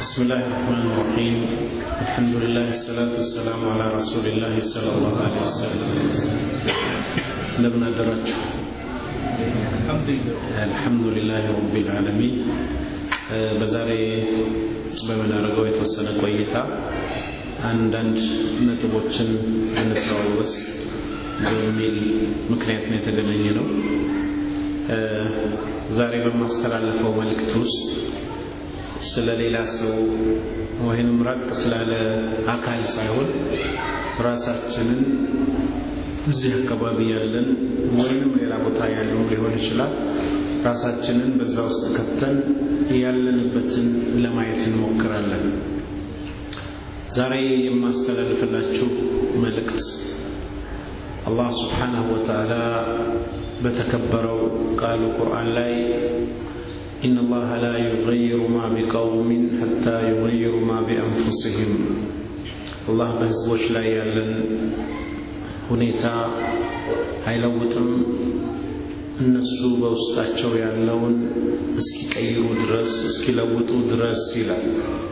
بسم الله الرحمن الرحيم الحمد لله الصلاة والسلام على رسول الله صلى الله عليه وسلم እንደምን አደራችሁ አልሐምዱሊላህ ረቢል ዓለሚን በዛሬ በምናደርገው የተወሰነ ቆይታ አንዳንድ ነጥቦችን እንተዋወስ በሚል ምክንያት ነው የተገናኘ ነው ዛሬ በማስተላለፈው መልእክት ውስጥ ስለ ሌላ ሰው ወይንም ራቅ ስላለ አካል ሳይሆን ራሳችንን እዚህ አካባቢ ያለን ወይንም ሌላ ቦታ ያለው ሊሆን ይችላል ራሳችንን በዛ ውስጥ ከተን ያለንበትን ለማየት እንሞክራለን ዛሬ የማስተላልፍላችሁ መልእክት አላህ ስብሓንሁ ወተዓላ በተከበረው ቃሉ ቁርአን ላይ إن الله لا يغير ما بقوم حتى يغيروا ما بأنفسهم الله በህዝቦች ላይ ያለን ሁኔታ አይለውጥም እነሱ በውስጣቸው ያለውን እስኪቀይሩ ድረስ እስኪለውጡ ድረስ ይላል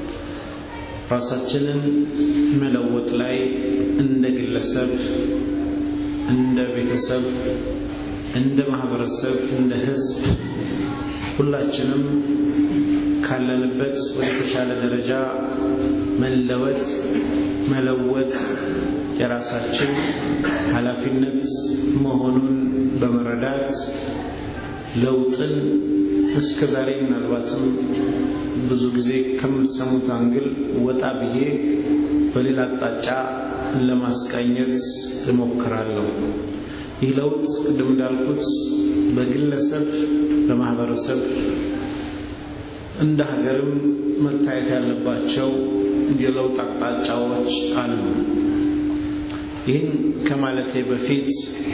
ራሳችንን መለወጥ ላይ እንደ ግለሰብ እንደ ቤተሰብ እንደ ማህበረሰብ እንደ ህዝብ ሁላችንም ካለንበት ወደ ተሻለ ደረጃ መለወጥ መለወጥ የራሳችን ኃላፊነት መሆኑን በመረዳት ለውጥን እስከ ዛሬ ምናልባትም ብዙ ጊዜ ከምትሰሙት አንግል ወጣ ብዬ በሌላ አቅጣጫ ለማስቃኘት እሞክራለሁ ይህ ለውጥ ቅድም እንዳልኩት በግለሰብ በማህበረሰብ እንደ ሀገርም መታየት ያለባቸው የለውጥ አቅጣጫዎች አሉ ይህን ከማለቴ በፊት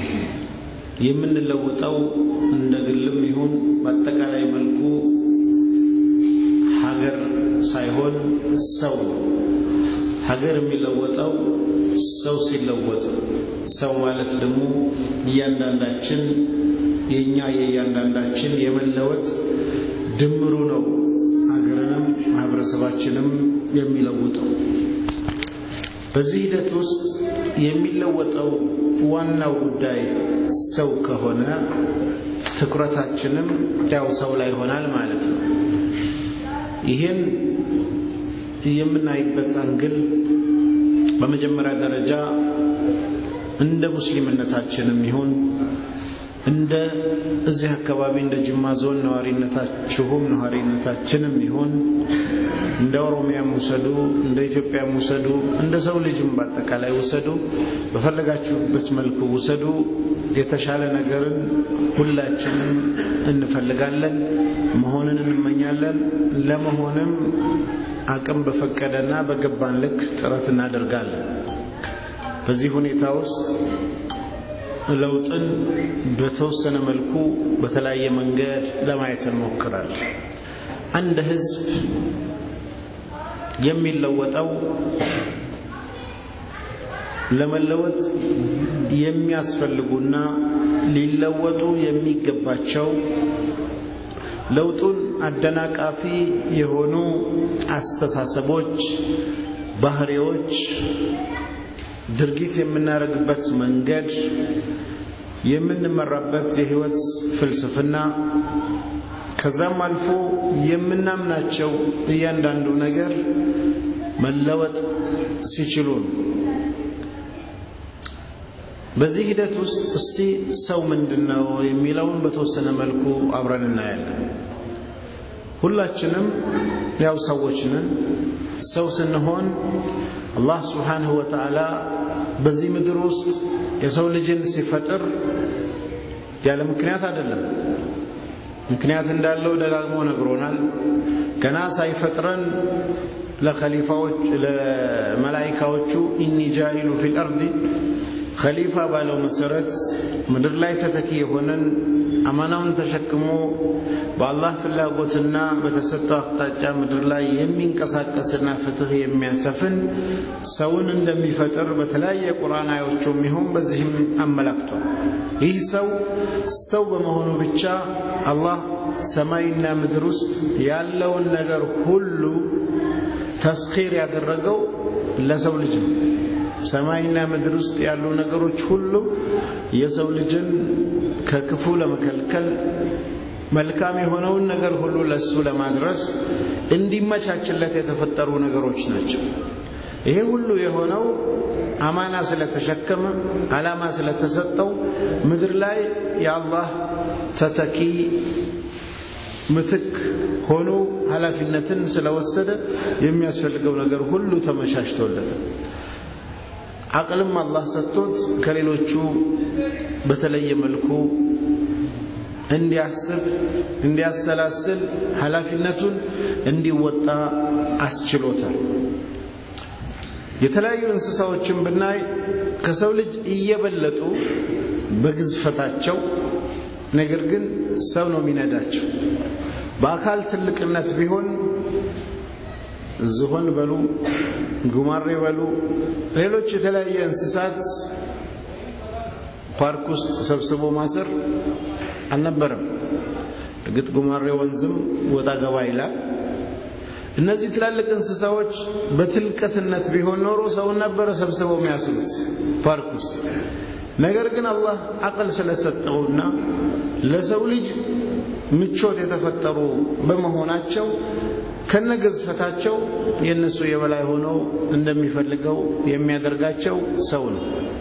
የምንለወጠው እንደ ግልም ይሁን በአጠቃላይ መልኩ ሀገር ሳይሆን ሰው ሀገር የሚለወጠው ሰው ሲለወጥ ሰው ማለት ደግሞ እያንዳንዳችን የእኛ የእያንዳንዳችን የመለወጥ ድምሩ ነው ሀገርንም ማህበረሰባችንም የሚለውጠው በዚህ ሂደት ውስጥ የሚለወጠው ዋናው ጉዳይ ሰው ከሆነ ትኩረታችንም ያው ሰው ላይ ይሆናል ማለት ነው ይህን የምናይበት አንግል በመጀመሪያ ደረጃ እንደ ሙስሊምነታችንም ይሁን እንደ እዚህ አካባቢ እንደ ጅማ ዞን ነዋሪነታችሁም ነዋሪነታችንም ይሁን እንደ ኦሮሚያም ውሰዱ እንደ ኢትዮጵያም ውሰዱ እንደ ሰው ልጅም በአጠቃላይ ውሰዱ በፈለጋችሁበት መልኩ ውሰዱ የተሻለ ነገርን ሁላችንም እንፈልጋለን መሆንን እንመኛለን ለመሆንም አቅም በፈቀደና በገባን ልክ ጥረት እናደርጋለን በዚህ ሁኔታ ውስጥ ለውጥን በተወሰነ መልኩ በተለያየ መንገድ ለማየት እንሞክራለን አንድ ህዝብ የሚለወጠው ለመለወጥ የሚያስፈልጉና ሊለወጡ የሚገባቸው ለውጡን አደናቃፊ የሆኑ አስተሳሰቦች ባህሪዎች ድርጊት የምናደርግበት መንገድ የምንመራበት የህይወት ፍልስፍና ከዛም አልፎ የምናምናቸው እያንዳንዱ ነገር መለወጥ ሲችሉ ነው በዚህ ሂደት ውስጥ እስቲ ሰው ምንድን ነው የሚለውን በተወሰነ መልኩ አብረን እናያለን ሁላችንም ያው ሰዎች ነን ሰው ስንሆን አላህ ስብሓንሁ ወተዓላ በዚህ ምድር ውስጥ የሰው ልጅን ሲፈጥር ያለ ምክንያት አይደለም ምክንያት እንዳለው ደጋግሞ ነግሮናል ገና ሳይፈጥረን ለኸሊፋዎች ለመላይካዎቹ ኢኒ ጃኢሉ ፊል አርዲ ኸሊፋ ባለው መሰረት ምድር ላይ ተተኪ የሆነን አማናውን ተሸክሞ በአላህ ፍላጎትና በተሰጠው አቅጣጫ ምድር ላይ የሚንቀሳቀስና ፍትህ የሚያሰፍን ሰውን እንደሚፈጥር በተለያየ ቁርአን አዮቹም ይሁን በዚህም አመላክቷል ይህ ሰው ሰው በመሆኑ ብቻ አላህ ሰማይና ምድር ውስጥ ያለውን ነገር ሁሉ ተስኺር ያደረገው ለሰው ልጅ ነው። ሰማይና ምድር ውስጥ ያሉ ነገሮች ሁሉ የሰው ልጅን ከክፉ ለመከልከል መልካም የሆነውን ነገር ሁሉ ለሱ ለማድረስ እንዲመቻችለት የተፈጠሩ ነገሮች ናቸው። ይሄ ሁሉ የሆነው አማና ስለተሸከመ ዓላማ ስለተሰጠው ምድር ላይ የአላህ ተተኪ ምትክ ሆኖ ኃላፊነትን ስለወሰደ የሚያስፈልገው ነገር ሁሉ ተመቻችቶለታል። አቅልም አላህ ሰጥቶት ከሌሎቹ በተለየ መልኩ እንዲያስብ፣ እንዲያሰላስል ኃላፊነቱን እንዲወጣ አስችሎታል። የተለያዩ እንስሳዎችን ብናይ ከሰው ልጅ እየበለጡ በግዝፈታቸው ነገር ግን ሰው ነው የሚነዳቸው። በአካል ትልቅነት ቢሆን ዝሆን በሉ ጉማሬ በሉ ሌሎች የተለያየ እንስሳት ፓርክ ውስጥ ሰብስቦ ማሰር አልነበረም። እርግጥ ጉማሬ ወንዝም ወጣ ገባ ይላል። እነዚህ ትላልቅ እንስሳዎች በትልቀትነት ቢሆን ኖሮ ሰውን ነበረ ሰብስበው የሚያስሩት ፓርክ ውስጥ። ነገር ግን አላህ አቅል ስለሰጠውና ለሰው ልጅ ምቾት የተፈጠሩ በመሆናቸው ከነገዝፈታቸው የእነሱ የበላይ ሆነው እንደሚፈልገው የሚያደርጋቸው ሰው ነው።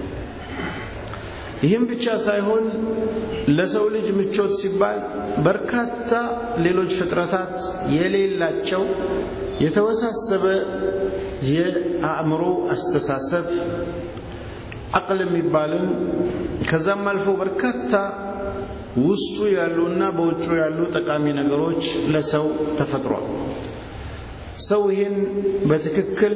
ይህም ብቻ ሳይሆን ለሰው ልጅ ምቾት ሲባል በርካታ ሌሎች ፍጥረታት የሌላቸው የተወሳሰበ የአእምሮ አስተሳሰብ አቅል የሚባልን ከዛም አልፎ በርካታ ውስጡ ያሉና በውጩ ያሉ ጠቃሚ ነገሮች ለሰው ተፈጥሯል። ሰው ይህን በትክክል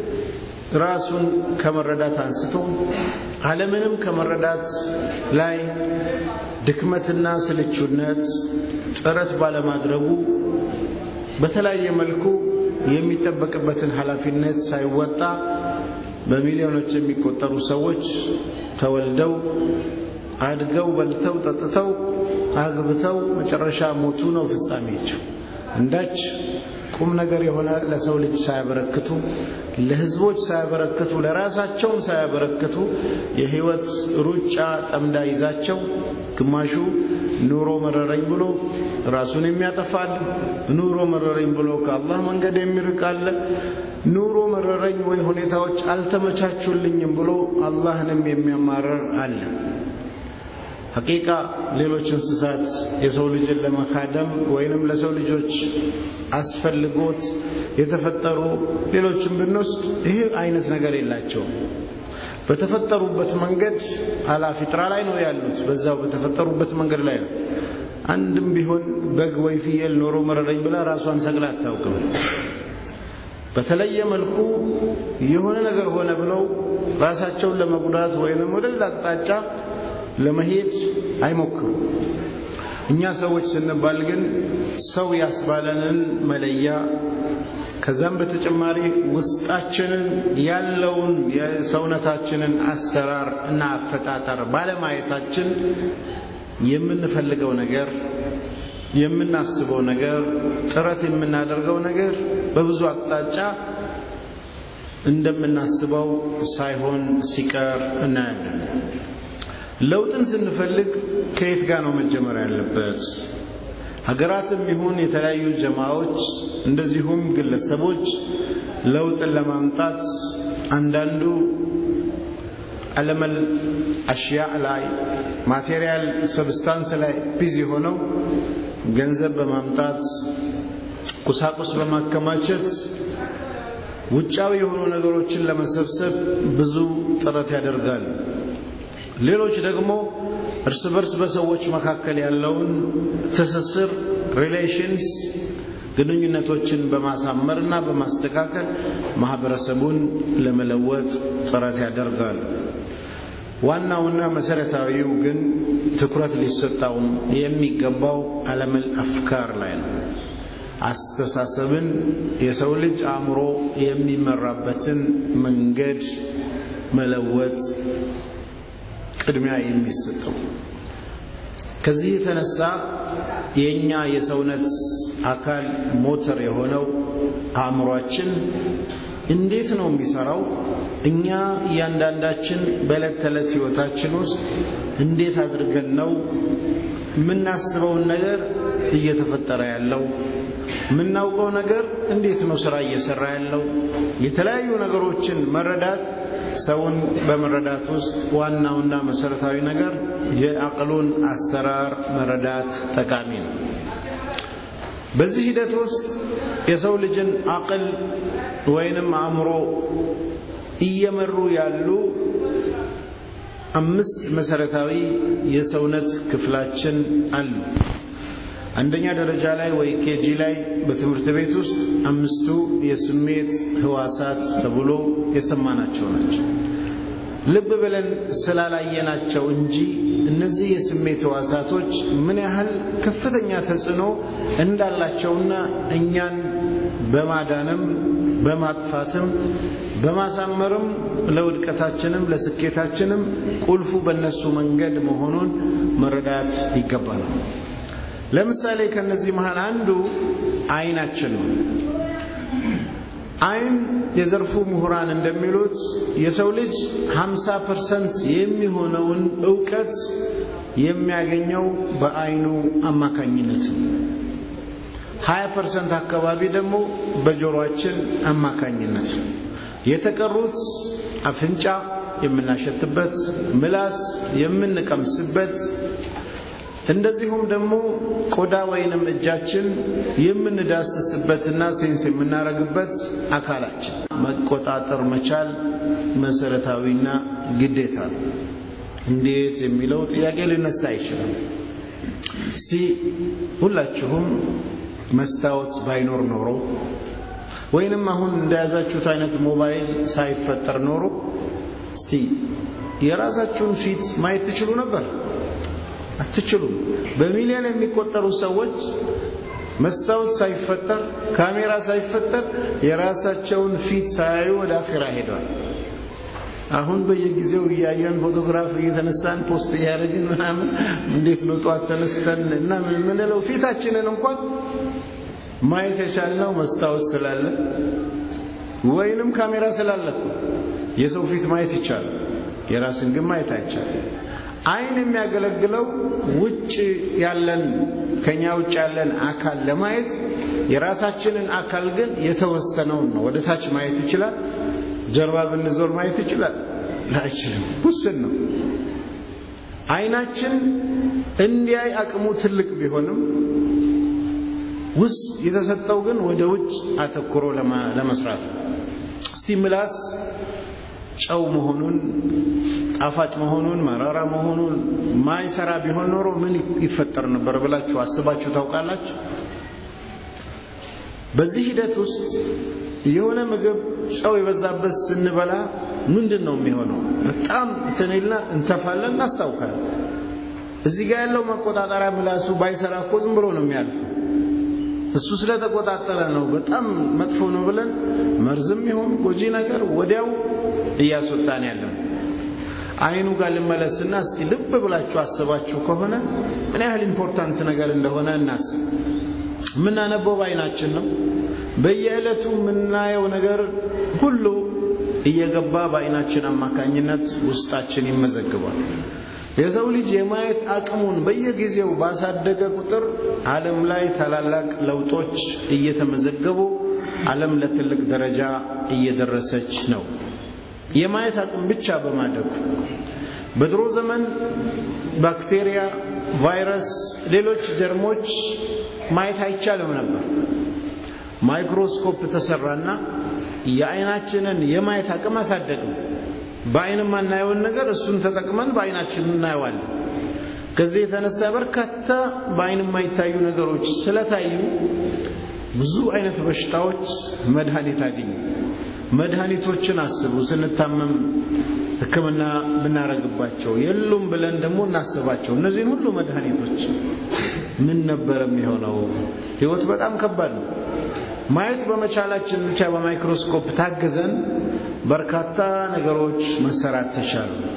ራሱን ከመረዳት አንስቶ ዓለምንም ከመረዳት ላይ ድክመትና ስልቹነት ጥረት ባለማድረጉ በተለያየ መልኩ የሚጠበቅበትን ኃላፊነት ሳይወጣ በሚሊዮኖች የሚቆጠሩ ሰዎች ተወልደው አድገው በልተው ጠጥተው አግብተው መጨረሻ ሞቱ ነው ፍጻሜያቸው። እንዳች ቁም ነገር የሆነ ለሰው ልጅ ሳያበረክቱ ለሕዝቦች ሳያበረክቱ ለራሳቸውም ሳያበረክቱ የህይወት ሩጫ ጠምዳ ይዛቸው ግማሹ ኑሮ መረረኝ ብሎ ራሱን የሚያጠፋል፣ ኑሮ መረረኝ ብሎ ከአላህ መንገድ የሚርቃለ፣ ኑሮ መረረኝ ወይ ሁኔታዎች አልተመቻቹልኝም ብሎ አላህንም የሚያማረር አለ። ሐቂቃ ሌሎች እንስሳት የሰው ልጅን ለመካደም ወይንም ለሰው ልጆች አስፈልጎት የተፈጠሩ ሌሎችን ብንወስድ ይህ አይነት ነገር የላቸውም። በተፈጠሩበት መንገድ አላ ፊጥራ ላይ ነው ያሉት። በዛው በተፈጠሩበት መንገድ ላይ ነው። አንድም ቢሆን በግ ወይ ፍየል ኖሮ መረረኝ ብላ ራሷን ሰቅላ አታውቅም። በተለየ መልኩ የሆነ ነገር ሆነ ብለው ራሳቸውን ለመጉዳት ወይንም ወደ ሌላ አቅጣጫ ለመሄድ አይሞክሩ። እኛ ሰዎች ስንባል ግን ሰው ያስባለንን መለያ ከዛም በተጨማሪ ውስጣችንን ያለውን የሰውነታችንን አሰራር እና አፈጣጠር ባለማየታችን የምንፈልገው ነገር የምናስበው ነገር ጥረት የምናደርገው ነገር በብዙ አቅጣጫ እንደምናስበው ሳይሆን ሲቀር እናያለን። ለውጥን ስንፈልግ ከየት ጋር ነው መጀመር ያለበት? ሀገራትም ይሁን የተለያዩ ጀማዎች እንደዚሁም ግለሰቦች ለውጥን ለማምጣት አንዳንዱ አለመል አሽያእ ላይ ማቴሪያል ሰብስታንስ ላይ ቢዚ ሆነው ገንዘብ በማምጣት ቁሳቁስ በማከማቸት ውጫዊ የሆኑ ነገሮችን ለመሰብሰብ ብዙ ጥረት ያደርጋል። ሌሎች ደግሞ እርስ በርስ በሰዎች መካከል ያለውን ትስስር ሪሌሽንስ ግንኙነቶችን በማሳመርና በማስተካከል ማህበረሰቡን ለመለወጥ ጥረት ያደርጋል። ዋናውና መሰረታዊው ግን ትኩረት ሊሰጣውም የሚገባው አለመል አፍካር ላይ ነው። አስተሳሰብን የሰው ልጅ አእምሮ የሚመራበትን መንገድ መለወጥ ቅድሚያ የሚሰጠው ከዚህ የተነሳ የእኛ የሰውነት አካል ሞተር የሆነው አእምሯችን እንዴት ነው የሚሰራው? እኛ እያንዳንዳችን በዕለት ተዕለት ሕይወታችን ውስጥ እንዴት አድርገን ነው የምናስበውን ነገር እየተፈጠረ ያለው? የምናውቀው ነገር እንዴት ነው ስራ እየሰራ ያለው? የተለያዩ ነገሮችን መረዳት ሰውን በመረዳት ውስጥ ዋናውና መሰረታዊ ነገር የአቅሉን አሰራር መረዳት ጠቃሚ ነው። በዚህ ሂደት ውስጥ የሰው ልጅን አቅል ወይንም አእምሮ እየመሩ ያሉ አምስት መሰረታዊ የሰውነት ክፍላችን አሉ። አንደኛ ደረጃ ላይ ወይ ኬጂ ላይ በትምህርት ቤት ውስጥ አምስቱ የስሜት ህዋሳት ተብሎ የሰማናቸው ናቸው። ልብ ብለን ስላላየናቸው እንጂ እነዚህ የስሜት ህዋሳቶች ምን ያህል ከፍተኛ ተጽዕኖ እንዳላቸውና እኛን በማዳንም በማጥፋትም በማሳመርም ለውድቀታችንም ለስኬታችንም ቁልፉ በእነሱ መንገድ መሆኑን መረዳት ይገባናል። ለምሳሌ ከነዚህ መሃል አንዱ አይናችን ነው። አይን የዘርፉ ምሁራን እንደሚሉት የሰው ልጅ 50 ፐርሰንት የሚሆነውን እውቀት የሚያገኘው በአይኑ አማካኝነት ነው። 20 ፐርሰንት አካባቢ ደግሞ በጆሮአችን አማካኝነት ነው። የተቀሩት አፍንጫ የምናሸትበት፣ ምላስ የምንቀምስበት እንደዚሁም ደግሞ ቆዳ ወይንም እጃችን የምንዳስስበትና ሴንስ የምናረግበት አካላችን መቆጣጠር መቻል መሰረታዊና ግዴታ ነው። እንዴት የሚለው ጥያቄ ሊነሳ ይችላል። እስቲ ሁላችሁም መስታወት ባይኖር ኖሮ ወይንም አሁን እንደያዛችሁት አይነት ሞባይል ሳይፈጠር ኖሮ እስቲ የራሳችሁን ፊት ማየት ትችሉ ነበር? አትችሉም። በሚሊዮን የሚቆጠሩ ሰዎች መስታወት ሳይፈጠር ካሜራ ሳይፈጠር የራሳቸውን ፊት ሳያዩ ወደ አኼራ ሄደዋል። አሁን በየጊዜው እያየን ፎቶግራፍ እየተነሳን ፖስት እያደረግን ምናምን እንዴት ነው ጠዋት ተነስተን እና ምን የምንለው ፊታችንን እንኳን ማየት የቻልነው መስታወት ስላለ ወይንም ካሜራ ስላለ እኮ የሰው ፊት ማየት ይቻላል። የራስን ግን ማየት አይቻልም። አይን የሚያገለግለው ውጭ ያለን ከኛ ውጭ ያለን አካል ለማየት የራሳችንን አካል ግን የተወሰነውን ነው። ወደ ታች ማየት ይችላል። ጀርባ ብንዞር ማየት ይችላል? አይችልም። ውስን ነው። አይናችን እንዲያይ አቅሙ ትልቅ ቢሆንም ውስጥ የተሰጠው ግን ወደ ውጭ አተኩሮ ለመስራት ነው። እስቲ ምላስ ጨው መሆኑን ጣፋጭ መሆኑን መራራ መሆኑን ማይሰራ ቢሆን ኖሮ ምን ይፈጠር ነበር ብላችሁ አስባችሁ ታውቃላችሁ? በዚህ ሂደት ውስጥ የሆነ ምግብ ጨው የበዛበት ስንበላ ምንድን ነው የሚሆነው? በጣም ትንልና እንተፋለን፣ እናስታውካለን። እዚህ ጋር ያለው መቆጣጠሪያ ምላሱ ባይሰራ እኮ ዝም ብሎ ነው የሚያልፈው። እሱ ስለተቆጣጠረ ነው በጣም መጥፎ ነው ብለን መርዝም ይሁን ጎጂ ነገር ወዲያው እያስወጣን ያለው። አይኑ ጋር ልመለስና እስቲ ልብ ብላችሁ አስባችሁ ከሆነ ምን ያህል ኢምፖርታንት ነገር እንደሆነ እናስብ። የምናነበው በአይናችን ነው። በየዕለቱ የምናየው ነገር ሁሉ እየገባ በአይናችን አማካኝነት ውስጣችን ይመዘግባል። የሰው ልጅ የማየት አቅሙን በየጊዜው ባሳደገ ቁጥር ዓለም ላይ ታላላቅ ለውጦች እየተመዘገቡ ዓለም ለትልቅ ደረጃ እየደረሰች ነው። የማየት አቅም ብቻ በማደጉ በድሮ ዘመን ባክቴሪያ፣ ቫይረስ፣ ሌሎች ጀርሞች ማየት አይቻልም ነበር። ማይክሮስኮፕ ተሰራና የአይናችንን የማየት አቅም አሳደገው። በአይን የማናየውን ነገር እሱን ተጠቅመን በአይናችን እናየዋለን። ከዚህ የተነሳ በርካታ በአይን የማይታዩ ነገሮች ስለታዩ ብዙ አይነት በሽታዎች መድኃኒት አገኙ። መድኃኒቶችን አስቡ። ስንታመም ሕክምና ብናረግባቸው የሉም ብለን ደግሞ እናስባቸው። እነዚህን ሁሉ መድኃኒቶች ምን ነበር የሚሆነው? ህይወት በጣም ከባድ ነው። ማየት በመቻላችን ብቻ በማይክሮስኮፕ ታግዘን በርካታ ነገሮች መሰራት ተቻሉ።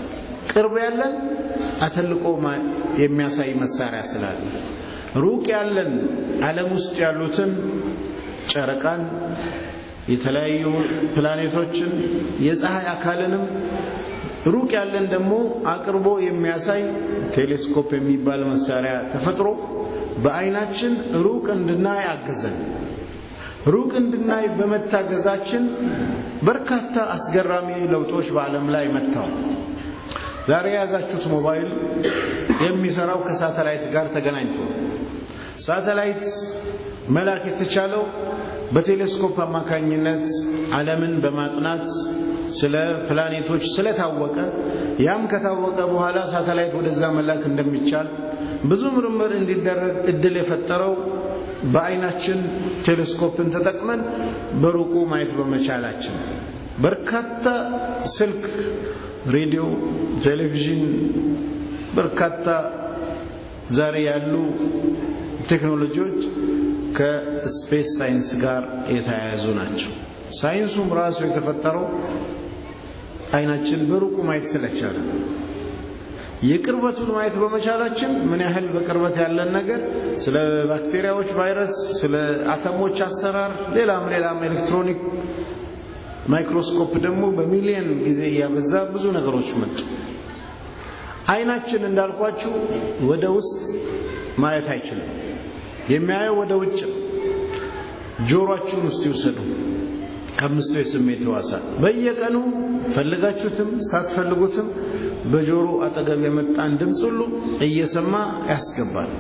ቅርብ ያለን አተልቆ የሚያሳይ መሳሪያ ስላለ ሩቅ ያለን ዓለም ውስጥ ያሉትን ጨረቃን፣ የተለያዩ ፕላኔቶችን፣ የፀሐይ አካልንም ሩቅ ያለን ደግሞ አቅርቦ የሚያሳይ ቴሌስኮፕ የሚባል መሳሪያ ተፈጥሮ በአይናችን ሩቅ እንድናይ አገዘን። ሩቅ እንድናይ በመታገዛችን በርካታ አስገራሚ ለውጦች በዓለም ላይ መጥተዋል። ዛሬ የያዛችሁት ሞባይል የሚሰራው ከሳተላይት ጋር ተገናኝቶ ሳተላይት መላክ የተቻለው በቴሌስኮፕ አማካኝነት ዓለምን በማጥናት ስለ ፕላኔቶች ስለታወቀ ያም ከታወቀ በኋላ ሳተላይት ወደዛ መላክ እንደሚቻል ብዙ ምርምር እንዲደረግ እድል የፈጠረው በአይናችን ቴሌስኮፕን ተጠቅመን በሩቁ ማየት በመቻላችን በርካታ ስልክ፣ ሬዲዮ፣ ቴሌቪዥን በርካታ ዛሬ ያሉ ቴክኖሎጂዎች ከስፔስ ሳይንስ ጋር የተያያዙ ናቸው። ሳይንሱም ራሱ የተፈጠረው አይናችን በሩቁ ማየት ስለቻለ የቅርበቱን ማየት በመቻላችን ምን ያህል በቅርበት ያለን ነገር ስለ ባክቴሪያዎች ቫይረስ፣ ስለ አተሞች አሰራር፣ ሌላም ሌላም ኤሌክትሮኒክ ማይክሮስኮፕ ደግሞ በሚሊየን ጊዜ እያበዛ ብዙ ነገሮች መጡ። አይናችን እንዳልኳችሁ ወደ ውስጥ ማየት አይችልም። የሚያየው ወደ ውጭ። ጆሮአችሁን ውስጥ ይውሰዱ። ከአምስቱ የስሜት ሕዋሳት በየቀኑ ፈልጋችሁትም ሳትፈልጉትም በጆሮ አጠገብ የመጣን ድምፅ ሁሉ እየሰማ ያስገባል።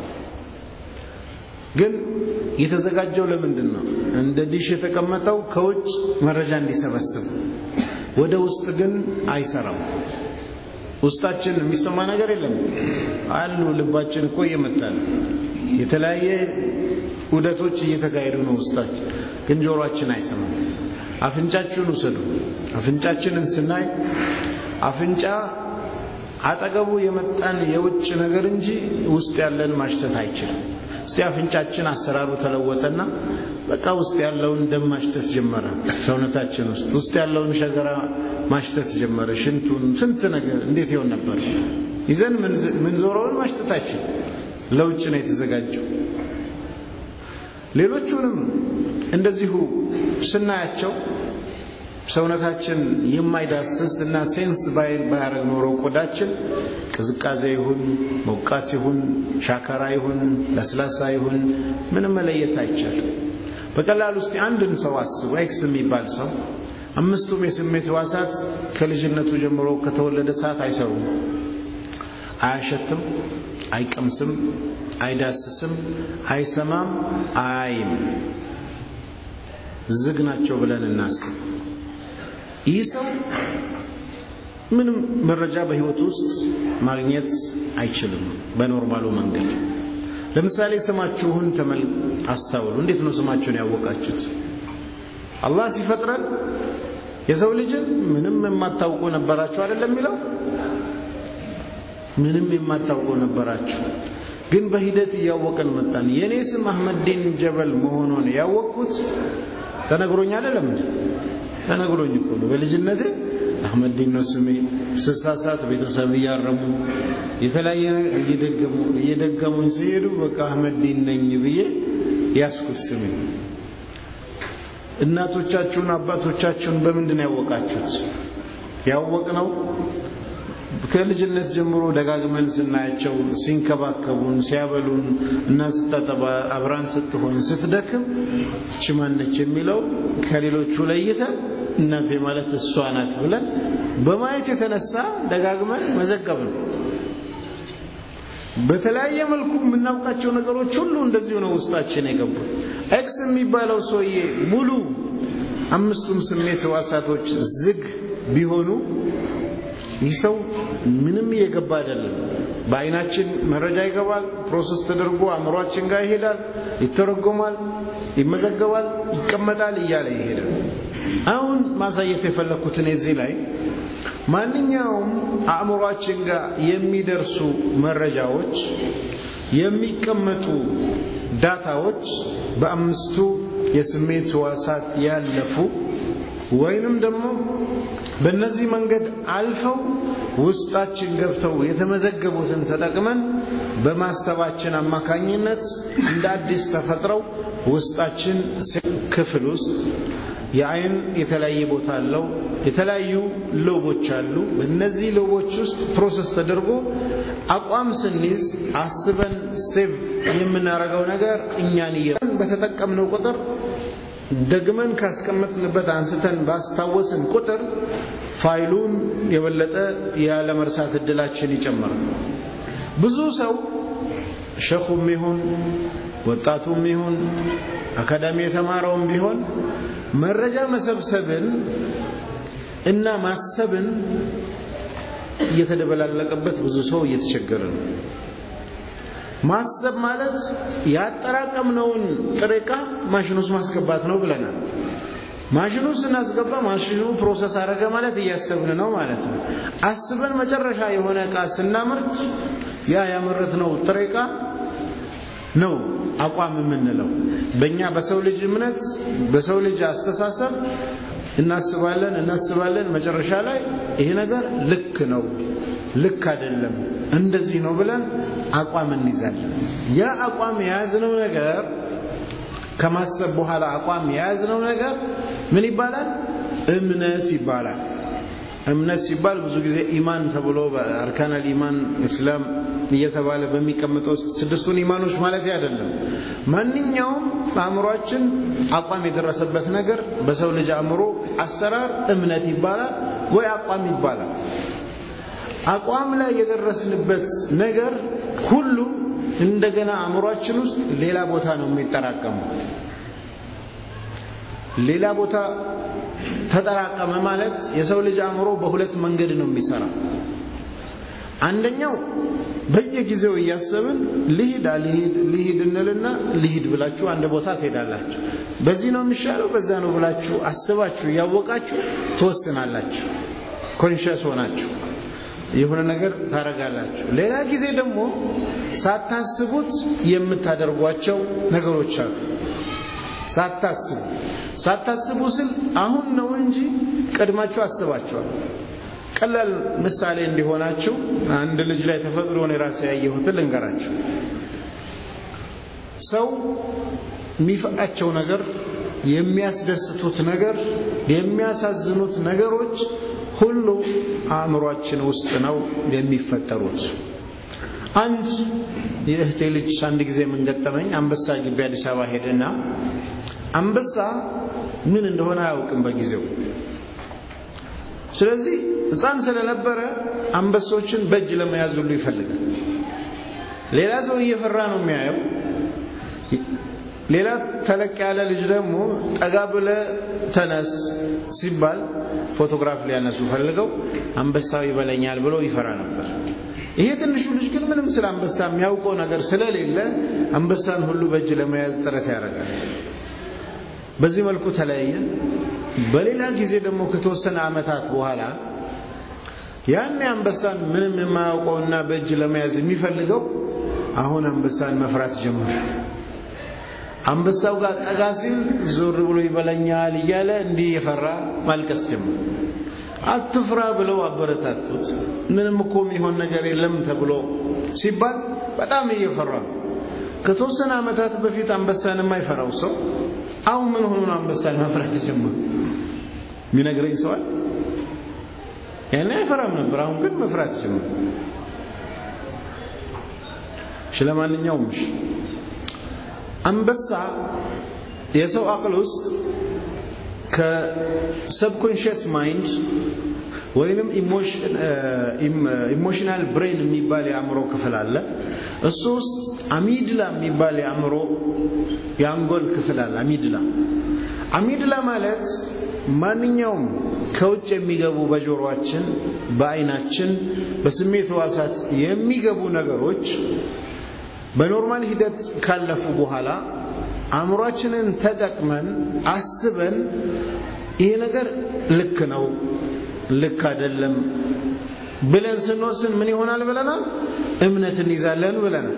ግን የተዘጋጀው ለምንድን ነው? እንደ ዲሽ የተቀመጠው ከውጭ መረጃ እንዲሰበስብ፣ ወደ ውስጥ ግን አይሰራም። ውስጣችን የሚሰማ ነገር የለም አሉ። ልባችን እኮ እየመታል የተለያየ ውደቶች እየተካሄዱ ነው ውስጣችን፣ ግን ጆሮአችን አይሰማም። አፍንጫችሁን ውሰዱ። አፍንጫችንን ስናይ አፍንጫ አጠገቡ የመጣን የውጭ ነገር እንጂ ውስጥ ያለን ማሽተት አይችልም። እስቲ አፍንጫችን አሰራሩ ተለወጠና በቃ ውስጥ ያለውን ደም ማሽተት ጀመረ። ሰውነታችን ውስጥ ውስጥ ያለውን ሸገራ ማሽተት ጀመረ። ሽንቱን፣ ስንት ነገር እንዴት ይሆን ነበር? ይዘን ምንዞረውን ማሽተታችን ለውጭ ነው የተዘጋጀው። ሌሎቹንም እንደዚሁ ስናያቸው ሰውነታችን የማይዳስስ እና ሴንስ ባያደርግ ኖሮ ቆዳችን ቅዝቃዜ ይሁን ሞቃት ይሁን ሻካራ ይሁን ለስላሳ ይሁን ምንም መለየት አይቻልም። በቀላል ውስጥ አንድን ሰው አስቡ። ኤክስ የሚባል ሰው አምስቱም የስሜት ሕዋሳት ከልጅነቱ ጀምሮ ከተወለደ ሰዓት አይሰሩም። አያሸትም፣ አይቀምስም፣ አይዳስስም፣ አይሰማም፣ አያይም። ዝግ ናቸው ብለን እናስብ። ይህ ሰው ምንም መረጃ በህይወት ውስጥ ማግኘት አይችልም በኖርማሉ መንገድ። ለምሳሌ ስማችሁን ተመል አስታውሉ። እንዴት ነው ስማችሁን ያወቃችሁት? አላህ ሲፈጥረን የሰው ልጅን ምንም የማታውቁ ነበራችሁ አይደለም የሚለው ምንም የማታውቁ ነበራችሁ፣ ግን በሂደት እያወቀን መጣን። የእኔ ስም አህመዲን ጀበል መሆኑን ያወቅኩት ተነግሮኝ አይደለም እንዴ? ተነግሮኝ እኮ ነው። በልጅነቴ አህመዲን ነው ስሜ። ስሳሳት ቤተሰብ እያረሙ የተለያየ እየደገሙ እየደገሙኝ ሲሄዱ በቃ አህመዲን ነኝ ብዬ ያስኩት ስሜ። እናቶቻችሁን አባቶቻችሁን በምንድን ያወቃችሁት? ያወቅነው ከልጅነት ጀምሮ ደጋግመን ስናያቸው ሲንከባከቡን፣ ሲያበሉን እና ስታጠባ አብራን ስትሆን ስትደክም እቺ ማነች የሚለው ከሌሎቹ ለይተን እናቴ ማለት እሷ ናት ብለን በማየት የተነሳ ደጋግመን መዘገብ ነው። በተለያየ መልኩ የምናውቃቸው ነገሮች ሁሉ እንደዚሁ ነው ውስጣችን የገቡት። ኤክስ የሚባለው ሰውዬ ሙሉ አምስቱም ስሜት ሕዋሳቶች ዝግ ቢሆኑ ይህ ሰው ምንም እየገባ አይደለም። በአይናችን መረጃ ይገባል፣ ፕሮሰስ ተደርጎ አእምሯችን ጋር ይሄዳል፣ ይተረጎማል፣ ይመዘገባል፣ ይቀመጣል እያለ ይሄዳል። አሁን ማሳየት የፈለግኩትን እዚህ ላይ ማንኛውም አእምሯችን ጋር የሚደርሱ መረጃዎች የሚቀመጡ ዳታዎች በአምስቱ የስሜት ሕዋሳት ያለፉ ወይንም ደግሞ በእነዚህ መንገድ አልፈው ውስጣችን ገብተው የተመዘገቡትን ተጠቅመን በማሰባችን አማካኝነት እንደ አዲስ ተፈጥረው ውስጣችን ክፍል ውስጥ የአይን የተለያየ ቦታ አለው። የተለያዩ ሎቦች አሉ። በእነዚህ ሎቦች ውስጥ ፕሮሰስ ተደርጎ አቋም ስንይዝ አስበን ሴቭ የምናደርገው ነገር እኛን እየ በተጠቀምነው ቁጥር ደግመን ካስቀመጥንበት አንስተን ባስታወስን ቁጥር ፋይሉን የበለጠ ያለመርሳት እድላችን ይጨምራል። ብዙ ሰው ሸኹም ይሁን ወጣቱም ይሁን አካዳሚ የተማረውም ቢሆን መረጃ መሰብሰብን እና ማሰብን እየተደበላለቀበት ብዙ ሰው እየተቸገረ ነው። ማሰብ ማለት ያጠራቀምነውን ጥሬ ዕቃ ማሽን ውስጥ ማስገባት ነው ብለናል። ማሽኑ ስናስገባ ማሽኑ ፕሮሰስ አረገ ማለት እያሰብን ነው ማለት ነው። አስበን መጨረሻ የሆነ ዕቃ ስናመርት ያ ያመረትነው ጥሬ ዕቃ ነው አቋም የምንለው። በእኛ በሰው ልጅ እምነት፣ በሰው ልጅ አስተሳሰብ እናስባለን እናስባለን። መጨረሻ ላይ ይሄ ነገር ልክ ነው፣ ልክ አይደለም፣ እንደዚህ ነው ብለን አቋም እንይዛለን። ያ አቋም የያዝነው ነገር ከማሰብ በኋላ አቋም የያዝነው ነገር ምን ይባላል? እምነት ይባላል። እምነት ሲባል ብዙ ጊዜ ኢማን ተብሎ በአርካናል ኢማን እስላም እየተባለ በሚቀመጠው ውስጥ ስድስቱን ኢማኖች ማለት አይደለም። ማንኛውም አእምሯችን አቋም የደረሰበት ነገር በሰው ልጅ አእምሮ አሰራር እምነት ይባላል ወይ አቋም ይባላል። አቋም ላይ የደረስንበት ነገር ሁሉ እንደገና አእምሯችን ውስጥ ሌላ ቦታ ነው የሚጠራቀመው። ሌላ ቦታ ተጠራቀመ ማለት የሰው ልጅ አእምሮ በሁለት መንገድ ነው የሚሰራው። አንደኛው በየጊዜው እያሰብን ልሂድ አልሂድ ልሂድ እንልና ልሂድ ብላችሁ አንድ ቦታ ትሄዳላችሁ። በዚህ ነው የሚሻለው በዛ ነው ብላችሁ አስባችሁ እያወቃችሁ ትወስናላችሁ። ኮንሽስ ሆናችሁ የሆነ ነገር ታረጋላችሁ። ሌላ ጊዜ ደግሞ ሳታስቡት የምታደርጓቸው ነገሮች አሉ። ሳታስቡ ሳታስቡ ስል አሁን ነው እንጂ ቀድማችሁ አስባችኋል። ቀላል ምሳሌ እንዲሆናችሁ አንድ ልጅ ላይ ተፈጥሮ ነው የራሴ ያየሁትን ልንገራችሁ። ሰው የሚፈቃቸው ነገር፣ የሚያስደስቱት ነገር፣ የሚያሳዝኑት ነገሮች ሁሉ አእምሯችን ውስጥ ነው የሚፈጠሩት። አንድ የእህቴ ልጅ አንድ ጊዜ ምን ገጠመኝ፣ አንበሳ ግቢ አዲስ አበባ ሄደና አንበሳ ምን እንደሆነ አያውቅም በጊዜው። ስለዚህ ሕፃን ስለነበረ አንበሶችን በእጅ ለመያዝ ሁሉ ይፈልጋል። ሌላ ሰው እየፈራ ነው የሚያየው። ሌላ ተለቅ ያለ ልጅ ደግሞ ጠጋ ብለ ተነስ ሲባል ፎቶግራፍ ሊያነሱ ፈልገው አንበሳው ይበለኛል ብሎ ይፈራ ነበር። ይሄ ትንሹ ልጅ ግን ምንም ስለ አንበሳ የሚያውቀው ነገር ስለሌለ አንበሳን ሁሉ በእጅ ለመያዝ ጥረት ያደርጋል። በዚህ መልኩ ተለያየን። በሌላ ጊዜ ደግሞ ከተወሰነ ዓመታት በኋላ ያን አንበሳን ምንም የማያውቀውና በእጅ ለመያዝ የሚፈልገው አሁን አንበሳን መፍራት ጀመረ። አንበሳው ጋር ጠጋ ሲል ዞር ብሎ ይበለኛል እያለ እንዲህ የፈራ ማልቀስ ጀመረ። አትፍራ ብለው አበረታቱት። ምንም እኮ የሚሆን ነገር የለም ተብሎ ሲባል በጣም እየፈራ ነው። ከተወሰነ ዓመታት በፊት አንበሳን የማይፈራው ሰው አሁን ምን ሆኖ ነው አንበሳን መፍራት ተጀመረ? የሚነግረኝ ሰዋል? ያኔ አይፈራም ነበር፣ አሁን ግን መፍራት ጀመረ። እሺ፣ ለማንኛውም እሺ፣ አንበሳ የሰው አቅል ውስጥ ከሰብኮንሽስ ማይንድ ወይንም ኢሞሽናል ብሬን የሚባል የአእምሮ ክፍል አለ። እሱ ውስጥ አሚድላ የሚባል የአእምሮ የአንጎል ክፍል አለ። አሚድላ አሚድላ ማለት ማንኛውም ከውጭ የሚገቡ በጆሮአችን፣ በአይናችን፣ በስሜት ሕዋሳት የሚገቡ ነገሮች በኖርማል ሂደት ካለፉ በኋላ አእምሯችንን ተጠቅመን አስበን ይሄ ነገር ልክ ነው፣ ልክ አይደለም ብለን ስንወስን ምን ይሆናል ብለናል? እምነት እንይዛለን ብለናል።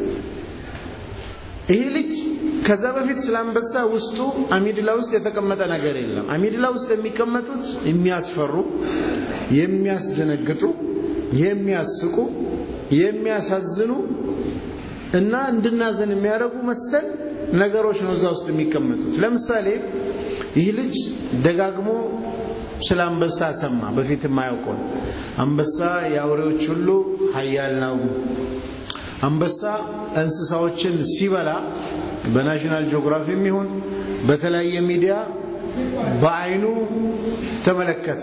ይሄ ልጅ ከዛ በፊት ስለ አንበሳ ውስጡ አሚድላ ውስጥ የተቀመጠ ነገር የለም። አሚድላ ውስጥ የሚቀመጡት የሚያስፈሩ፣ የሚያስደነግጡ የሚያስቁ የሚያሳዝኑ እና እንድናዘን የሚያደርጉ መሰል ነገሮች ነው እዛ ውስጥ የሚቀመጡት። ለምሳሌ ይህ ልጅ ደጋግሞ ስለ አንበሳ ሰማ። በፊት የማያውቀው አንበሳ የአውሬዎች ሁሉ ኃያል ነው። አንበሳ እንስሳዎችን ሲበላ በናሽናል ጂኦግራፊም ይሁን በተለያየ ሚዲያ በአይኑ ተመለከት።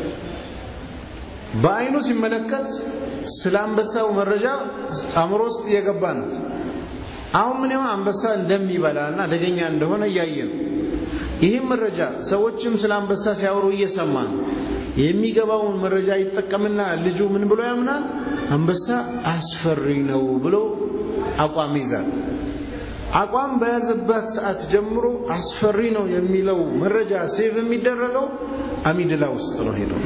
በአይኑ ሲመለከት ስለ አንበሳው መረጃ አእምሮ ውስጥ እየገባ ነው። አሁን ምን ይሆን አንበሳ እንደሚበላ እና አደገኛ እንደሆነ እያየ ነው። ይህም መረጃ ሰዎችም ስለ አንበሳ ሲያወሩ እየሰማ ነው። የሚገባውን መረጃ ይጠቀምና ልጁ ምን ብሎ ያምናል? አንበሳ አስፈሪ ነው ብሎ አቋም ይዛል። አቋም በያዘበት ሰዓት ጀምሮ አስፈሪ ነው የሚለው መረጃ ሴቭ የሚደረገው አሚድላ ውስጥ ነው ሄደው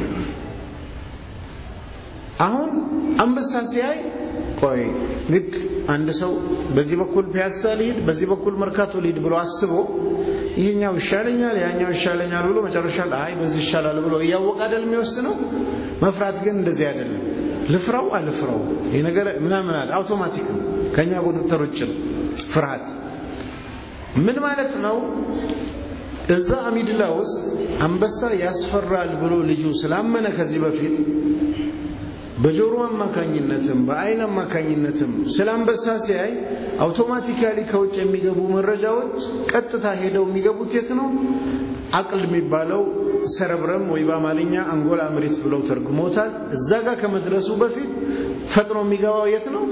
አሁን አንበሳ ሲያይ ቆይ ልክ አንድ ሰው በዚህ በኩል ፒያሳ ሊሄድ በዚህ በኩል መርካቶ ሊሄድ ብሎ አስቦ ይሄኛው ይሻለኛል ያኛው ይሻለኛል ብሎ መጨረሻ አይ በዚህ ይሻላል ብሎ እያወቀ አይደል የሚወስነው። መፍራት ግን እንደዚህ አይደለም። ልፍራው አልፍራው ይሄ ነገር ምናምን አለ አውቶማቲክ ነው፣ ከኛ ቁጥጥር ውጭ ነው ፍርሃት። ምን ማለት ነው? እዛ አሚድላ ውስጥ አንበሳ ያስፈራል ብሎ ልጁ ስላመነ ከዚህ በፊት በጆሮ አማካኝነትም በአይን አማካኝነትም ስለ አንበሳ ሲያይ አውቶማቲካሊ ከውጭ የሚገቡ መረጃዎች ቀጥታ ሄደው የሚገቡት የት ነው? አቅል የሚባለው ሰረብረም ወይ በአማርኛ አንጎላ ምሪት ብለው ተርጉሞታል። እዛ ጋር ከመድረሱ በፊት ፈጥኖ የሚገባው የት ነው?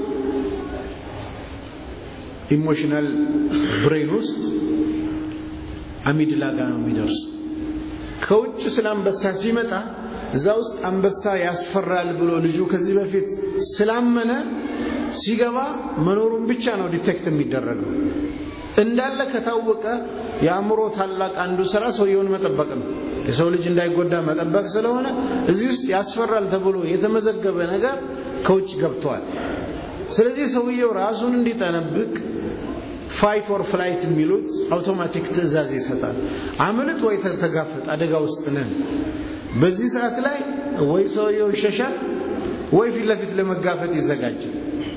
ኢሞሽናል ብሬን ውስጥ አሚድላ ጋር ነው የሚደርስ። ከውጭ ስለ አንበሳ ሲመጣ እዛ ውስጥ አንበሳ ያስፈራል ብሎ ልጁ ከዚህ በፊት ስላመነ ሲገባ መኖሩን ብቻ ነው ዲቴክት የሚደረገው። እንዳለ ከታወቀ የአእምሮ ታላቅ አንዱ ስራ ሰውየውን መጠበቅ ነው። የሰው ልጅ እንዳይጎዳ መጠበቅ ስለሆነ እዚህ ውስጥ ያስፈራል ተብሎ የተመዘገበ ነገር ከውጭ ገብተዋል። ስለዚህ ሰውየው ራሱን እንዲጠነብቅ ፋይት ኦር ፍላይት የሚሉት አውቶማቲክ ትዕዛዝ ይሰጣል። አምልጥ ወይ ተጋፈጥ፣ አደጋ ውስጥ ነን። በዚህ ሰዓት ላይ ወይ ሰውየው ይሸሻል ወይ ፊት ለፊት ለመጋፈጥ ይዘጋጃል።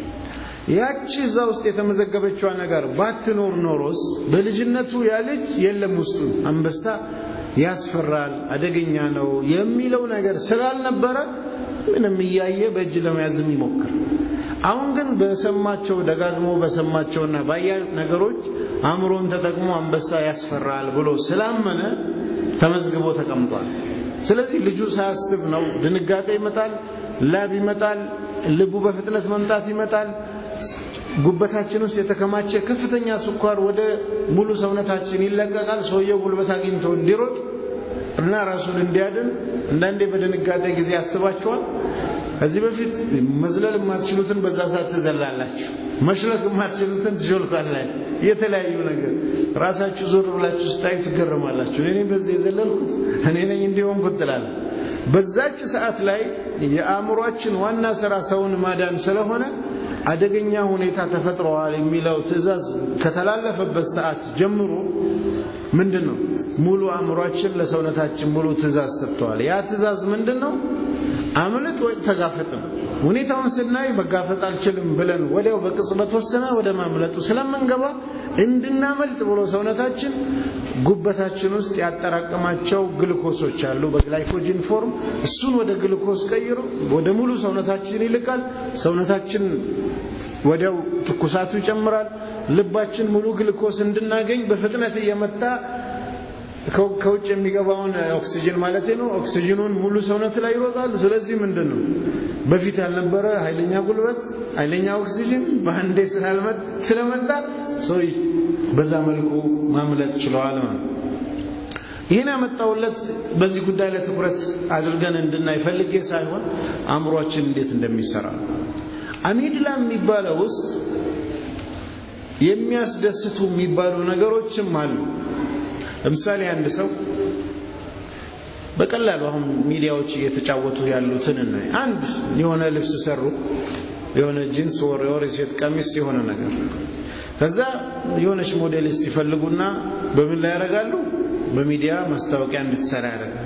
ያቺ እዛ ውስጥ የተመዘገበችዋ ነገር ባትኖር ኖሮስ በልጅነቱ ያ ልጅ የለም ውስጡ አንበሳ ያስፈራል፣ አደገኛ ነው የሚለው ነገር ስላልነበረ ምንም እያየ በእጅ ለመያዝም ይሞክር። አሁን ግን በሰማቸው ደጋግሞ በሰማቸውና ባያ ነገሮች አእምሮን ተጠቅሞ አንበሳ ያስፈራል ብሎ ስላመነ ተመዝግቦ ተቀምጧል። ስለዚህ ልጁ ሳያስብ ነው ድንጋጤ ይመጣል፣ ላብ ይመጣል፣ ልቡ በፍጥነት መምጣት ይመጣል። ጉበታችን ውስጥ የተከማቸ ከፍተኛ ስኳር ወደ ሙሉ ሰውነታችን ይለቀቃል። ሰውየው ጉልበት አግኝቶ እንዲሮጥ እና ራሱን እንዲያድን አንዳንዴ በድንጋጤ ጊዜ ያስባችኋል። ከዚህ በፊት መዝለል የማትችሉትን በዛ ሰዓት ትዘላላችሁ፣ መሽለክ የማትችሉትን ትሾልካላችሁ። የተለያዩ ነገር ራሳችሁ ዞር ብላችሁ ስታዩ ትገረማላችሁ። እኔ በዚህ የዘለልኩት እኔ ነኝ እንዲሆን ትላለ። በዛች ሰዓት ላይ የአእምሯችን ዋና ስራ ሰውን ማዳን ስለሆነ አደገኛ ሁኔታ ተፈጥሯል የሚለው ትዕዛዝ ከተላለፈበት ሰዓት ጀምሮ ምንድን ነው ሙሉ አእምሯችን ለሰውነታችን ሙሉ ትዕዛዝ ሰጥተዋል። ያ ትዕዛዝ ምንድን ነው? አምልጥ ወይ ተጋፈጥ ነው። ሁኔታውን ስናይ መጋፈጥ አልችልም ብለን ወዲያው በቅጽበት ወስነ ወደ ማምለጡ ስለምንገባ እንድናመልጥ ብሎ ሰውነታችን ጉበታችን ውስጥ ያጠራቀማቸው ግልኮሶች አሉ በግላይኮጂን ፎርም። እሱን ወደ ግልኮስ ቀይሮ ወደ ሙሉ ሰውነታችን ይልቃል። ሰውነታችን ወዲያው ትኩሳቱ ይጨምራል። ልባችን ሙሉ ግልኮስ እንድናገኝ በፍጥነት እየመታ ከውጭ የሚገባውን ኦክሲጅን ማለት ነው። ኦክሲጅኑን ሙሉ ሰውነት ላይ ይሮጣል። ስለዚህ ምንድን ነው በፊት ያልነበረ ኃይለኛ ጉልበት፣ ኃይለኛ ኦክሲጅን በአንዴ ስለመጣ ሰው በዛ መልኩ ማምለጥ ችለዋል ማለት ነው። ይህን ያመጣውለት በዚህ ጉዳይ ላይ ትኩረት አድርገን እንድናይ ፈልጌ ሳይሆን አእምሯችን እንዴት እንደሚሰራ አሚድላ የሚባለው ውስጥ የሚያስደስቱ የሚባሉ ነገሮችም አሉ። ለምሳሌ አንድ ሰው በቀላሉ አሁን ሚዲያዎች እየተጫወቱ ያሉትን እናይ። አንድ የሆነ ልብስ ሰሩ፣ የሆነ ጂንስ ወር የወር የሴት ቀሚስ የሆነ ነገር ከዛ የሆነች ሞዴሊስት ይፈልጉና በምን ላይ ያደርጋሉ? በሚዲያ ማስታወቂያ እንድትሰራ ያደርጋል።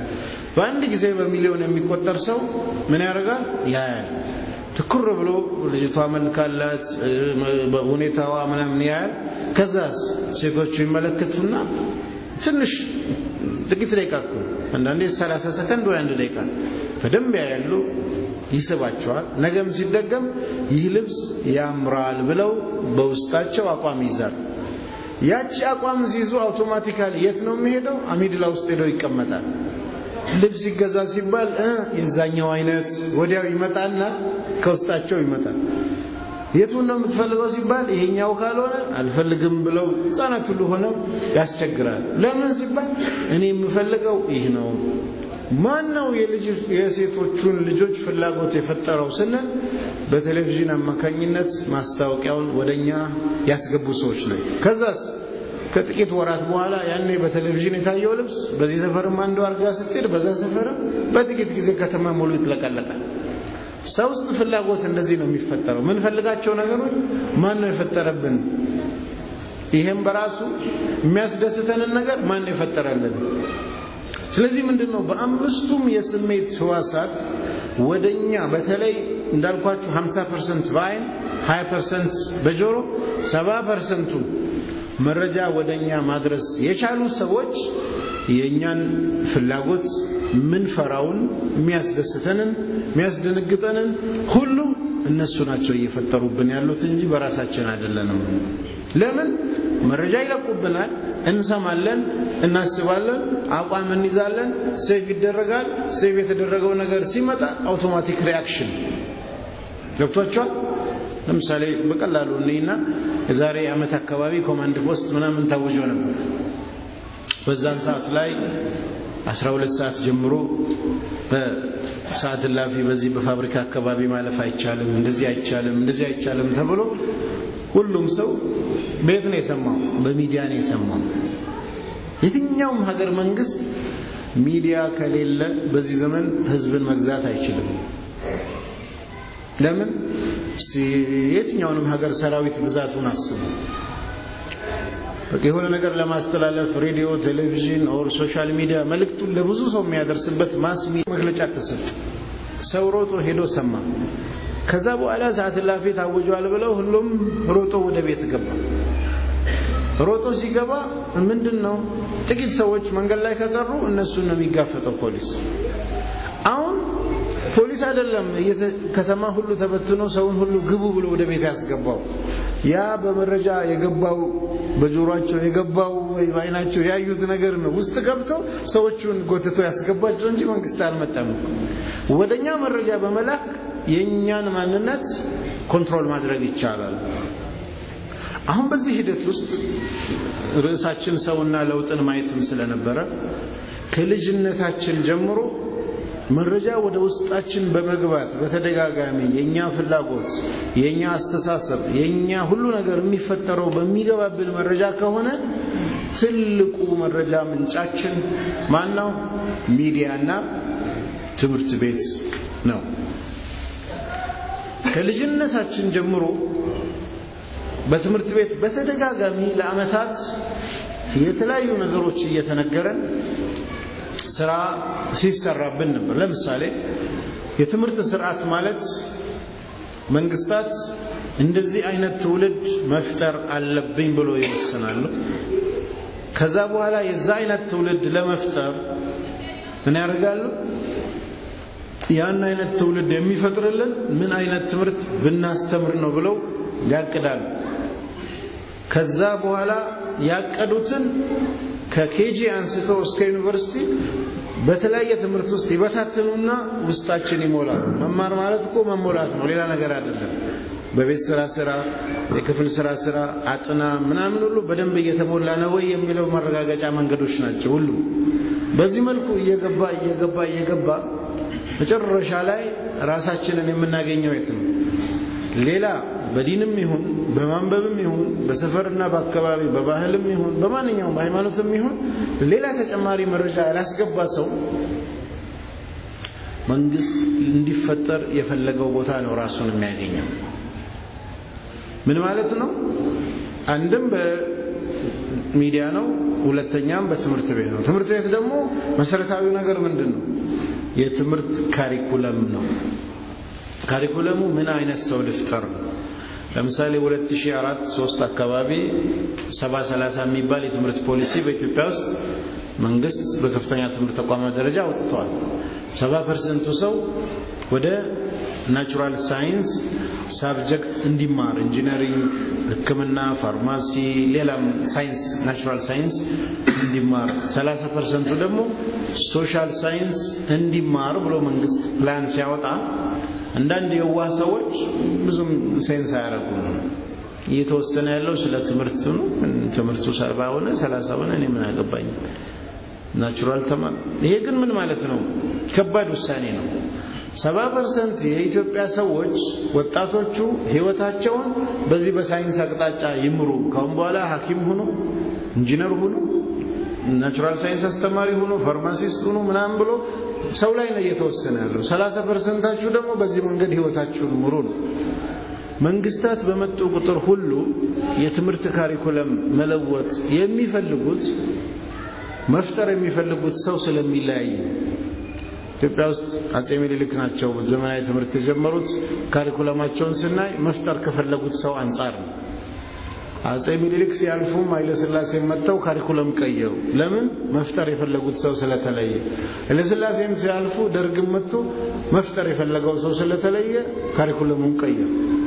በአንድ ጊዜ በሚሊዮን የሚቆጠር ሰው ምን ያደርጋል? ያያል። ትኩር ብሎ ልጅቷ መልካላት ሁኔታዋ ምናምን ያያል። ከዛስ ሴቶቹ ይመለከቱና ትንሽ ጥቂት ደቂቃ እኮ አንዳንዴ 30 ሰከንድ ወይ አንድ ደቂቃ በደንብ ያያሉ፣ ይስባቸዋል። ነገም ሲደገም ይህ ልብስ ያምራል ብለው በውስጣቸው አቋም ይይዛል። ያቺ አቋም ሲይዙ አውቶማቲካሊ የት ነው የሚሄደው? አሚድላ ውስጥ ሄደው ይቀመጣል። ልብስ ይገዛ ሲባል የዛኛው አይነት ወዲያው ይመጣና ከውስጣቸው ይመጣል። የቱን ነው የምትፈልገው ሲባል ይሄኛው ካልሆነ አልፈልግም ብለው ህፃናት ሁሉ ሆነው ያስቸግራል። ለምን ሲባል እኔ የምፈልገው ይህ ነው። ማን ነው የሴቶቹን ልጆች ፍላጎት የፈጠረው ስንል በቴሌቪዥን አማካኝነት ማስታወቂያውን ወደኛ ያስገቡ ሰዎች ነው። ከዛስ ከጥቂት ወራት በኋላ ያኔ በቴሌቪዥን የታየው ልብስ በዚህ ሰፈርም አንዱ አርጋ ስትሄድ በዛ ሰፈርም በጥቂት ጊዜ ከተማ ሙሉ ይጥለቀለቃል። ሰው ውስጥ ፍላጎት እንደዚህ ነው የሚፈጠረው። ምንፈልጋቸው ነገሮች ማን ነው የፈጠረብን? ይሄም በራሱ የሚያስደስተንን ነገር ማን ነው የፈጠረልን? ስለዚህ ምንድን ነው በአምስቱም የስሜት ህዋሳት ወደኛ በተለይ እንዳልኳችሁ 50 ፐርሰንት በአይን 20 ፐርሰንት በጆሮ 70 ፐርሰንቱ መረጃ ወደኛ ማድረስ የቻሉ ሰዎች የእኛን ፍላጎት ምንፈራውን የሚያስደስተንን የሚያስደነግጠንን ሁሉ እነሱ ናቸው እየፈጠሩብን ያሉት እንጂ በራሳችን አይደለንም። ለምን መረጃ ይለቁብናል፣ እንሰማለን፣ እናስባለን፣ አቋም እንይዛለን፣ ሴቭ ይደረጋል። ሴቭ የተደረገው ነገር ሲመጣ አውቶማቲክ ሪያክሽን ገብቷቸዋል። ለምሳሌ በቀላሉ እኔና የዛሬ ዓመት አካባቢ ኮማንድ ፖስት ምናምን ታውጆ ነበር። በዛን ሰዓት ላይ 12 ሰዓት ጀምሮ በሰዓት እላፊ በዚህ በፋብሪካ አካባቢ ማለፍ አይቻልም፣ እንደዚህ አይቻልም፣ እንደዚህ አይቻልም ተብሎ ሁሉም ሰው ቤት ነው የሰማው፣ በሚዲያ ነው የሰማው። የትኛውም ሀገር መንግስት ሚዲያ ከሌለ በዚህ ዘመን ህዝብን መግዛት አይችልም። ለምን? የትኛውንም ሀገር ሰራዊት ብዛቱን አስቡ። የሆነ ነገር ለማስተላለፍ ሬዲዮ፣ ቴሌቪዥን ኦር ሶሻል ሚዲያ መልእክቱን ለብዙ ሰው የሚያደርስበት ማስ መግለጫ ተሰጠ። ሰው ሮጦ ሄዶ ሰማ። ከዛ በኋላ ሰዓት እላፊ ታውጇል ብለው ሁሉም ሮጦ ወደ ቤት ገባ። ሮጦ ሲገባ ምንድን ነው ጥቂት ሰዎች መንገድ ላይ ከቀሩ እነሱን ነው የሚጋፈጠው ፖሊስ። አሁን ፖሊስ አይደለም ከተማ ሁሉ ተበትኖ ሰውን ሁሉ ግቡ ብሎ ወደ ቤት ያስገባው። ያ በመረጃ የገባው በጆሮአቸው የገባው ወይ በአይናቸው ያዩት ነገር ነው ውስጥ ገብተው ሰዎቹን ጎትቶ ያስገባቸው እንጂ መንግስት አልመጣም። ወደኛ መረጃ በመላክ የእኛን ማንነት ኮንትሮል ማድረግ ይቻላል። አሁን በዚህ ሂደት ውስጥ ርዕሳችን ሰውና ለውጥን ማየትም ስለነበረ ከልጅነታችን ጀምሮ መረጃ ወደ ውስጣችን በመግባት በተደጋጋሚ የኛ ፍላጎት፣ የኛ አስተሳሰብ፣ የኛ ሁሉ ነገር የሚፈጠረው በሚገባብን መረጃ ከሆነ ትልቁ መረጃ ምንጫችን ማን ነው? ሚዲያና ትምህርት ቤት ነው። ከልጅነታችን ጀምሮ በትምህርት ቤት በተደጋጋሚ ለዓመታት የተለያዩ ነገሮች እየተነገረን ስራ ሲሰራብን ነበር። ለምሳሌ የትምህርት ስርዓት ማለት መንግስታት እንደዚህ አይነት ትውልድ መፍጠር አለብኝ ብሎ ይወስናሉ። ከዛ በኋላ የዛ አይነት ትውልድ ለመፍጠር ምን ያደርጋሉ? ያን አይነት ትውልድ የሚፈጥርልን ምን አይነት ትምህርት ብናስተምር ነው ብለው ያቅዳሉ። ከዛ በኋላ ያቀዱትን ከኬጂ አንስተው እስከ ዩኒቨርሲቲ በተለያየ ትምህርት ውስጥ ይበታትኑና ውስጣችን ይሞላሉ። መማር ማለት እኮ መሞላት ነው፣ ሌላ ነገር አይደለም። በቤት ስራ ስራ፣ የክፍል ስራ ስራ፣ አጥና ምናምን ሁሉ በደንብ እየተሞላ ነው ወይ የሚለው ማረጋገጫ መንገዶች ናቸው ሁሉ። በዚህ መልኩ እየገባ እየገባ እየገባ መጨረሻ ላይ ራሳችንን የምናገኘው የት ነው? ሌላ በዲንም ይሁን በማንበብም ይሁን በሰፈርና በአካባቢ በባህልም ይሁን በማንኛውም በሃይማኖትም ይሁን ሌላ ተጨማሪ መረጃ ያላስገባ ሰው መንግስት እንዲፈጠር የፈለገው ቦታ ነው ራሱን የሚያገኘው። ምን ማለት ነው? አንድም ሚዲያ ነው። ሁለተኛም በትምህርት ቤት ነው። ትምህርት ቤት ደግሞ መሰረታዊው ነገር ምንድን ነው? የትምህርት ካሪኩለም ነው። ካሪኩለሙ ምን አይነት ሰው ልፍጠር ነው? ለምሳሌ 2004 3 አካባቢ 70 30 የሚባል የትምህርት ፖሊሲ በኢትዮጵያ ውስጥ መንግስት በከፍተኛ ትምህርት ተቋማት ደረጃ አውጥተዋል። 70 ፐርሰንቱ ሰው ወደ ናቹራል ሳይንስ ሳብጀክት እንዲማር ኢንጂነሪንግ፣ ሕክምና፣ ፋርማሲ፣ ሌላም ሳይንስ ናቹራል ሳይንስ እንዲማር 30 ፐርሰንቱ ደግሞ ሶሻል ሳይንስ እንዲማር ብሎ መንግስት ፕላን ሲያወጣ አንዳንድ የዋህ ሰዎች ብዙም ሴንስ አያደርጉም። እየተወሰነ ያለው ስለ ትምህርት ነው። ትምህርቱ ሰባ ሆነ ሰላሳ ሆነ እኔ ምን አገባኝ ናቹራል ተማር። ይሄ ግን ምን ማለት ነው? ከባድ ውሳኔ ነው። ሰባ ፐርሰንት የኢትዮጵያ ሰዎች ወጣቶቹ ህይወታቸውን በዚህ በሳይንስ አቅጣጫ ይምሩ። ካሁን በኋላ ሐኪም ሁኑ፣ ኢንጂነር ሁኑ፣ ናቹራል ሳይንስ አስተማሪ ሁኑ፣ ፋርማሲስት ሁኑ ምናምን ብሎ ሰው ላይ ነው እየተወሰነ ያለው። ሰላሳ ፐርሰንታችሁ ደግሞ በዚህ መንገድ ህይወታችሁን ምሩ ነው። መንግስታት በመጡ ቁጥር ሁሉ የትምህርት ካሪኩለም መለወጥ የሚፈልጉት መፍጠር የሚፈልጉት ሰው ስለሚለያይ ነው። ኢትዮጵያ ውስጥ አጼ ምኒልክ ናቸው ዘመናዊ ትምህርት የጀመሩት። ካሪኩለማቸውን ስናይ መፍጠር ከፈለጉት ሰው አንጻር ነው። አጼ ምኒልክ ሲያልፉም ኃይለ ሥላሴ መጥተው ካሪኩለም ቀየሩ። ለምን? መፍጠር የፈለጉት ሰው ስለተለየ። ኃይለ ሥላሴም ሲያልፉ ደርግም መጥቶ መፍጠር የፈለገው ሰው ስለተለየ ካሪኩለሙን ቀየሩ።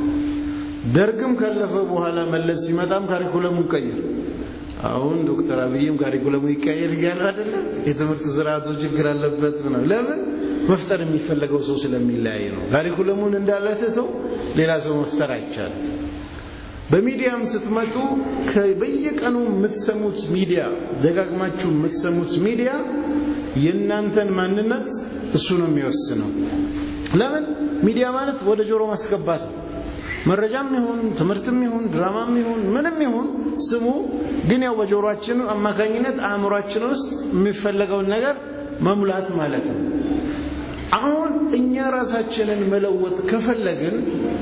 ደርግም ካለፈ በኋላ መለስ ሲመጣም ካሪኩለሙን ቀየሩ። አሁን ዶክተር አብይም ካሪኩለሙ ይቀየር እያሉ አይደለም። የትምህርት ስርዓቱ ችግር አለበት ነው። ለምን? መፍጠር የሚፈለገው ሰው ስለሚለያይ ነው። ካሪኩለሙን እንዳለ ትተው ሌላ ሰው መፍጠር አይቻልም። በሚዲያም ስትመጡ በየቀኑ የምትሰሙት ሚዲያ ደጋግማችሁ የምትሰሙት ሚዲያ የእናንተን ማንነት እሱ ነው የሚወስነው። ለምን? ሚዲያ ማለት ወደ ጆሮ ማስገባት ነው። መረጃም ይሁን ትምህርትም ይሁን ድራማም ይሁን ምንም ይሁን ስሙ፣ ግን ያው በጆሮአችን አማካኝነት አእምሯችን ውስጥ የሚፈለገውን ነገር መሙላት ማለት ነው። አሁን እኛ ራሳችንን መለወጥ ከፈለግን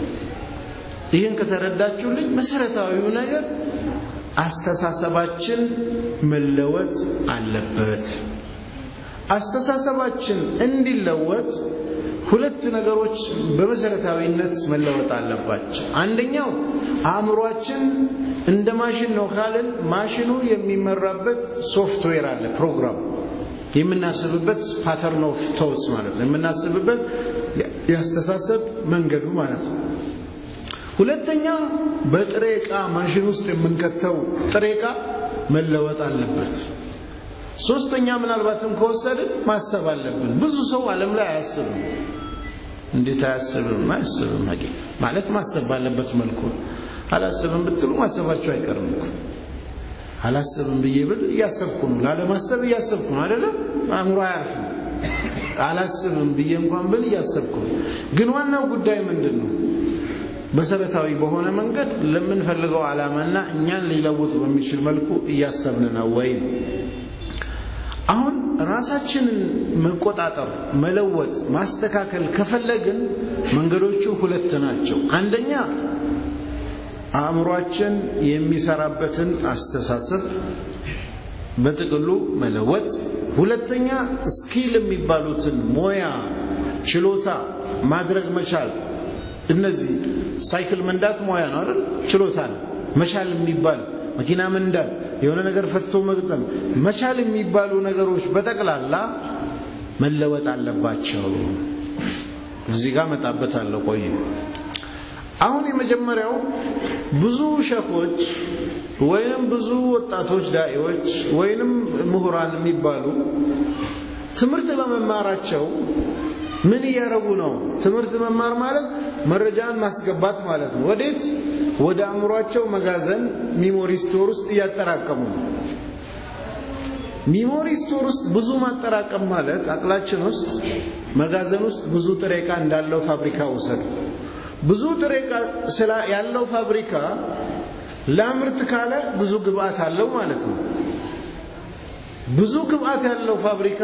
ይህን ከተረዳችሁልኝ መሰረታዊው ነገር አስተሳሰባችን መለወጥ አለበት። አስተሳሰባችን እንዲለወጥ ሁለት ነገሮች በመሰረታዊነት መለወጥ አለባቸው። አንደኛው አእምሯችን እንደ ማሽን ነው ካልን ማሽኑ የሚመራበት ሶፍትዌር አለ፣ ፕሮግራም የምናስብበት ፓተርን ኦፍ ቶትስ ማለት ነው። የምናስብበት ያስተሳሰብ መንገዱ ማለት ነው። ሁለተኛ በጥሬ ዕቃ ማሽን ውስጥ የምንከተው ጥሬ ዕቃ መለወጥ አለበት። ሶስተኛ ምናልባትም ከወሰድን ማሰብ አለብን። ብዙ ሰው ዓለም ላይ አያስብም። እንዴት አያስብም? አያስብም ሀቂ ማለት ማሰብ ባለበት መልኩ አላስብም ብትሉ ማሰባቸው አይቀርም እኮ አላስብም ብዬ ብል እያሰብኩ ነው። ላለማሰብ እያሰብኩ ነው አይደለም? አእምሮ አያርፍም። አላስብም ብዬ እንኳን ብል እያሰብኩ ነው። ግን ዋናው ጉዳይ ምንድን ነው? መሰረታዊ በሆነ መንገድ ለምንፈልገው ዓላማና እኛን ሊለውጥ በሚችል መልኩ እያሰብን ነው ወይ ነው። አሁን ራሳችንን መቆጣጠር፣ መለወጥ፣ ማስተካከል ከፈለግን መንገዶቹ ሁለት ናቸው። አንደኛ አእምሯችን የሚሰራበትን አስተሳሰብ በጥቅሉ መለወጥ፣ ሁለተኛ ስኪል የሚባሉትን ሞያ፣ ችሎታ ማድረግ መቻል። እነዚህ ሳይክል መንዳት ሞያ ነው አይደል? ችሎታ ነው። መቻል የሚባል መኪና መንዳት፣ የሆነ ነገር ፈትቶ መግጠም፣ መቻል የሚባሉ ነገሮች በጠቅላላ መለወጥ አለባቸው። እዚህ ጋር መጣበታለሁ። ቆይ አሁን የመጀመሪያው ብዙ ሸኾች ወይንም ብዙ ወጣቶች ዳኢዎች ወይንም ምሁራን የሚባሉ ትምህርት በመማራቸው ምን እያረጉ ነው? ትምህርት መማር ማለት መረጃን ማስገባት ማለት ነው። ወዴት? ወደ አእምሯቸው መጋዘን ሚሞሪ ስቶር ውስጥ እያጠራቀሙ ነው። ሚሞሪ ስቶር ውስጥ ብዙ ማጠራቀም ማለት አቅላችን ውስጥ መጋዘን ውስጥ ብዙ ጥሬ ዕቃ እንዳለው ፋብሪካ ውሰድ። ብዙ ጥሬ ዕቃ ያለው ፋብሪካ ላምርት ካለ ብዙ ግብአት አለው ማለት ነው። ብዙ ግብአት ያለው ፋብሪካ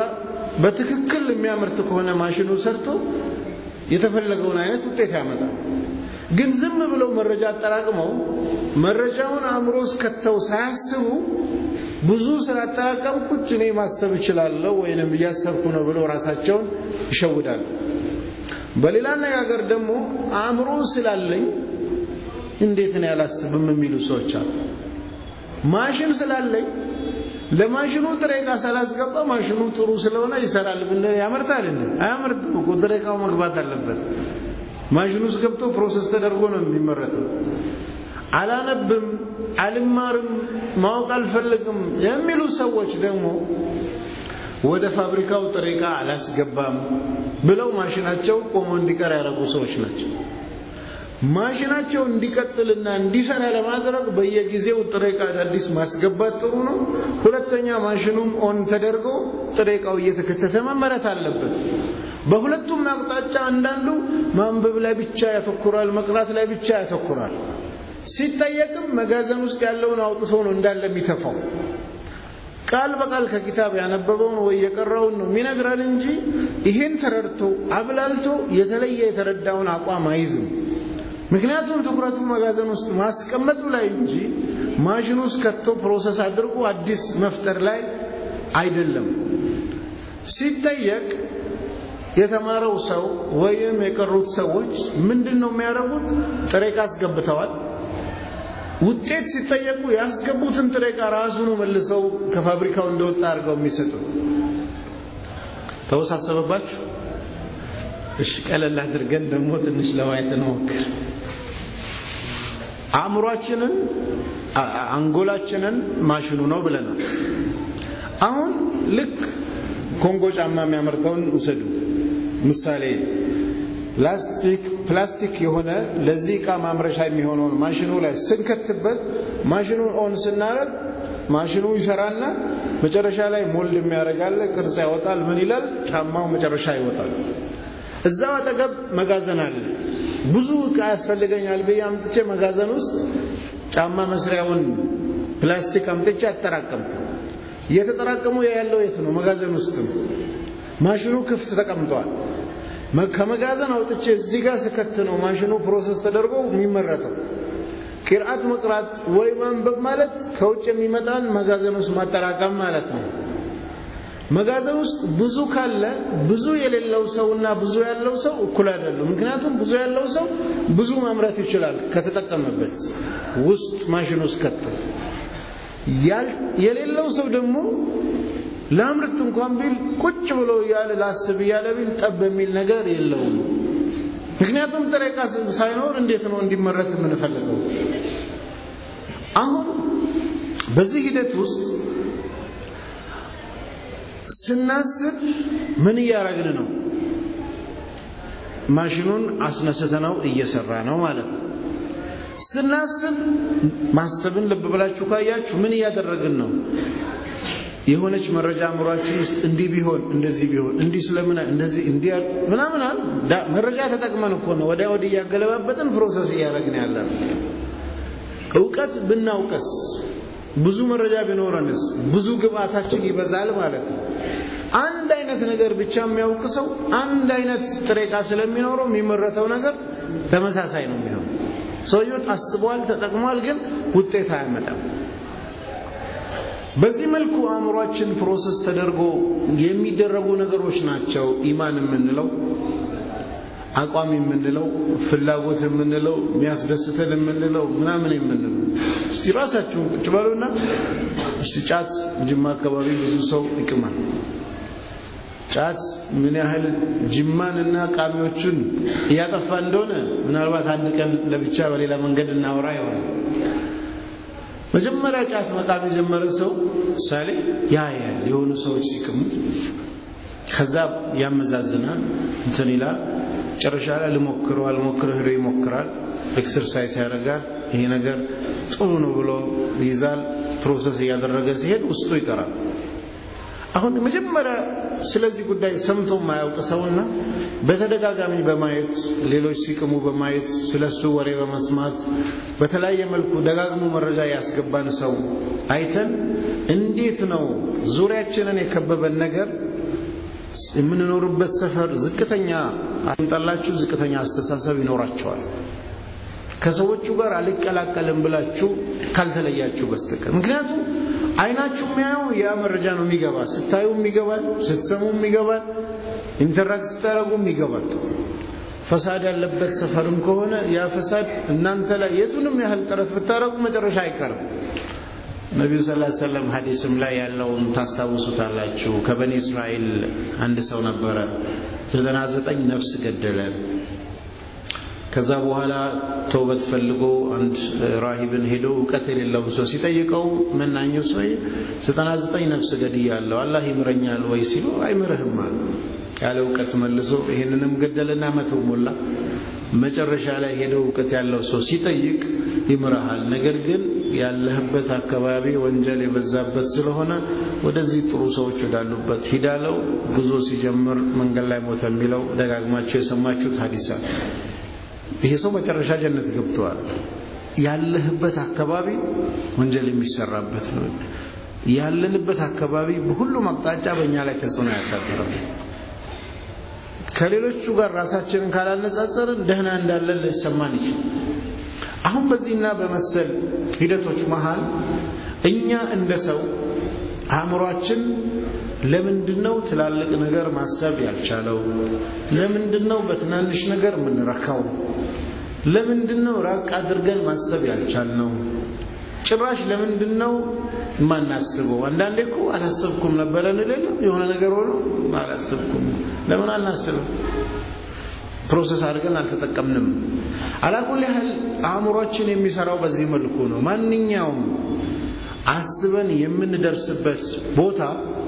በትክክል የሚያመርት ከሆነ ማሽኑ ሰርቶ የተፈለገውን አይነት ውጤት ያመጣል። ግን ዝም ብለው መረጃ አጠራቅመው መረጃውን አእምሮ ውስጥ ከተው ሳያስቡ ብዙ ስላጠራቀምኩት እኔ ማሰብ እችላለሁ ወይንም እያሰብኩ ነው ብለው ራሳቸውን ይሸውዳሉ። በሌላ አነጋገር ደግሞ አእምሮ ስላለኝ እንዴት ነው ያላስብም የሚሉ ሰዎች አሉ። ማሽን ስላለኝ ለማሽኑ ጥሬ ዕቃ ሳላስገባ ማሽኑ ጥሩ ስለሆነ ይሰራል ብንል ያመርታል እንዴ? አያመርትም እኮ ጥሬ ዕቃው መግባት አለበት። ማሽኑ ውስጥ ገብቶ ፕሮሰስ ተደርጎ ነው የሚመረተው። አላነብም፣ አልማርም፣ ማወቅ አልፈልግም የሚሉ ሰዎች ደግሞ ወደ ፋብሪካው ጥሬ ዕቃ አላስገባም ብለው ማሽናቸው ቆሞ እንዲቀር ያደረጉ ሰዎች ናቸው። ማሽናቸው እንዲቀጥልና እንዲሰራ ለማድረግ በየጊዜው ጥሬ ዕቃ አዳዲስ ማስገባት ጥሩ ነው። ሁለተኛ ማሽኑም ኦን ተደርጎ ጥሬ ዕቃው እየተከተተ መመረት አለበት። በሁለቱም አቅጣጫ አንዳንዱ ማንበብ ላይ ብቻ ያተኩራል፣ መቅራት ላይ ብቻ ያተኩራል። ሲጠየቅም መጋዘን ውስጥ ያለውን አውጥቶ ነው እንዳለ የሚተፋው። ቃል በቃል ከኪታብ ያነበበውን ወይ የቀረውን ነው የሚነግረን እንጂ ይሄን ተረድቶ አብላልቶ የተለየ የተረዳውን አቋም አይዝም። ምክንያቱም ትኩረቱ መጋዘን ውስጥ ማስቀመጡ ላይ እንጂ ማሽን ውስጥ ከቶ ፕሮሰስ አድርጎ አዲስ መፍጠር ላይ አይደለም። ሲጠየቅ የተማረው ሰው ወይም የቀሩት ሰዎች ምንድን ነው የሚያደርጉት? ጥሬ ዕቃ አስገብተዋል። ውጤት ሲጠየቁ ያስገቡትን ጥሬ ዕቃ ራሱኑ መልሰው ከፋብሪካው እንደወጣ አድርገው የሚሰጡት። ተወሳሰበባችሁ? እሺ፣ ቀለል አድርገን ደግሞ ትንሽ ለማየት እንሞክር። አእምሯችንን አንጎላችንን ማሽኑ ነው ብለናል። አሁን ልክ ኮንጎ ጫማ የሚያመርተውን ውሰዱ ምሳሌ ፕላስቲክ ፕላስቲክ የሆነ ለዚህ ዕቃ ማምረሻ የሚሆነውን ማሽኑ ላይ ስንከትበት ማሽኑን ኦን ስናረግ ማሽኑ ይሰራና መጨረሻ ላይ ሞልድ የሚያደርጋለ ቅርጽ ያወጣል። ምን ይላል? ጫማው መጨረሻ ይወጣል። እዛው አጠገብ መጋዘን አለ። ብዙ ዕቃ ያስፈልገኛል ብዬ አምጥቼ መጋዘን ውስጥ ጫማ መስሪያውን ፕላስቲክ አምጥቼ አጠራቀምኩ። እየተጠራቀሙ ያለው የት ነው? መጋዘን ውስጥ ነው። ማሽኑ ክፍት ተቀምጧል። ከመጋዘን አውጥቼ እዚህ ጋር ስከት ነው ማሽኑ ፕሮሰስ ተደርጎ የሚመረተው። ቂርአት መቅራት ወይ ማንበብ ማለት ከውጭ የሚመጣን መጋዘን ውስጥ ማጠራቀም ማለት ነው። መጋዘን ውስጥ ብዙ ካለ ብዙ የሌለው ሰውና ብዙ ያለው ሰው እኩል አይደሉም። ምክንያቱም ብዙ ያለው ሰው ብዙ ማምረት ይችላል ከተጠቀመበት ውስጥ ማሽን ውስጥ ከቶ የሌለው ሰው ደግሞ ለአምርት እንኳን ቢል ቁጭ ብሎ እያለ ላስብ እያለ ቢል ጠብ የሚል ነገር የለውም። ምክንያቱም ጥሬ ዕቃ ሳይኖር እንዴት ነው እንዲመረት የምንፈልገው? አሁን በዚህ ሂደት ውስጥ ስናስብ ምን እያረግን ነው? ማሽኑን አስነስተነው እየሰራ ነው ማለት ነው። ስናስብ ማሰብን ልብ ብላችሁ ካያችሁ ምን እያደረግን ነው? የሆነች መረጃ አእምሯችን ውስጥ እንዲህ ቢሆን እንደዚህ ቢሆን እንዲህ ስለምን እንደዚህ እንዲህ ምናምን አለ መረጃ ተጠቅመን እኮ ነው ወዲያ ወዲህ እያገለባበጥን ፕሮሰስ እያደረግን ያለ እውቀት ብናውቀስ ብዙ መረጃ ቢኖረንስ ብዙ ግብአታችን ይበዛል ማለት ነው። አንድ አይነት ነገር ብቻ የሚያውቅ ሰው አንድ አይነት ጥሬ ዕቃ ስለሚኖረው የሚመረተው ነገር ተመሳሳይ ነው የሚሆነው። ሰውየው አስቧል፣ ተጠቅሟል፣ ግን ውጤት አያመጣም። በዚህ መልኩ አእምሯችን ፕሮሰስ ተደርጎ የሚደረጉ ነገሮች ናቸው ኢማን የምንለው አቋም የምንለው ፍላጎት የምንለው የሚያስደስተን የምንለው ምናምን የምንለው። እስቲ ራሳችሁን ቁጭ በሉና እስቲ ጫት ጅማ አካባቢ ብዙ ሰው ይቅማል። ጫት ምን ያህል ጅማንና ቃሚዎቹን እያጠፋ እንደሆነ ምናልባት አንድ ቀን ለብቻ በሌላ መንገድ እናወራ ይሆናል። መጀመሪያ ጫት መቃም የጀመረ ሰው ምሳሌ ያያል የሆኑ ሰዎች ሲቅሙ፣ ከዛ ያመዛዝናል፣ እንትን ይላል። መጨረሻ ላይ ልሞክረው አልሞክረው ሄዶ ይሞክራል። ኤክሰርሳይዝ ያደርጋል። ይሄ ነገር ጥሩ ነው ብሎ ይይዛል። ፕሮሰስ እያደረገ ሲሄድ ውስጡ ይቀራል። አሁን መጀመሪያ ስለዚህ ጉዳይ ሰምቶ የማያውቅ ሰውና በተደጋጋሚ በማየት ሌሎች ሲቅሙ በማየት ስለሱ ወሬ በመስማት በተለያየ መልኩ ደጋግሞ መረጃ ያስገባን ሰው አይተን እንዴት ነው ዙሪያችንን የከበበን ነገር የምንኖርበት ሰፈር ዝቅተኛ አምጣላችሁ ዝቅተኛ አስተሳሰብ ይኖራቸዋል። ከሰዎቹ ጋር አልቀላቀልም ብላችሁ ካልተለያችሁ በስተቀር ምክንያቱም አይናችሁ የሚያየው ያ መረጃ ነው የሚገባ ስታዩም ይገባል ስትሰሙም ይገባል ኢንተራክት ስታደረጉም ይገባል ፈሳድ ያለበት ሰፈርም ከሆነ ያ ፈሳድ እናንተ ላይ የቱንም ያህል ጥረት ብታደረጉ መጨረሻ አይቀርም ነቢዩ ስ ሰለም ሀዲስም ላይ ያለውን ታስታውሱታላችሁ ከበኒ እስራኤል አንድ ሰው ነበረ ዘጠና ዘጠኝ ነፍስ ገደለ ከዛ በኋላ ተውበት ፈልጎ አንድ ራሂብን ሄዶ እውቀት የሌለውን ሰው ሲጠይቀው መናኙ ሰው ዘጠና ዘጠኝ ነፍስ ገድያለሁ አላህ ይምረኛል ወይ ሲሉ አይምርህም አለ ያለ እውቀት መልሶ ይህንንም ገደልና መተው ሞላ መጨረሻ ላይ ሄደው እውቀት ያለው ሰው ሲጠይቅ ይምረሃል ነገር ግን ያለህበት አካባቢ ወንጀል የበዛበት ስለሆነ ወደዚህ ጥሩ ሰዎች ወዳሉበት ሂዳለው ጉዞ ሲጀምር መንገድ ላይ ሞተ የሚለው ደጋግማቸው የሰማችሁት ሀዲሳ ይሄ ሰው መጨረሻ ጀነት ገብተዋል ያለህበት አካባቢ ወንጀል የሚሰራበት ነው ያለንበት አካባቢ በሁሉም አቅጣጫ በእኛ ላይ ተጽዕኖ ያሳድራል ከሌሎቹ ጋር ራሳችንን ካላነጻጸርን ደህና እንዳለን ሊሰማን ይችላል አሁን በዚህና በመሰል ሂደቶች መሃል እኛ እንደ ሰው አእምሯችን ለምንድን ነው ትላልቅ ነገር ማሰብ ያልቻለው ለምንድን ነው በትናንሽ ነገር የምንረካው ለምንድን ነው ራቅ አድርገን ማሰብ ያልቻልነው ጭራሽ ለምንድን ነው የማናስበው አንዳንዴ እኮ አላሰብኩም ነበረ እንሌለ የሆነ ነገር ሆኖ አላሰብኩም ለምን አናስብም ፕሮሰስ አድርገን አልተጠቀምንም አላኩል ያህል አእምሯችን የሚሰራው በዚህ መልኩ ነው ማንኛውም አስበን የምንደርስበት ቦታ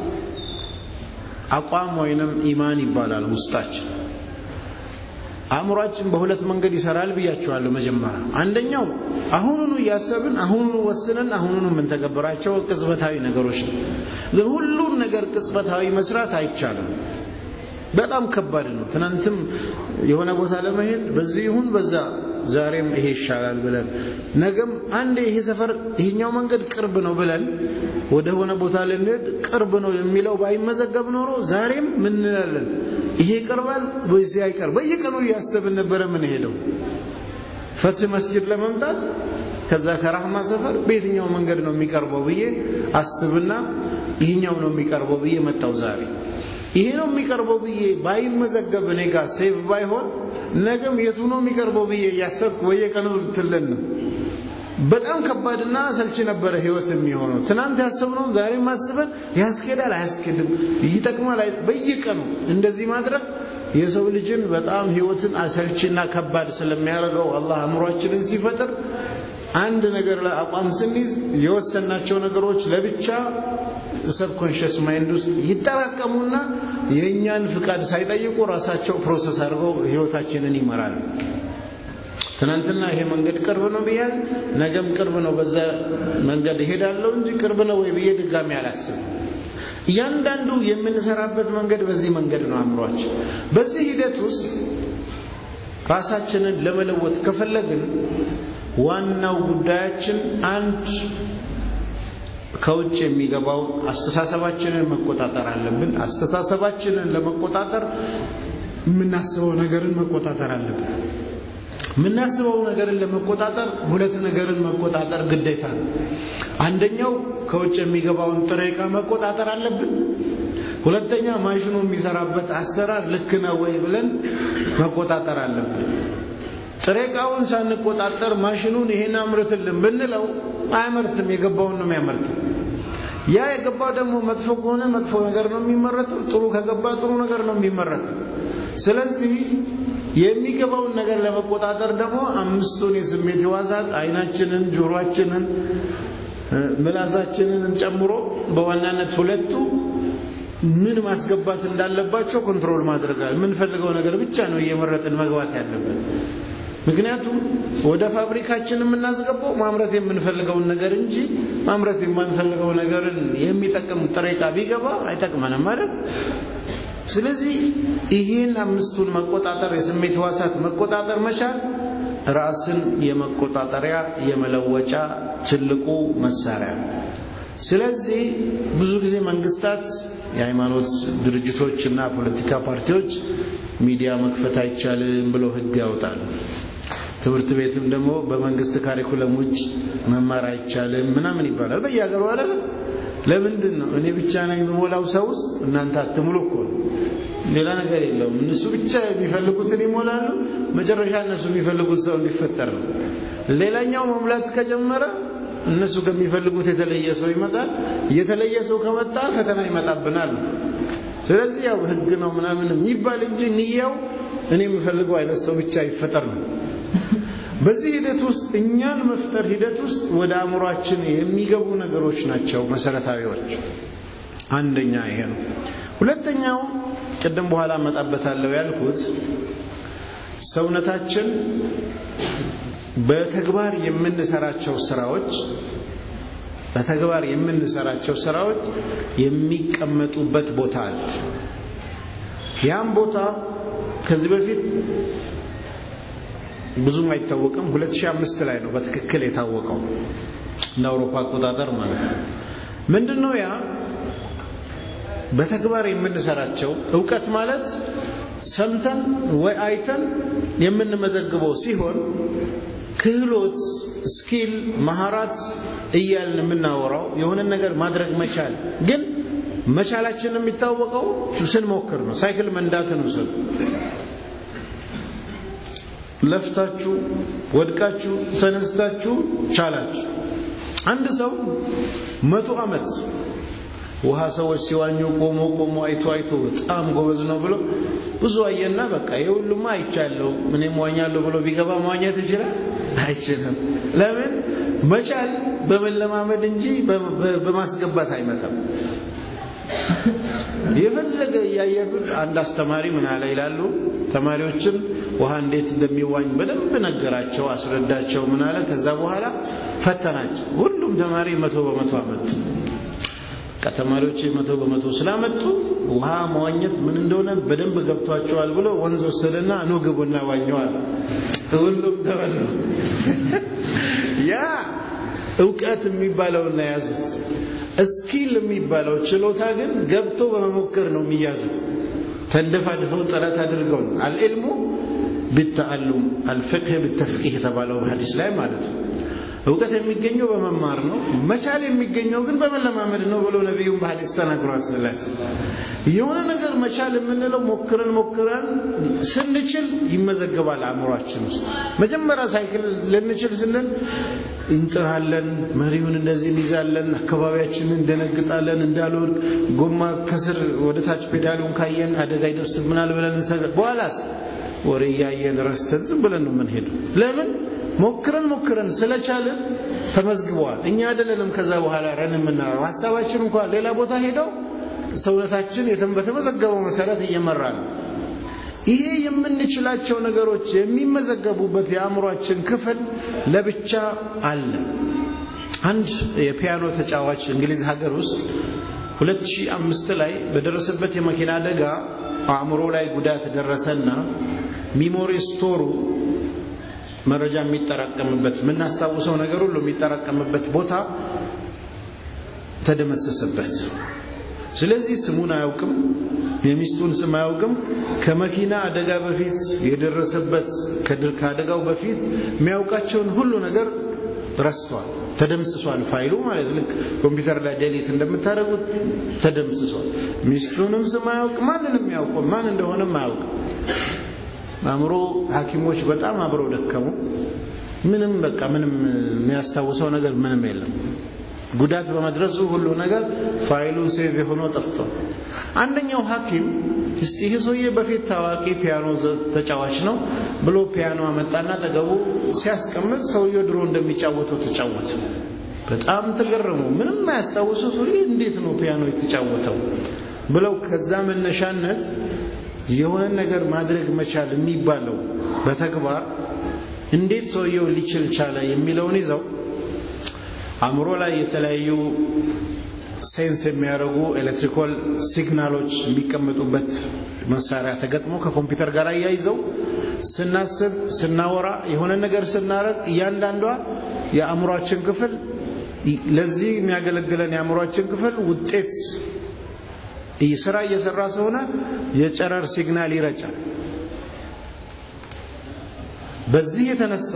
አቋም ወይንም ኢማን ይባላል ውስጣችን አእምሯችን በሁለት መንገድ ይሰራል ብያችኋለሁ መጀመሪያ አንደኛው አሁኑኑ እያሰብን አሁኑኑ ወስነን አሁኑኑ የምንተገብራቸው ቅጽበታዊ ነገሮች ነው ግን ሁሉን ነገር ቅጽበታዊ መስራት አይቻልም በጣም ከባድ ነው ትናንትም የሆነ ቦታ ለመሄድ በዚህ ይሁን በዛ ዛሬም ይሄ ይሻላል ብለን ነገም አንዴ ይሄ ሰፈር ይሄኛው መንገድ ቅርብ ነው ብለን ወደ ሆነ ቦታ ልንሄድ ቅርብ ነው የሚለው ባይመዘገብ ኖሮ ዛሬም ምን እንላለን ይሄ ይቀርባል ወይስ አይቀርብ በየቀኑ እያሰብን ነበረ ምን ሄደው ፈትህ መስጂድ ለመምጣት ከዛ ከራህማ ሰፈር በየትኛው መንገድ ነው የሚቀርበው ብዬ አስብና ይህኛው ነው የሚቀርበው ብዬ መጣው ዛሬ ይሄ ነው የሚቀርበው ብዬ ባይመዘገብ እኔ ጋር ሴፍ ባይሆን ነገም የቱ ነው የሚቀርበው ብዬ እያሰብኩ በየቀኑ ትለን ነው በጣም ከባድና አሰልቺ ነበረ ህይወት የሚሆነው ትናንት ያሰብነው ዛሬም አስበን ያስኬዳል አያስኬድም ይጠቅማል በየቀኑ እንደዚህ ማድረግ የሰው ልጅን በጣም ህይወትን አሰልቺና ከባድ ስለሚያደርገው አላህ አእምሯችንን ሲፈጥር አንድ ነገር ላይ አቋም ስንይዝ የወሰናቸው ነገሮች ለብቻ ሰብኮንሽስ ማይንድ ውስጥ ይጠራቀሙና የእኛን ፍቃድ ሳይጠይቁ ራሳቸው ፕሮሰስ አድርገው ህይወታችንን ይመራሉ ትናንትና ይሄ መንገድ ቅርብ ነው ብያል ነገም ቅርብ ነው በዛ መንገድ እሄዳለሁ እንጂ ቅርብ ነው ወይ ብዬ ድጋሚ አላስብም እያንዳንዱ የምንሰራበት መንገድ በዚህ መንገድ ነው አእምሯችን በዚህ ሂደት ውስጥ ራሳችንን ለመለወጥ ከፈለግን ዋናው ጉዳያችን አንድ ከውጭ የሚገባው አስተሳሰባችንን መቆጣጠር አለብን አስተሳሰባችንን ለመቆጣጠር የምናስበው ነገርን መቆጣጠር አለብን የምናስበው ነገርን ለመቆጣጠር ሁለት ነገርን መቆጣጠር ግዴታ ነው አንደኛው ከውጭ የሚገባውን ጥሬ ዕቃ መቆጣጠር አለብን ሁለተኛ ማሽኑ የሚሰራበት አሰራር ልክ ነው ወይ ብለን መቆጣጠር አለብን ጥሬ ዕቃውን ሳንቆጣጠር ማሽኑን ይሄን አምርትልን ብንለው አያመርትም የገባውን ነው የሚያመርትም ያ የገባው ደግሞ መጥፎ ከሆነ መጥፎ ነገር ነው የሚመረተው ጥሩ ከገባ ጥሩ ነገር ነው የሚመረተው ስለዚህ የሚገባውን ነገር ለመቆጣጠር ደግሞ አምስቱን የስሜት ህዋሳት አይናችንን ጆሮአችንን ምላሳችንን ጨምሮ በዋናነት ሁለቱ ምን ማስገባት እንዳለባቸው ኮንትሮል ማድረጋል የምንፈልገው ነገር ብቻ ነው እየመረጥን መግባት ያለበት ምክንያቱም ወደ ፋብሪካችን የምናስገባው ማምረት የምንፈልገውን ነገር እንጂ ማምረት የማንፈልገው ነገርን የሚጠቅም ጥሬ ዕቃ ቢገባ አይጠቅመንም ማለት ስለዚህ ይህን አምስቱን መቆጣጠር የስሜት ህዋሳት መቆጣጠር መቻል ራስን የመቆጣጠሪያ የመለወጫ ትልቁ መሳሪያ ስለዚህ ብዙ ጊዜ መንግስታት የሃይማኖት ድርጅቶች እና ፖለቲካ ፓርቲዎች ሚዲያ መክፈት አይቻልም ብለው ህግ ያወጣሉ ትምህርት ቤትም ደግሞ በመንግስት ካሪኩለም ውጭ መማር አይቻልም ምናምን ይባላል በየሀገሩ አይደለ ለምንድን ነው እኔ ብቻ ነኝ የምሞላው ሰው ውስጥ እናንተ አትሙሉ እኮ ነው ሌላ ነገር የለውም እነሱ ብቻ የሚፈልጉትን ይሞላሉ መጨረሻ እነሱ የሚፈልጉት ሰው እንዲፈጠር ነው ሌላኛው መሙላት ከጀመረ እነሱ ከሚፈልጉት የተለየ ሰው ይመጣል የተለየ ሰው ከመጣ ፈተና ይመጣብናል ስለዚህ ያው ህግ ነው ምናምን የሚባል እንጂ ንያው እኔ የምፈልገው አይነት ሰው ብቻ ይፈጠር ነው በዚህ ሂደት ውስጥ እኛን መፍጠር ሂደት ውስጥ ወደ አእምሯችን የሚገቡ ነገሮች ናቸው መሰረታዊዎች አንደኛ ይሄ ነው ሁለተኛው ቅድም በኋላ አመጣበታለሁ ያልኩት ሰውነታችን በተግባር የምንሰራቸው ስራዎች በተግባር የምንሰራቸው ስራዎች የሚቀመጡበት ቦታ አለ ያም ቦታ ከዚህ በፊት ብዙም አይታወቅም 2005 ላይ ነው በትክክል የታወቀው እንደ አውሮፓ አቆጣጠር ማለት ነው ምንድነው ያ በተግባር የምንሰራቸው እውቀት ማለት ሰምተን ወይ አይተን የምንመዘግበው ሲሆን ክህሎት ስኪል መሃራት እያልን የምናወራው የሆነ ነገር ማድረግ መቻል ግን መቻላችን የሚታወቀው ስንሞክር ነው ሳይክል መንዳትን ውሰዱ ለፍታችሁ ወድቃችሁ ተነስታችሁ ቻላችሁ አንድ ሰው መቶ ዓመት ውሃ ሰዎች ሲዋኙ ቆሞ ቆሞ አይቶ አይቶ በጣም ጎበዝ ነው ብሎ ብዙ አየና በቃ የሁሉማ አይቻለሁ እኔም ዋኛለሁ ብሎ ቢገባ መዋኘት ይችላል አይችልም ለምን መቻል በመለማመድ እንጂ በማስገባት አይመጣም የፈለገ እያየብን አንድ አስተማሪ ምን አለ ይላሉ ተማሪዎችን ውሃ እንዴት እንደሚዋኝ በደንብ ነገራቸው አስረዳቸው ምን አለ ከዛ በኋላ ፈተናቸው ሁሉም ተማሪ መቶ በመቶ አመጡ ከተማሪዎች መቶ በመቶ ስላመጡ ውሃ መዋኘት ምን እንደሆነ በደንብ ገብቷቸዋል ብሎ ወንዝ ወሰደና ኑ ግቡና ዋኘዋል ሁሉም ተበሉ ያ እውቀት የሚባለውና ያዙት እስኪል የሚባለው ችሎታ ግን ገብቶ በመሞከር ነው የሚያዘው ተንደፋድፈው ጥረት አድርገው ነው አልዕልሙ ቢተአሉም አልፍቅህ ቢተፍቂህ የተባለው ሀዲስ ላይ ማለት ነው እውቀት የሚገኘው በመማር ነው መቻል የሚገኘው ግን በመለማመድ ነው ብሎ ነቢዩም በሀዲስ ተናግሯል ስላስ የሆነ ነገር መቻል የምንለው ሞክረን ሞክረን ስንችል ይመዘገባል አእምሯችን ውስጥ መጀመሪያ ሳይክል ልንችል ስንል እንጥራለን መሪውን እንደዚህ እንይዛለን አካባቢያችንን እንደነግጣለን እንዳልወድቅ ጎማ ከስር ወደ ታች ፔዳሉን ካየን አደጋ ይደርስብናል ብለን እንሰጋ በኋላስ ወሬ እያየን ረስተን ዝም ብለን ነው የምንሄደው ለምን ሞክረን ሞክረን ስለቻልን ተመዝግበዋል እኛ አይደለንም ከዛ በኋላ ረን የምናረው ሀሳባችን እንኳን ሌላ ቦታ ሄደው ሰውነታችን በተመዘገበው መሰረት እየመራ ነው ይሄ የምንችላቸው ነገሮች የሚመዘገቡበት የአእምሯችን ክፍል ለብቻ አለ አንድ የፒያኖ ተጫዋች እንግሊዝ ሀገር ውስጥ 2005 ላይ በደረሰበት የመኪና አደጋ አእምሮ ላይ ጉዳት ደረሰና ሚሞሪ ስቶሩ መረጃ የሚጠራቀምበት የምናስታውሰው ነገር ሁሉ የሚጠራቀምበት ቦታ ተደመሰሰበት ስለዚህ ስሙን አያውቅም የሚስቱን ስም አያውቅም ከመኪና አደጋ በፊት የደረሰበት ከአደጋው በፊት የሚያውቃቸውን ሁሉ ነገር ረስቷል ተደምስሷል ፋይሉ ማለት ልክ ኮምፒውተር ላይ ዴሊት እንደምታደርጉት ተደምስሷል ሚስቱንም ስም አያውቅ ማንንም ያውቀው ማን እንደሆነም አያውቅም አእምሮ ሐኪሞች በጣም አብረው ደከሙ ምንም በቃ ምንም የሚያስታውሰው ነገር ምንም የለም ጉዳት በመድረሱ ሁሉ ነገር ፋይሉ ሴቭ የሆኖ ጠፍቷል አንደኛው ሐኪም እስቲ ይህ ሰውዬ በፊት ታዋቂ ፒያኖ ተጫዋች ነው ብሎ ፒያኖ አመጣና ጠገቡ ሲያስቀምጥ ሰውየው ድሮ እንደሚጫወተው ተጫወተ በጣም ተገረሙ ምንም አያስታውሱት ይህ እንዴት ነው ፒያኖ የተጫወተው ብለው ከዛ መነሻነት የሆነ ነገር ማድረግ መቻል የሚባለው በተግባር እንዴት ሰውየው ሊችል ቻለ የሚለውን ይዘው አእምሮ ላይ የተለያዩ ሴንስ የሚያደርጉ ኤሌክትሪካል ሲግናሎች የሚቀመጡበት መሳሪያ ተገጥሞ ከኮምፒውተር ጋር አያይዘው ስናስብ ስናወራ የሆነ ነገር ስናረግ እያንዳንዷ የአእምሯችን ክፍል ለዚህ የሚያገለግለን የአእምሯችን ክፍል ውጤት ስራ እየሰራ ስለሆነ የጨረር ሲግናል ይረጫል በዚህ የተነሳ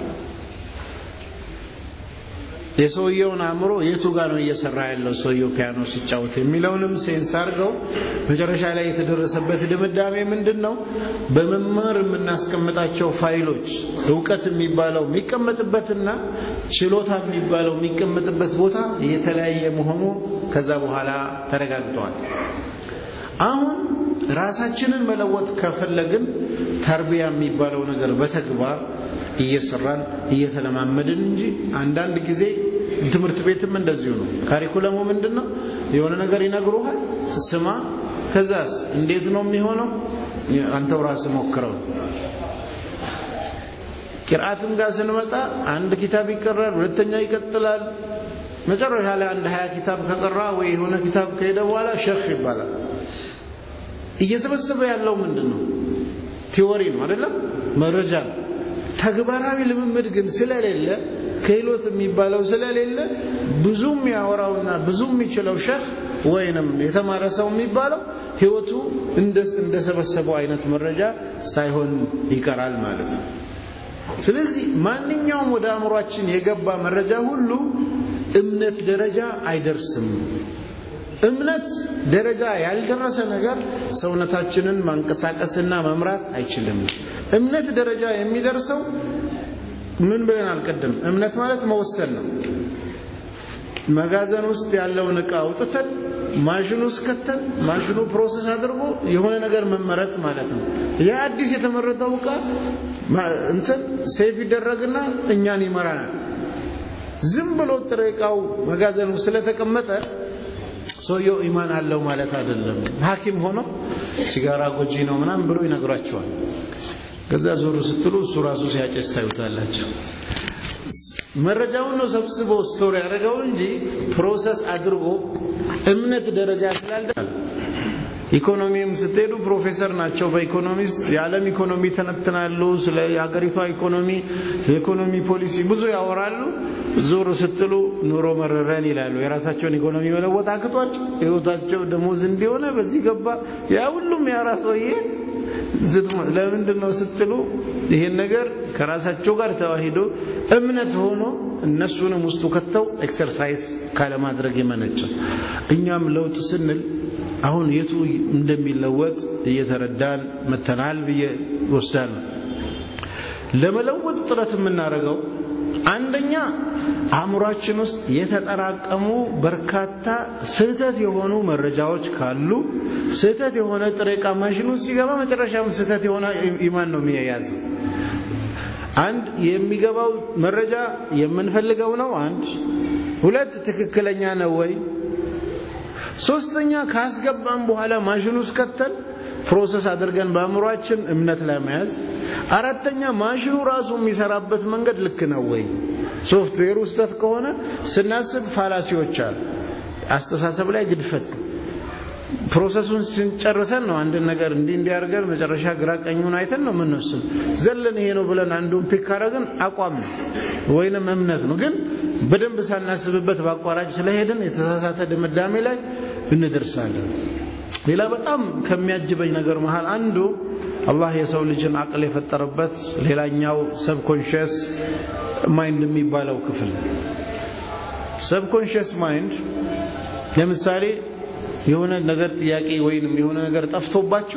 የሰውየውን አእምሮ የቱ ጋር ነው እየሰራ ያለው ሰውየው ፒያኖ ሲጫወት የሚለውንም ሴንስ አድርገው መጨረሻ ላይ የተደረሰበት ድምዳሜ ምንድን ነው? በመማር የምናስቀምጣቸው ፋይሎች እውቀት የሚባለው የሚቀመጥበትና ችሎታ የሚባለው የሚቀመጥበት ቦታ የተለያየ መሆኑ ከዛ በኋላ ተረጋግጧል። አሁን ራሳችንን መለወጥ ከፈለግን ተርቢያ የሚባለው ነገር በተግባር እየሰራን እየተለማመድን እንጂ አንዳንድ ጊዜ ትምህርት ቤትም እንደዚሁ ነው። ካሪኩለሙ ምንድን ነው? የሆነ ነገር ይነግሩሃል፣ ስማ። ከዛስ እንዴት ነው የሚሆነው? አንተው ራስህ ሞክረው። ቂርአትም ጋር ስንመጣ አንድ ኪታብ ይቀራል፣ ሁለተኛ ይቀጥላል። መጨረሻ ላይ አንድ ሀያ ኪታብ ከቀራ ወይ የሆነ ኪታብ ከሄደ በኋላ ሸህ ይባላል። እየሰበሰበ ያለው ምንድን ነው? ቲዎሪ ነው አይደለም? መረጃ ነው። ተግባራዊ ልምምድ ግን ስለሌለ ክህሎት የሚባለው ስለሌለ ብዙ የሚያወራውና ብዙ የሚችለው ሸህ ወይንም የተማረ ሰው የሚባለው ህይወቱ እንደሰበሰበው አይነት መረጃ ሳይሆን ይቀራል ማለት ነው። ስለዚህ ማንኛውም ወደ አእምሯችን የገባ መረጃ ሁሉ እምነት ደረጃ አይደርስም። እምነት ደረጃ ያልደረሰ ነገር ሰውነታችንን ማንቀሳቀስና መምራት አይችልም። እምነት ደረጃ የሚደርሰው ምን ብለን አልቀደም? እምነት ማለት መወሰን ነው። መጋዘን ውስጥ ያለውን ዕቃ አውጥተን ማሽኑ ውስጥ ከተን ማሽኑ ፕሮሰስ አድርጎ የሆነ ነገር መመረት ማለት ነው። ያ አዲስ የተመረተው ዕቃ እንትን ሴፍ ይደረግና እኛን ይመራናል። ዝም ብሎ ጥሬ ዕቃው መጋዘኑ ስለተቀመጠ ሰውየው ኢማን አለው ማለት አይደለም። ሐኪም ሆኖ ሲጋራ ጎጂ ነው ምናምን ብሎ ይነግሯቸዋል። ከዛ ዞር ስትሉ እሱ ራሱ ሲያጨስ ታዩታላችሁ። መረጃውን ነው ሰብስቦ ስቶሪ ያደረገው እንጂ ፕሮሰስ አድርጎ እምነት ደረጃ ስላልደ ኢኮኖሚም ስትሄዱ ፕሮፌሰር ናቸው። በኢኮኖሚስት የዓለም ኢኮኖሚ ተነትናሉ። ስለ የሀገሪቷ ኢኮኖሚ፣ የኢኮኖሚ ፖሊሲ ብዙ ያወራሉ። ዞር ስትሉ ኑሮ መረረን ይላሉ። የራሳቸውን ኢኮኖሚ መለወጥ አቅቷቸው ህይወታቸው ደሞዝ እንዲሆነ በዚህ ገባ። ያ ሁሉም ያራ ሰውዬ ለምንድን ነው ስትሉ ይሄን ነገር ከራሳቸው ጋር ተዋሂዶ እምነት ሆኖ እነሱንም ውስጡ ከተው ኤክሰርሳይዝ ካለማድረግ የመነጨ እኛም ለውጥ ስንል አሁን የቱ እንደሚለወጥ እየተረዳን መተናል ብዬ ወስዳለሁ። ለመለወጥ ጥረት የምናደርገው አንደኛ አእምሯችን ውስጥ የተጠራቀሙ በርካታ ስህተት የሆኑ መረጃዎች ካሉ ስህተት የሆነ ጥሬ ዕቃ ማሽኑ ሲገባ መጨረሻም ስህተት የሆነ ኢማን ነው የሚያያዘው። አንድ የሚገባው መረጃ የምንፈልገው ነው። አንድ ሁለት ትክክለኛ ነው ወይ? ሶስተኛ ካስገባን በኋላ ማሽኑ ውስጥ ከተን ፕሮሰስ አድርገን በአእምሯችን እምነት ላይ መያዝ። አራተኛ ማሽኑ ራሱ የሚሰራበት መንገድ ልክ ነው ወይ? ሶፍትዌሩ ስህተት ከሆነ ስናስብ ፋላሲዎች አሉ። አስተሳሰብ ላይ ግድፈት ፕሮሰሱን ስንጨርሰን ነው አንድን ነገር እንዲህ እንዲያርገን መጨረሻ ግራ ቀኙን አይተን ነው የምንወስን። ዘለን ይሄ ነው ብለን አንዱን ፒክ ካረግን አቋም ነው ወይንም እምነት ነው። ግን በደንብ ሳናስብበት በአቋራጭ ስለሄድን የተሳሳተ ድምዳሜ ላይ እንደርሳለን። ሌላ በጣም ከሚያጅበኝ ነገር መሃል አንዱ አላህ የሰው ልጅን አቅል የፈጠረበት ሌላኛው ሰብኮንሽስ ማይንድ የሚባለው ክፍል ሰብኮንሽስ ማይንድ ለምሳሌ የሆነ ነገር ጥያቄ ወይንም የሆነ ነገር ጠፍቶባችሁ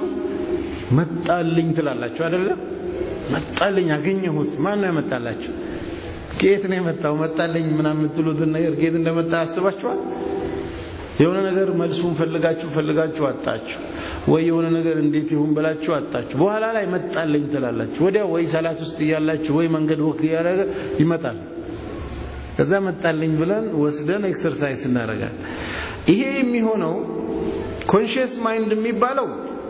መጣልኝ ትላላችሁ አይደለ? መጣልኝ አገኘሁት። ማን ነው ያመጣላችሁ? ከየት ነው የመጣው? መጣልኝ ምናምን የምትሉትን ነገር ከየት እንደመጣ አስባችኋል? የሆነ ነገር መልሱን ፈልጋችሁ ፈልጋችሁ አጣችሁ፣ ወይ የሆነ ነገር እንዴት ይሁን ብላችሁ አጣችሁ። በኋላ ላይ መጣልኝ ትላላችሁ። ወዲያው ወይ ሰላት ውስጥ እያላችሁ ወይ መንገድ ወክ እያደረገ ይመጣል። ከዛ መጣልኝ ብለን ወስደን ኤክሰርሳይዝ እናደርጋለን። ይሄ የሚሆነው ኮንሽየስ ማይንድ የሚባለው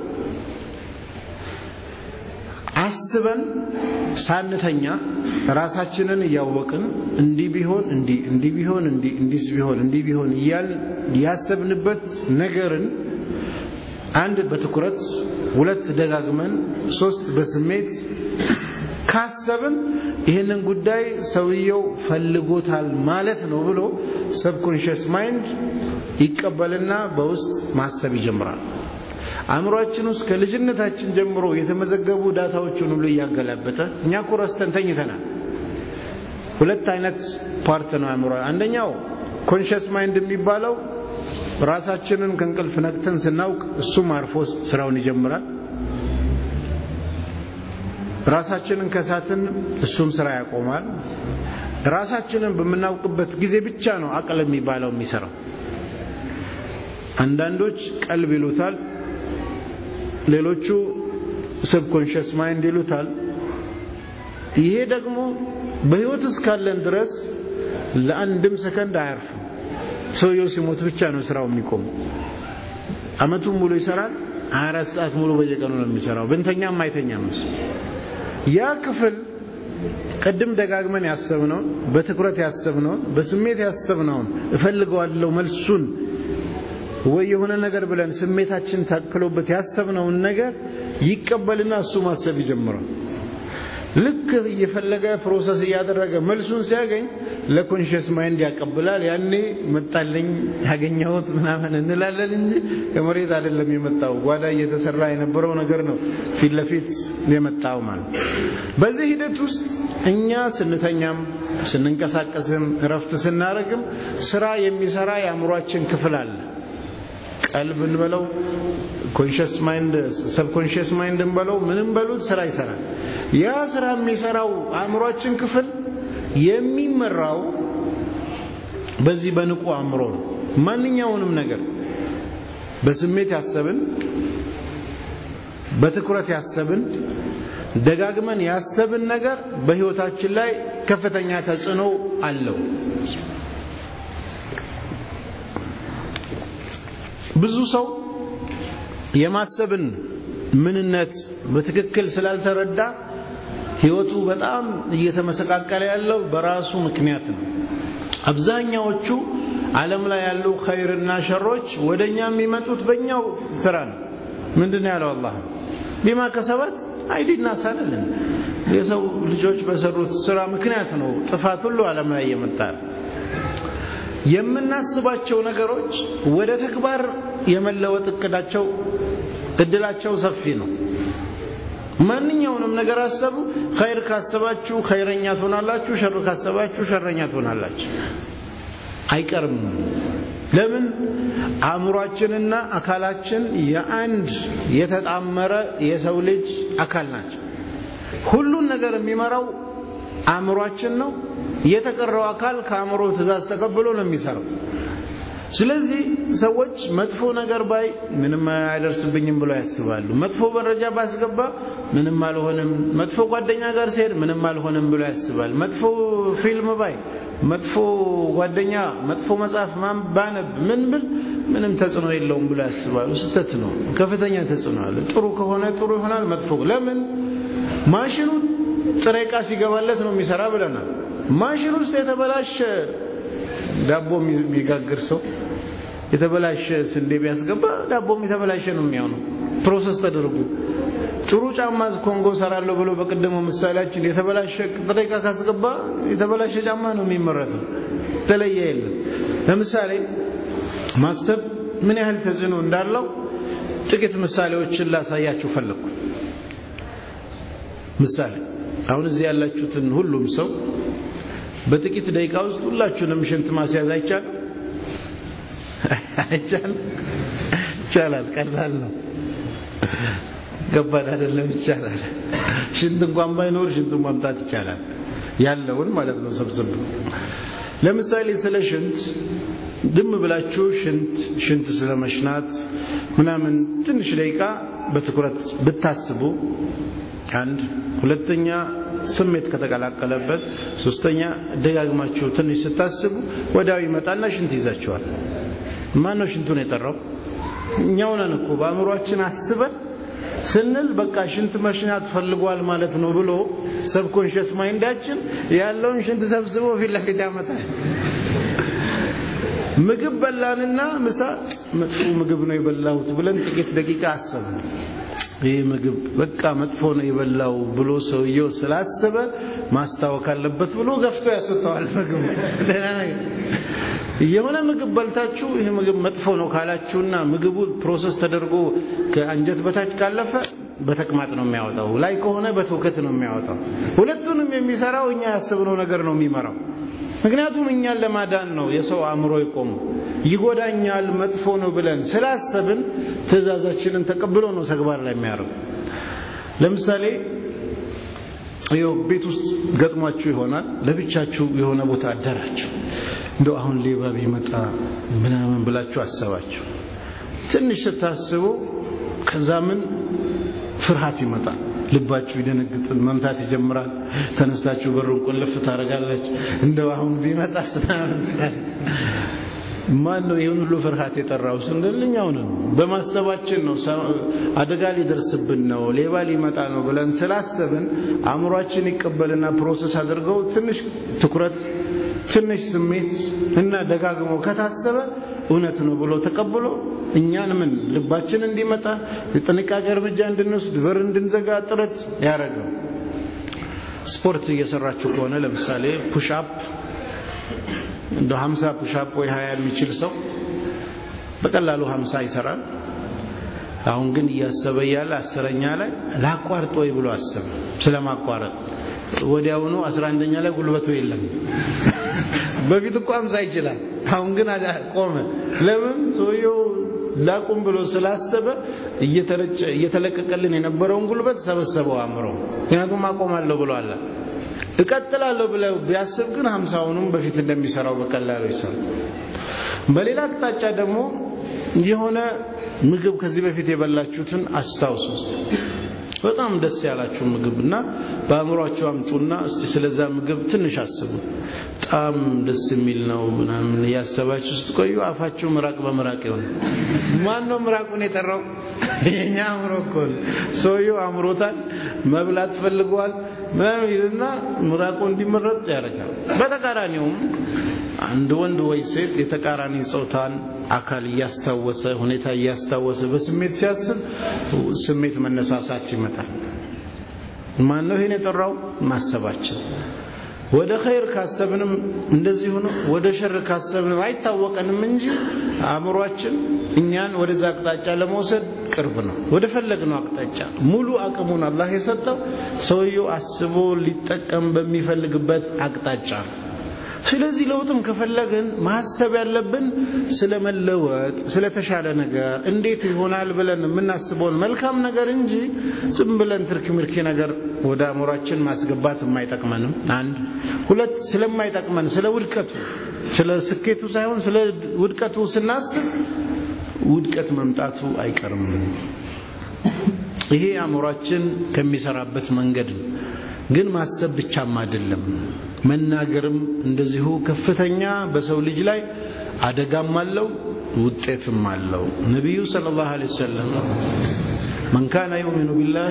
አስበን ሳንተኛ ራሳችንን እያወቅን እንዲህ ቢሆን እንዲህ እንዲህ ቢሆን እንዲህ እንዲህ ቢሆን እንዲህ ቢሆን እያልን ያሰብንበት ነገርን አንድ በትኩረት ሁለት ደጋግመን ሶስት በስሜት ካሰብን ይህንን ጉዳይ ሰውየው ፈልጎታል ማለት ነው ብሎ ሰብኮንሽስ ማይንድ ይቀበልና በውስጥ ማሰብ ይጀምራል። አእምሯችን ውስጥ ከልጅነታችን ጀምሮ የተመዘገቡ ዳታዎችን ሁሉ እያገላበጠ እኛ እኮ ረስተን ተኝተናል። ሁለት አይነት ፓርት ነው አእምሮ። አንደኛው ኮንሽስ ማይንድ የሚባለው ራሳችንን ከእንቅልፍ ነቅተን ስናውቅ እሱም አርፎ ስራውን ይጀምራል። ራሳችንን ከሳትን እሱም ስራ ያቆማል። ራሳችንን በምናውቅበት ጊዜ ብቻ ነው አቅል የሚባለው የሚሰራው። አንዳንዶች ቀልብ ይሉታል፣ ሌሎቹ ሰብኮንሽስ ማይንድ ይሉታል። ይሄ ደግሞ በህይወት እስካለን ድረስ ለአንድም ሰከንድ አያርፍም። ሰውየው ሲሞት ብቻ ነው ስራው የሚቆም። አመቱን ሙሉ ይሰራል። 24 ሰዓት ሙሉ በየቀኑ ነው የሚሰራው። ብንተኛም አይተኛም እሱ። ያ ክፍል ቅድም ደጋግመን ያሰብነውን በትኩረት ያሰብነውን በስሜት ያሰብነውን እፈልገዋለሁ መልሱን ወይ የሆነ ነገር ብለን ስሜታችን ታክሎበት ያሰብነውን ነገር ይቀበልና እሱ ማሰብ ይጀምራል። ልክ እየፈለገ ፕሮሰስ እያደረገ መልሱን ሲያገኝ ለኮንሽስ ማይንድ ያቀብላል። ያኔ መጣልኝ ያገኘሁት ምናምን እንላለን እንጂ ከመሬት አይደለም የመጣው ጓዳ እየተሰራ የነበረው ነገር ነው ፊት ለፊት የመጣው ማለት። በዚህ ሂደት ውስጥ እኛ ስንተኛም ስንንቀሳቀስም እረፍት ስናደርግም ስራ የሚሰራ የአእምሯችን ክፍል አለ። ቀልብ እንበለው ኮንሽስ ማይንድ ሰብኮንሽስ ማይንድ እንበለው ምንም በሉት ስራ ይሰራል። ያ ስራ የሚሰራው አእምሯችን ክፍል የሚመራው በዚህ በንቁ አእምሮ ነው። ማንኛውንም ነገር በስሜት ያሰብን፣ በትኩረት ያሰብን፣ ደጋግመን ያሰብን ነገር በህይወታችን ላይ ከፍተኛ ተጽዕኖ አለው። ብዙ ሰው የማሰብን ምንነት በትክክል ስላልተረዳ ህይወቱ በጣም እየተመሰቃቀለ ያለው በራሱ ምክንያት ነው። አብዛኛዎቹ ዓለም ላይ ያሉ ኸይርና ሸሮች ወደኛ የሚመጡት በእኛው ስራ ነው። ምንድን ነው ያለው አላህ ቢማ ከሰበት አይዲና ሳለልን የሰው ልጆች በሰሩት ስራ ምክንያት ነው ጥፋት ሁሉ ዓለም ላይ እየመጣ ነው። የምናስባቸው ነገሮች ወደ ተግባር የመለወጥ እቅዳቸው እድላቸው ሰፊ ነው። ማንኛውንም ነገር አሰቡ። ኸይር ካሰባችሁ ኸይረኛ ትሆናላችሁ፣ ሸር ካሰባችሁ ሸረኛ ትሆናላችሁ። አይቀርም። ለምን? አእምሯችንና አካላችን የአንድ የተጣመረ የሰው ልጅ አካል ናቸው። ሁሉን ነገር የሚመራው አእምሯችን ነው። የተቀረው አካል ከአእምሮ ትእዛዝ ተቀብሎ ነው የሚሰራው። ስለዚህ ሰዎች መጥፎ ነገር ባይ ምንም አይደርስብኝም ብለው ያስባሉ። መጥፎ መረጃ ባስገባ ምንም አልሆንም፣ መጥፎ ጓደኛ ጋር ሲሄድ ምንም አልሆንም ብሎ ያስባል። መጥፎ ፊልም ባይ፣ መጥፎ ጓደኛ፣ መጥፎ መጽሐፍ ባነብ ምን ብል ምንም ተጽዕኖ የለውም ብሎ ያስባሉ። ስህተት ነው። ከፍተኛ ተጽዕኖ አለ። ጥሩ ከሆነ ጥሩ ይሆናል፣ መጥፎ ለምን ማሽኑ ጥሬ ዕቃ ሲገባለት ነው የሚሰራ ብለናል። ማሽን ውስጥ የተበላሸ ዳቦ የሚጋግር ሰው የተበላሸ ስንዴ ቢያስገባ ዳቦም የተበላሸ ነው የሚሆነው። ፕሮሰስ ተደርጎ ጥሩ ጫማ ኮንጎ ሰራለሁ ብሎ በቀደመው ምሳሌያችን የተበላሸ ጥሬ ዕቃ ካስገባ የተበላሸ ጫማ ነው የሚመረተው። ተለየ የለም። ለምሳሌ ማሰብ ምን ያህል ተጽዕኖ እንዳለው ጥቂት ምሳሌዎችን ላሳያችሁ ፈለግኩ። ምሳሌ አሁን እዚህ ያላችሁትን ሁሉም ሰው በጥቂት ደቂቃ ውስጥ ሁላችሁንም ሽንት ማስያዝ አይቻልም? አይቻልም? ይቻላል። ቀላል ነው። ከባድ አይደለም። ይቻላል። ሽንት እንኳን ባይኖር ሽንቱን ማምጣት ይቻላል። ያለውን ማለት ነው ሰብስብ። ለምሳሌ ስለ ሽንት ድም ብላችሁ ሽንት ሽንት ስለመሽናት ምናምን ትንሽ ደቂቃ በትኩረት ብታስቡ አንድ ሁለተኛ ስሜት ከተቀላቀለበት ሶስተኛ ደጋግማችሁ ትንሽ ስታስቡ ወዲያው ይመጣና ሽንት ይዛችኋል። ማን ነው ሽንቱን የጠራው? እኛው ነን እኮ በአእምሯችን አስበን ስንል በቃ ሽንት መሽናት ፈልጓል ማለት ነው ብሎ ሰብኮንሽስ ማይንዳችን ያለውን ሽንት ሰብስቦ ፊት ለፊት ያመጣል። ምግብ በላንና ምሳ መጥፎ ምግብ ነው የበላሁት ብለን ጥቂት ደቂቃ አሰብን። ይህ ምግብ በቃ መጥፎ ነው የበላው ብሎ ሰውየው ስላሰበ ማስታወክ አለበት ብሎ ገፍቶ ያስወጣዋል ምግቡ። ደህና ነገር የሆነ ምግብ በልታችሁ ይህ ምግብ መጥፎ ነው ካላችሁና ምግቡ ፕሮሰስ ተደርጎ ከአንጀት በታች ካለፈ በተቅማጥ ነው የሚያወጣው፣ ላይ ከሆነ በትውከት ነው የሚያወጣው። ሁለቱንም የሚሰራው እኛ ያስብነው ነገር ነው የሚመራው። ምክንያቱም እኛን ለማዳን ነው የሰው አእምሮ ይቆሙ። ይጎዳኛል፣ መጥፎ ነው ብለን ስላሰብን ትእዛዛችንን ተቀብሎ ነው ተግባር ላይ የሚያደርጉ። ለምሳሌ ይኸው ቤት ውስጥ ገጥሟችሁ ይሆናል። ለብቻችሁ የሆነ ቦታ አደራችሁ። እንደው አሁን ሌባ ቢመጣ ምናምን ብላችሁ አሰባችሁ። ትንሽ ስታስቡ ከዛ ምን ፍርሃት ይመጣል። ልባችሁ ይደነግጥል፣ መምታት ይጀምራል። ተነስታችሁ በሩን ቁልፍ ታደርጋላችሁ። እንደው አሁን ቢመጣ ማን ነው ይህን ሁሉ ፍርሃት የጠራው ስንል እኛው ነን። በማሰባችን ነው። አደጋ ሊደርስብን ነው፣ ሌባ ሊመጣ ነው ብለን ስላሰብን አእምሯችን ይቀበልና ፕሮሰስ አድርገው ትንሽ ትኩረት፣ ትንሽ ስሜት እና ደጋግሞ ከታሰበ እውነት ነው ብሎ ተቀብሎ እኛን ምን ልባችን እንዲመጣ የጥንቃቄ እርምጃ እንድንወስድ በር እንድንዘጋ ጥረት ያደረገው። ስፖርት እየሰራችሁ ከሆነ ለምሳሌ ፑሽአፕ እንደ 50 ፑሽአፕ ወይ 20 የሚችል ሰው በቀላሉ 50 ይሰራል። አሁን ግን እያሰበ እያለ አስረኛ ላይ ላቋርጥ ወይ ብሎ አሰበ። ስለማቋረጥ ወዲያውኑ 11ኛ ላይ ጉልበቱ የለም። በፊት እኮ 50 ይችላል። አሁን ግን ቆመ። ለምን? ሰውየው ላቁም ብሎ ስላሰበ እየተረጨ እየተለቀቀልን የነበረውን ጉልበት ሰበሰበው አእምሮ። ምክንያቱም አቆማለሁ ብሎ አለ እቀጥላለሁ ብለው ቢያስብ ግን ሀምሳውንም በፊት እንደሚሰራው በቀላሉ ይሰራል። በሌላ አቅጣጫ ደግሞ የሆነ ምግብ ከዚህ በፊት የበላችሁትን አስታውሱ። በጣም ደስ ያላችሁ ምግብ እና በአእምሯችሁ አምጡና እስቲ ስለዛ ምግብ ትንሽ አስቡ። በጣም ደስ የሚል ነው ምናምን እያሰባችሁ ስትቆዩ አፋችሁ ምራቅ በምራቅ ይሆን። ማን ነው ምራቁን የጠራው? የኛ አእምሮ እኮ ነው። ሰውየው አእምሮታል፣ መብላት ፈልገዋል ምናምን ይልና ምራቁ እንዲመረጥ ያደርጋል። በተቃራኒውም አንድ ወንድ ወይ ሴት የተቃራኒ ጾታን አካል እያስታወሰ ሁኔታ እያስታወሰ በስሜት ሲያስብ ስሜት መነሳሳት ይመጣል። ማን ነው ይሄን የጠራው? ማሰባችን። ወደ ኸይር ካሰብንም እንደዚሁ ነው። ወደ ሸር ካሰብንም አይታወቀንም እንጂ አእምሯችን እኛን ወደዛ አቅጣጫ ለመውሰድ ቅርብ ነው። ወደ ፈለግነው አቅጣጫ ሙሉ አቅሙን አላህ የሰጠው ሰውየው አስቦ ሊጠቀም በሚፈልግበት አቅጣጫ ነው። ስለዚህ ለውጥም ከፈለግን ማሰብ ያለብን ስለ መለወጥ፣ ስለተሻለ ነገር እንዴት ይሆናል ብለን የምናስበውን መልካም ነገር እንጂ ዝም ብለን ትርክ ምርኪ ነገር ወደ አእምሯችን ማስገባት የማይጠቅመንም አንድ ሁለት ስለማይጠቅመን ስለ ውድቀቱ ስለ ስኬቱ ሳይሆን ስለ ውድቀቱ ስናስብ ውድቀት መምጣቱ አይቀርም። ይሄ አእምሯችን ከሚሰራበት መንገድ ነው። ግን ማሰብ ብቻም አይደለም፣ መናገርም እንደዚሁ ከፍተኛ በሰው ልጅ ላይ አደጋም አለው ውጤትም አለው። ነቢዩ ሰለላሁ ዐለይሂ ወሰለም መን ካነ ዩእሚኑ ቢላሂ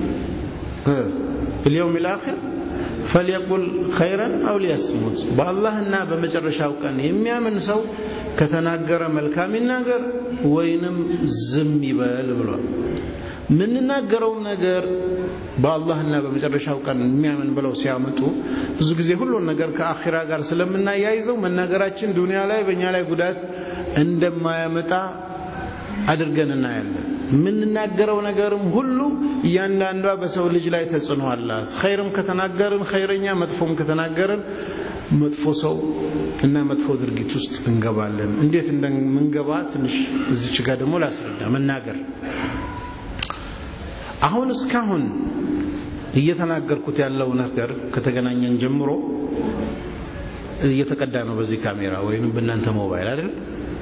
ወልየውሚል አኺር ፈልየቁል ኸይረን አው ሊያስሙት፣ በአላህና በመጨረሻው ቀን የሚያምን ሰው ከተናገረ መልካም ይናገር ወይንም ዝም ይበል ብሏል። የምንናገረውን ነገር በአላህና በመጨረሻው ቀን የሚያምን ብለው ሲያመጡ ብዙ ጊዜ ሁሉን ነገር ከአኺራ ጋር ስለምናያይዘው መናገራችን ዱንያ ላይ በእኛ ላይ ጉዳት እንደማያመጣ አድርገን እናያለን። የምንናገረው ነገርም ሁሉ እያንዳንዷ በሰው ልጅ ላይ ተጽዕኖ አላት። ኸይርም ከተናገርን ኸይረኛ፣ መጥፎም ከተናገርን መጥፎ ሰው እና መጥፎ ድርጊት ውስጥ እንገባለን። እንዴት እንደምንገባ ትንሽ እዚች ጋር ደግሞ ላስረዳ። መናገር አሁን እስካሁን እየተናገርኩት ያለው ነገር ከተገናኘን ጀምሮ እየተቀዳ ነው በዚህ ካሜራ ወይንም በእናንተ ሞባይል አይደል?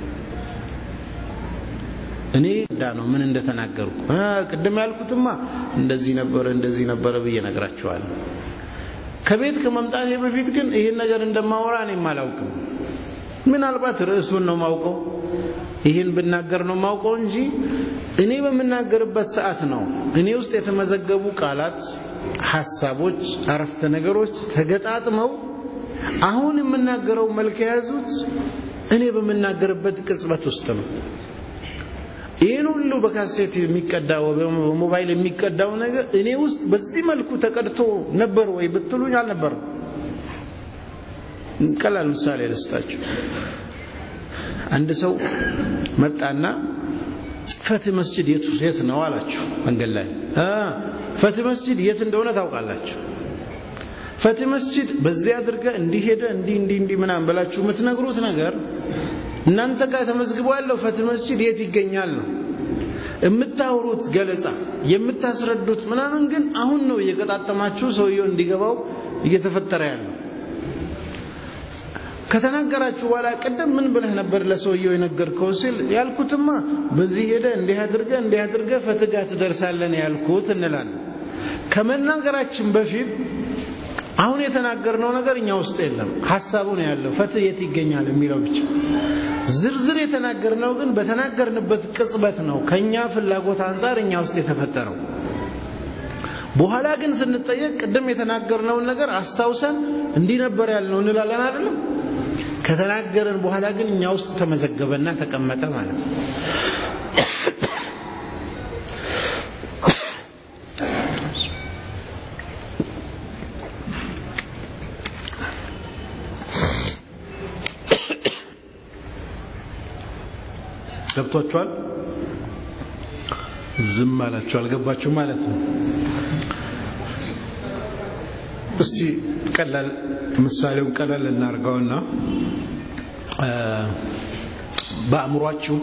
እኔ ዳ ነው ምን እንደተናገርኩ ቅድም ያልኩትማ እንደዚህ ነበረ እንደዚህ ነበረ ብዬ ነግራችኋለሁ። ከቤት ከመምጣቴ በፊት ግን ይህን ነገር እንደማወራ እኔም አላውቅም። ምናልባት ርዕሱን ነው ማውቀው፣ ይህን ብናገር ነው ማውቀው እንጂ እኔ በምናገርበት ሰዓት ነው እኔ ውስጥ የተመዘገቡ ቃላት፣ ሐሳቦች፣ አረፍተ ነገሮች ተገጣጥመው አሁን የምናገረው መልክ የያዙት እኔ በምናገርበት ቅጽበት ውስጥ ነው። ይህን ሁሉ በካሴት የሚቀዳው በሞባይል የሚቀዳው ነገር እኔ ውስጥ በዚህ መልኩ ተቀድቶ ነበር ወይ ብትሉኝ አልነበርም። ቀላል ምሳሌ ልስጣችሁ። አንድ ሰው መጣና ፈትህ መስጂድ የቱ የት ነው አላችሁ። መንገድ ላይ ፈትህ መስጂድ የት እንደሆነ ታውቃላችሁ። ፈትህ መስጂድ በዚያ አድርገህ እንዲህ ሄደ እንዲህ እንዲህ እንዲህ ምናምን ብላችሁ የምትነግሩት ነገር እናንተ ጋር ተመዝግቦ ያለው ፈትህ መስጂድ የት ይገኛል ነው የምታወሩት ገለጻ የምታስረዱት ምናምን ግን አሁን ነው እየቀጣጠማችሁ ሰውየው እንዲገባው እየተፈጠረ ያለው። ከተናገራችሁ በኋላ ቅድም ምን ብለህ ነበር ለሰውየው የነገርከው ሲል ያልኩትማ በዚህ ሄደ እንዲህ አድርገ እንዲህ አድርገ ፈትጋ ትደርሳለን ያልኩት እንላለን። ከመናገራችን በፊት አሁን የተናገርነው ነገር እኛ ውስጥ የለም። ሀሳቡ ነው ያለው ፈትህ የት ይገኛል የሚለው ብቻ። ዝርዝር የተናገርነው ግን በተናገርንበት ቅጽበት ነው ከኛ ፍላጎት አንጻር እኛ ውስጥ የተፈጠረው። በኋላ ግን ስንጠየቅ ቅድም የተናገርነውን ነገር አስታውሰን እንዲህ ነበር ያልነው እንላለን አይደለም። ከተናገረን በኋላ ግን እኛ ውስጥ ተመዘገበና ተቀመጠ ማለት ነው። ገብቷችኋል? ዝም አላችሁ አልገባችሁ ማለት ነው። እስቲ ቀላል ምሳሌውን ቀላል እናርገውና በአእምሯችሁ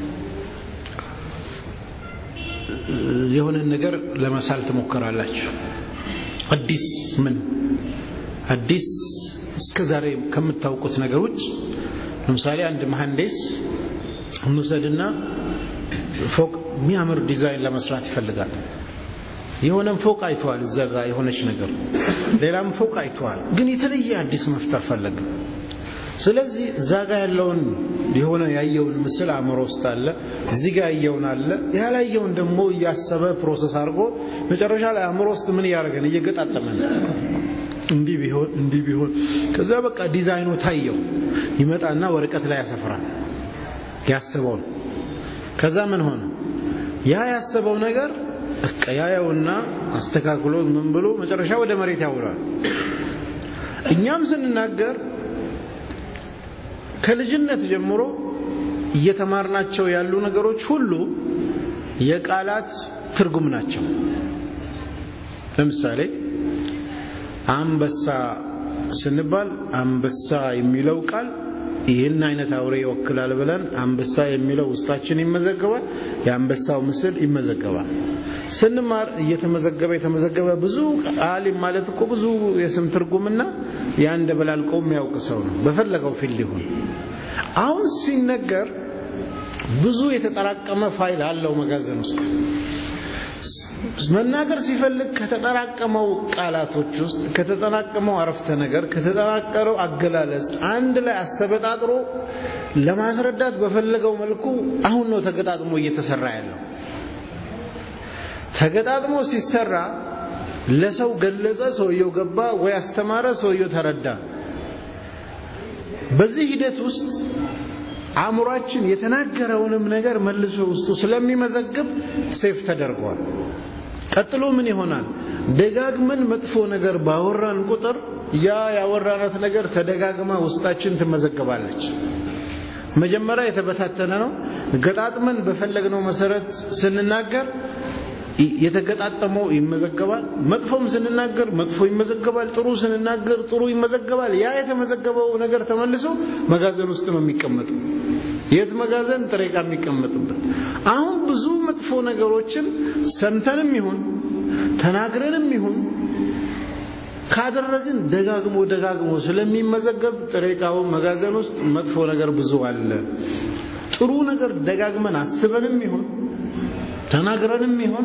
የሆነን ነገር ለመሳል ትሞክራላችሁ። አዲስ ምን አዲስ እስከ ዛሬ ከምታውቁት ነገር ውጭ ለምሳሌ አንድ መሐንዲስ እንውሰድና ፎቅ የሚያምር ዲዛይን ለመስራት ይፈልጋል። የሆነም ፎቅ አይተዋል፣ እዛ ጋር የሆነች ነገር፣ ሌላም ፎቅ አይተዋል፣ ግን የተለየ አዲስ መፍጠር ፈለገ። ስለዚህ እዛ ጋር ያለውን የሆነ ያየውን ምስል አእምሮ ውስጥ አለ፣ እዚህ ጋር ያየውን አለ፣ ያላየውን ደግሞ እያሰበ ፕሮሰስ አድርጎ መጨረሻ ላይ አእምሮ ውስጥ ምን እያደረገን እየገጣጠመ ነው። እንዲህ ቢሆን እንዲህ ቢሆን፣ ከዛ በቃ ዲዛይኑ ታየው። ይመጣና ወረቀት ላይ ያሰፍራል ያስበውን። ከዛ ምን ሆነ? ያ ያሰበው ነገር በቃ ያየውና አስተካክሎ ምን ብሎ መጨረሻ ወደ መሬት ያውላል። እኛም ስንናገር ከልጅነት ጀምሮ እየተማርናቸው ያሉ ነገሮች ሁሉ የቃላት ትርጉም ናቸው። ለምሳሌ አንበሳ ስንባል አንበሳ የሚለው ቃል ይህን አይነት አውሬ ይወክላል ብለን አንበሳ የሚለው ውስጣችን ይመዘገባል። የአንበሳው ምስል ይመዘገባል። ስንማር እየተመዘገበ የተመዘገበ ብዙ አሊም ማለት እኮ ብዙ የስም ትርጉምና ያን ደበላልቆ የሚያውቅ ሰው ነው፣ በፈለገው ፊልድ ይሁን። አሁን ሲነገር ብዙ የተጠራቀመ ፋይል አለው መጋዘን ውስጥ መናገር ሲፈልግ ከተጠራቀመው ቃላቶች ውስጥ ከተጠራቀመው አረፍተ ነገር ከተጠራቀረው አገላለጽ አንድ ላይ አሰበጣጥሮ ለማስረዳት በፈለገው መልኩ አሁን ነው ተገጣጥሞ እየተሰራ ያለው። ተገጣጥሞ ሲሰራ ለሰው ገለጸ፣ ሰውየው ገባ፣ ወይ አስተማረ፣ ሰውየው ተረዳ። በዚህ ሂደት ውስጥ አእምሯችን የተናገረውንም ነገር መልሶ ውስጡ ስለሚመዘግብ ሴፍ ተደርጓል። ቀጥሎ ምን ይሆናል? ደጋግመን መጥፎ ነገር ባወራን ቁጥር ያ ያወራናት ነገር ተደጋግማ ውስጣችን ትመዘገባለች። መጀመሪያ የተበታተነ ነው። ገጣጥመን በፈለግነው መሰረት ስንናገር የተገጣጠመው ይመዘገባል። መጥፎም ስንናገር መጥፎ ይመዘገባል። ጥሩ ስንናገር ጥሩ ይመዘገባል። ያ የተመዘገበው ነገር ተመልሶ መጋዘን ውስጥ ነው የሚቀመጠው። የት መጋዘን? ጥሬ ዕቃ የሚቀመጥበት። አሁን ብዙ መጥፎ ነገሮችን ሰምተንም ይሁን ተናግረንም ይሁን ካደረግን ደጋግሞ ደጋግሞ ስለሚመዘገብ ጥሬ ዕቃው መጋዘን ውስጥ መጥፎ ነገር ብዙ አለ። ጥሩ ነገር ደጋግመን አስበንም ይሁን ተናግረንም ይሁን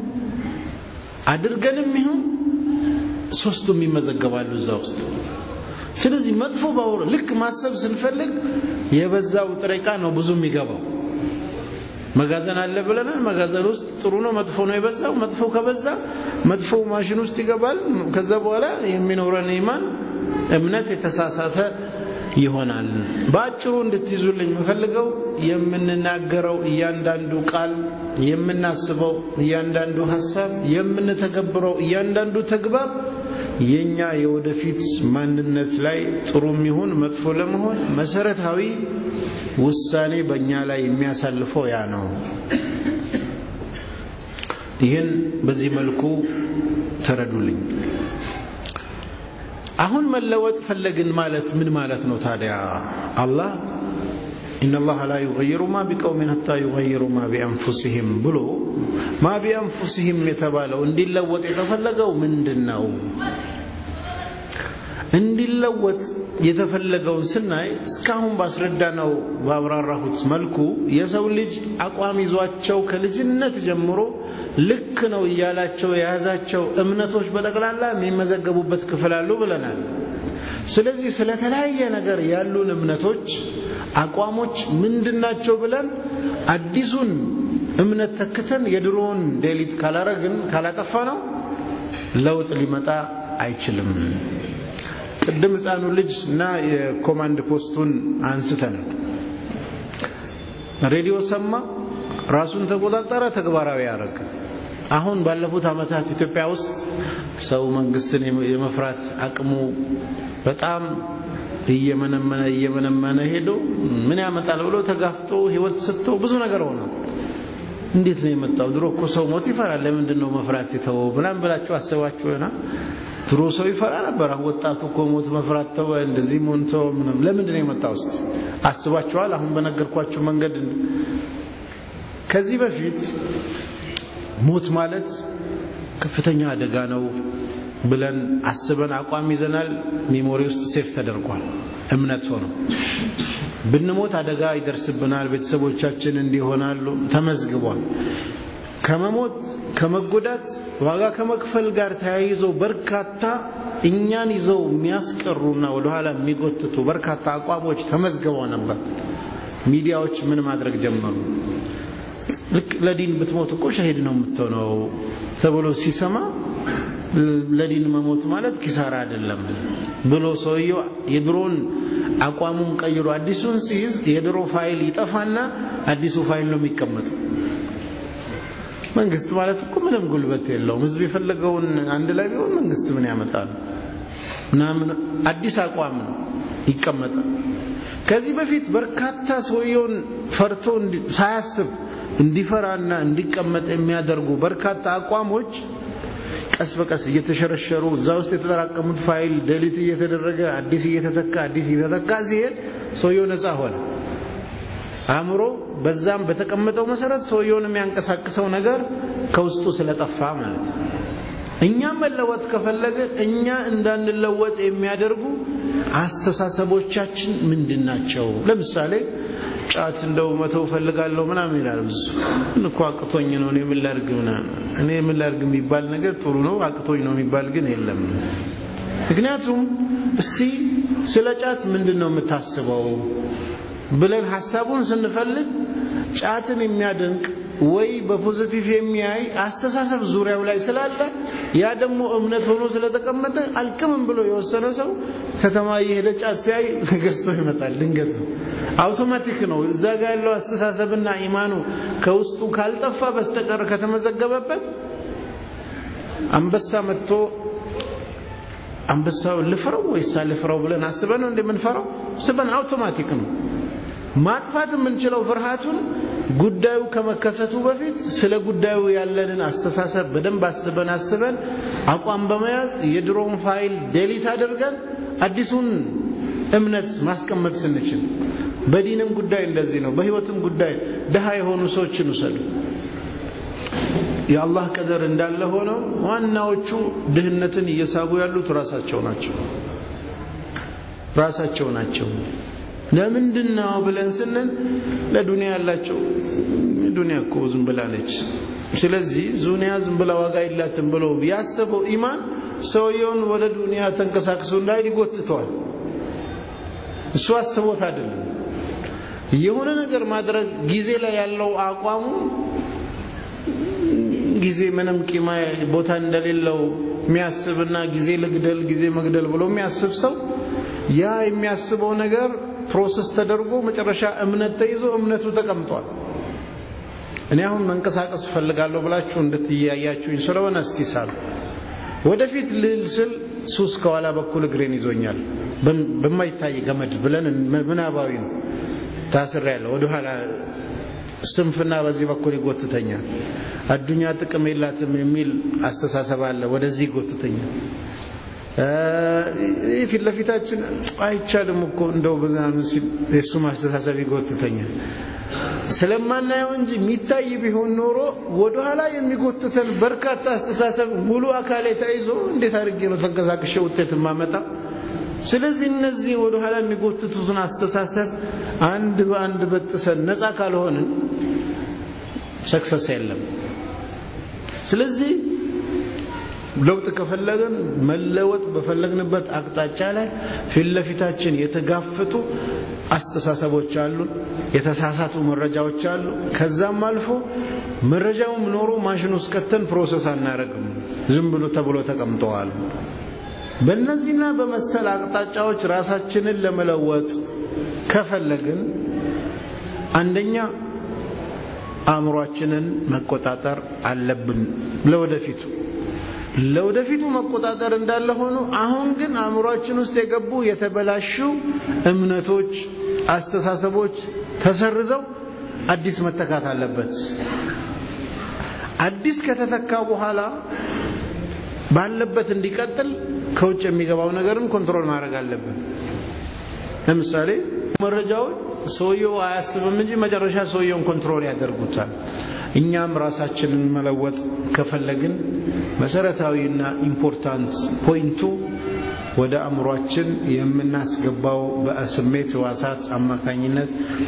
አድርገንም ይሁን ሶስቱም ይመዘገባሉ እዛ ውስጥ። ስለዚህ መጥፎ ባወራ ልክ ማሰብ ስንፈልግ የበዛው ጥሬ ዕቃ ነው ብዙ የሚገባው። መጋዘን አለ ብለናል። መጋዘን ውስጥ ጥሩ ነው መጥፎ ነው የበዛው። መጥፎ ከበዛ መጥፎ ማሽን ውስጥ ይገባል። ከዛ በኋላ የሚኖረን ኢማን እምነት የተሳሳተ ይሆናል። በአጭሩ እንድትይዙልኝ የምፈልገው የምንናገረው እያንዳንዱ ቃል፣ የምናስበው እያንዳንዱ ሀሳብ፣ የምንተገብረው እያንዳንዱ ተግባር የኛ የወደፊት ማንነት ላይ ጥሩም ይሁን መጥፎ ለመሆን መሰረታዊ ውሳኔ በእኛ ላይ የሚያሳልፈው ያ ነው። ይህን በዚህ መልኩ ተረዱልኝ። አሁን መለወጥ ፈለግን ማለት ምን ማለት ነው ታዲያ? አላህ ኢነላህ ላ ዩገይሩ ማ ቢቀውሚን ሀታ ዩገይሩ ማ ቢአንፉሲሂም ብሎ ማ ቢአንፉሲሂም የተባለው እንዲለወጥ የተፈለገው ምንድን ነው? እንዲለወጥ የተፈለገውን ስናይ እስካሁን ባስረዳነው ባብራራሁት መልኩ የሰው ልጅ አቋም ይዟቸው ከልጅነት ጀምሮ ልክ ነው እያላቸው የያዛቸው እምነቶች በጠቅላላ የሚመዘገቡበት ክፍል አሉ ብለናል። ስለዚህ ስለተለያየ ነገር ያሉን እምነቶች፣ አቋሞች ምንድናቸው ብለን አዲሱን እምነት ተክተን የድሮውን ዴሊት ካላረግን ካላጠፋ ነው ለውጥ ሊመጣ አይችልም። ቅድም ሕፃኑ ልጅ እና የኮማንድ ፖስቱን አንስተን ሬዲዮ ሰማ፣ ራሱን ተቆጣጠረ፣ ተግባራዊ ያደረገ። አሁን ባለፉት ዓመታት ኢትዮጵያ ውስጥ ሰው መንግስትን የመፍራት አቅሙ በጣም እየመነመነ እየመነመነ ሄዶ ምን ያመጣል ብሎ ተጋፍጦ ህይወት ሰጥቶ ብዙ ነገር ሆነ። እንዴት ነው የመጣው? ድሮ እኮ ሰው ሞት ይፈራል። ለምንድን ነው መፍራት የተወው? ምናምን ብላችሁ አስባችሁ ይሆናል። ድሮ ሰው ይፈራ ነበር። አሁን ወጣቱ እኮ ሞት መፍራት ተወ፣ እንደዚህ ሞንቶ ምንም። ለምንድን ነው የመጣው? እስቲ አስባችኋል? አሁን በነገርኳችሁ መንገድ ከዚህ በፊት ሞት ማለት ከፍተኛ አደጋ ነው ብለን አስበን አቋም ይዘናል። ሜሞሪ ውስጥ ሴፍ ተደርጓል። እምነት ሆኖ ብንሞት አደጋ ይደርስብናል፣ ቤተሰቦቻችን እንዲሆናሉ ተመዝግቧል። ከመሞት ከመጎዳት ዋጋ ከመክፈል ጋር ተያይዞ በርካታ እኛን ይዘው የሚያስቀሩና ወደኋላ የሚጎትቱ በርካታ አቋሞች ተመዝግበው ነበር። ሚዲያዎች ምን ማድረግ ጀመሩ? ልክ ለዲን ብትሞት እኮ ሸሂድ ነው የምትሆነው ተብሎ ሲሰማ ለዲን መሞት ማለት ኪሳራ አይደለም ብሎ ሰውየው የድሮን አቋሙን ቀይሮ አዲሱን ሲይዝ የድሮ ፋይል ይጠፋና አዲሱ ፋይል ነው የሚቀመጥ። መንግስት ማለት እኮ ምንም ጉልበት የለውም። ህዝብ የፈለገውን አንድ ላይ ቢሆን መንግስት ምን ያመጣል? ምናምን አዲስ አቋም ነው ይቀመጣል። ከዚህ በፊት በርካታ ሰውየውን ፈርቶ ሳያስብ እንዲፈራና እንዲቀመጥ የሚያደርጉ በርካታ አቋሞች ቀስ በቀስ እየተሸረሸሩ እዛ ውስጥ የተጠራቀሙት ፋይል ደሊት እየተደረገ አዲስ እየተተካ አዲስ እየተተካ ሲሄድ ሰውየው ነፃ ሆነ። አእምሮ በዛም በተቀመጠው መሰረት ሰውየውን የሚያንቀሳቅሰው ነገር ከውስጡ ስለጠፋ ማለት ነው። እኛም መለወጥ ከፈለግን እኛ እንዳንለወጥ የሚያደርጉ አስተሳሰቦቻችን ምንድን ናቸው? ለምሳሌ ጫት እንደው መተው ፈልጋለሁ ምናምን ይላል። ብዙ እኮ አቅቶኝ ነው እኔ ምን ላድርግ ምናምን እኔ ምን ላድርግ የሚባል ነገር ጥሩ ነው፣ አቅቶኝ ነው የሚባል ግን የለም። ምክንያቱም እስቲ ስለ ጫት ምንድን ነው የምታስበው ብለን ሀሳቡን ስንፈልግ ጫትን የሚያደንቅ ወይ በፖዚቲቭ የሚያይ አስተሳሰብ ዙሪያው ላይ ስላለ ያ ደግሞ እምነት ሆኖ ስለተቀመጠ አልቅምም ብሎ የወሰነ ሰው ከተማ እየሄደ ጫት ሲያይ ገዝቶ ይመጣል። ድንገት ነው፣ አውቶማቲክ ነው። እዛ ጋር ያለው አስተሳሰብና ኢማኑ ከውስጡ ካልጠፋ በስተቀር ከተመዘገበበት አንበሳ መጥቶ አንበሳውን ልፍረው ወይስ አልፍረው ብለን አስበን ነው እንደምንፈራው ስበን አውቶማቲክ ነው። ማጥፋት የምንችለው ፍርሃቱን ጉዳዩ ከመከሰቱ በፊት ስለ ጉዳዩ ያለንን አስተሳሰብ በደንብ አስበን አስበን አቋም በመያዝ የድሮውን ፋይል ዴሊት አድርገን አዲሱን እምነት ማስቀመጥ ስንችል፣ በዲንም ጉዳይ እንደዚህ ነው። በህይወትም ጉዳይ ድሃ የሆኑ ሰዎችን ውሰዱ። የአላህ ቀደር እንዳለ ሆነው ዋናዎቹ ድህነትን እየሳቡ ያሉት ራሳቸው ናቸው ራሳቸው ናቸው። ለምንድን ነው ብለን ስንል ለዱንያ ያላቸው ዱንያ እኮ ዝም ብላ ነች፣ ስለዚህ ዙንያ ዝም ብላ ዋጋ የላትም ብሎ ያሰበው ኢማን ሰውየውን ወደ ዱንያ ተንቀሳቅሶ እንዳይል ይጎትተዋል። እሱ አስቦት አይደለም። የሆነ ነገር ማድረግ ጊዜ ላይ ያለው አቋሙ ጊዜ ምንም ቂማ ቦታ እንደሌለው የሚያስብና ጊዜ ልግደል ጊዜ መግደል ብሎ የሚያስብ ሰው ያ የሚያስበው ነገር ፕሮሰስ ተደርጎ መጨረሻ እምነት ተይዞ እምነቱ ተቀምጧል። እኔ አሁን መንቀሳቀስ እፈልጋለሁ ብላችሁ እንድትያያችሁኝ ስለሆነ እስቲ ሳሉ ወደፊት ልል ስል ሱስ ከኋላ በኩል እግሬን ይዞኛል በማይታይ ገመድ ብለን ምናባዊ ነው ታስር ያለው ወደኋላ ስንፍና በዚህ በኩል ይጎትተኛል። አዱኛ ጥቅም የላትም የሚል አስተሳሰብ አለ፣ ወደዚህ ይጎትተኛል። ፊት ለፊታችን አይቻልም እኮ እንደው ምናምን ሲል የእሱም አስተሳሰብ ይጎትተኛል። ስለማናየው እንጂ የሚታይ ቢሆን ኖሮ ወደኋላ የሚጎትተን በርካታ አስተሳሰብ ሙሉ አካሌ ተይዞ እንዴት አድርጌ ነው ተንቀሳቅሼ ውጤት የማመጣ? ስለዚህ እነዚህ ወደኋላ የሚጎትቱትን አስተሳሰብ አንድ በአንድ በጥሰን ነፃ ካልሆንን ሰክሰስ የለም። ስለዚህ ለውጥ ከፈለግን መለወጥ በፈለግንበት አቅጣጫ ላይ ፊት ለፊታችን የተጋፈጡ አስተሳሰቦች አሉን፣ የተሳሳቱ መረጃዎች አሉ። ከዛም አልፎ መረጃውም ኖሮ ማሽን ውስጥ ከተን ፕሮሰስ አናደርግም፣ ዝም ብሎ ተብሎ ተቀምጠዋል። በእነዚህና በመሰል አቅጣጫዎች ራሳችንን ለመለወጥ ከፈለግን አንደኛ አእምሯችንን መቆጣጠር አለብን። ለወደፊቱ ለወደፊቱ መቆጣጠር እንዳለ ሆኖ አሁን ግን አእምሯችን ውስጥ የገቡ የተበላሹ እምነቶች፣ አስተሳሰቦች ተሰርዘው አዲስ መተካት አለበት። አዲስ ከተተካ በኋላ ባለበት እንዲቀጥል ከውጭ የሚገባው ነገርን ኮንትሮል ማድረግ አለብን። ለምሳሌ መረጃዎች ሰውየው አያስብም እንጂ መጨረሻ ሰውየውን ኮንትሮል ያደርጉታል። እኛም ራሳችንን መለወጥ ከፈለግን መሰረታዊና ኢምፖርታንት ፖይንቱ ወደ አእምሯችን የምናስገባው በስሜት ሕዋሳት አማካኝነት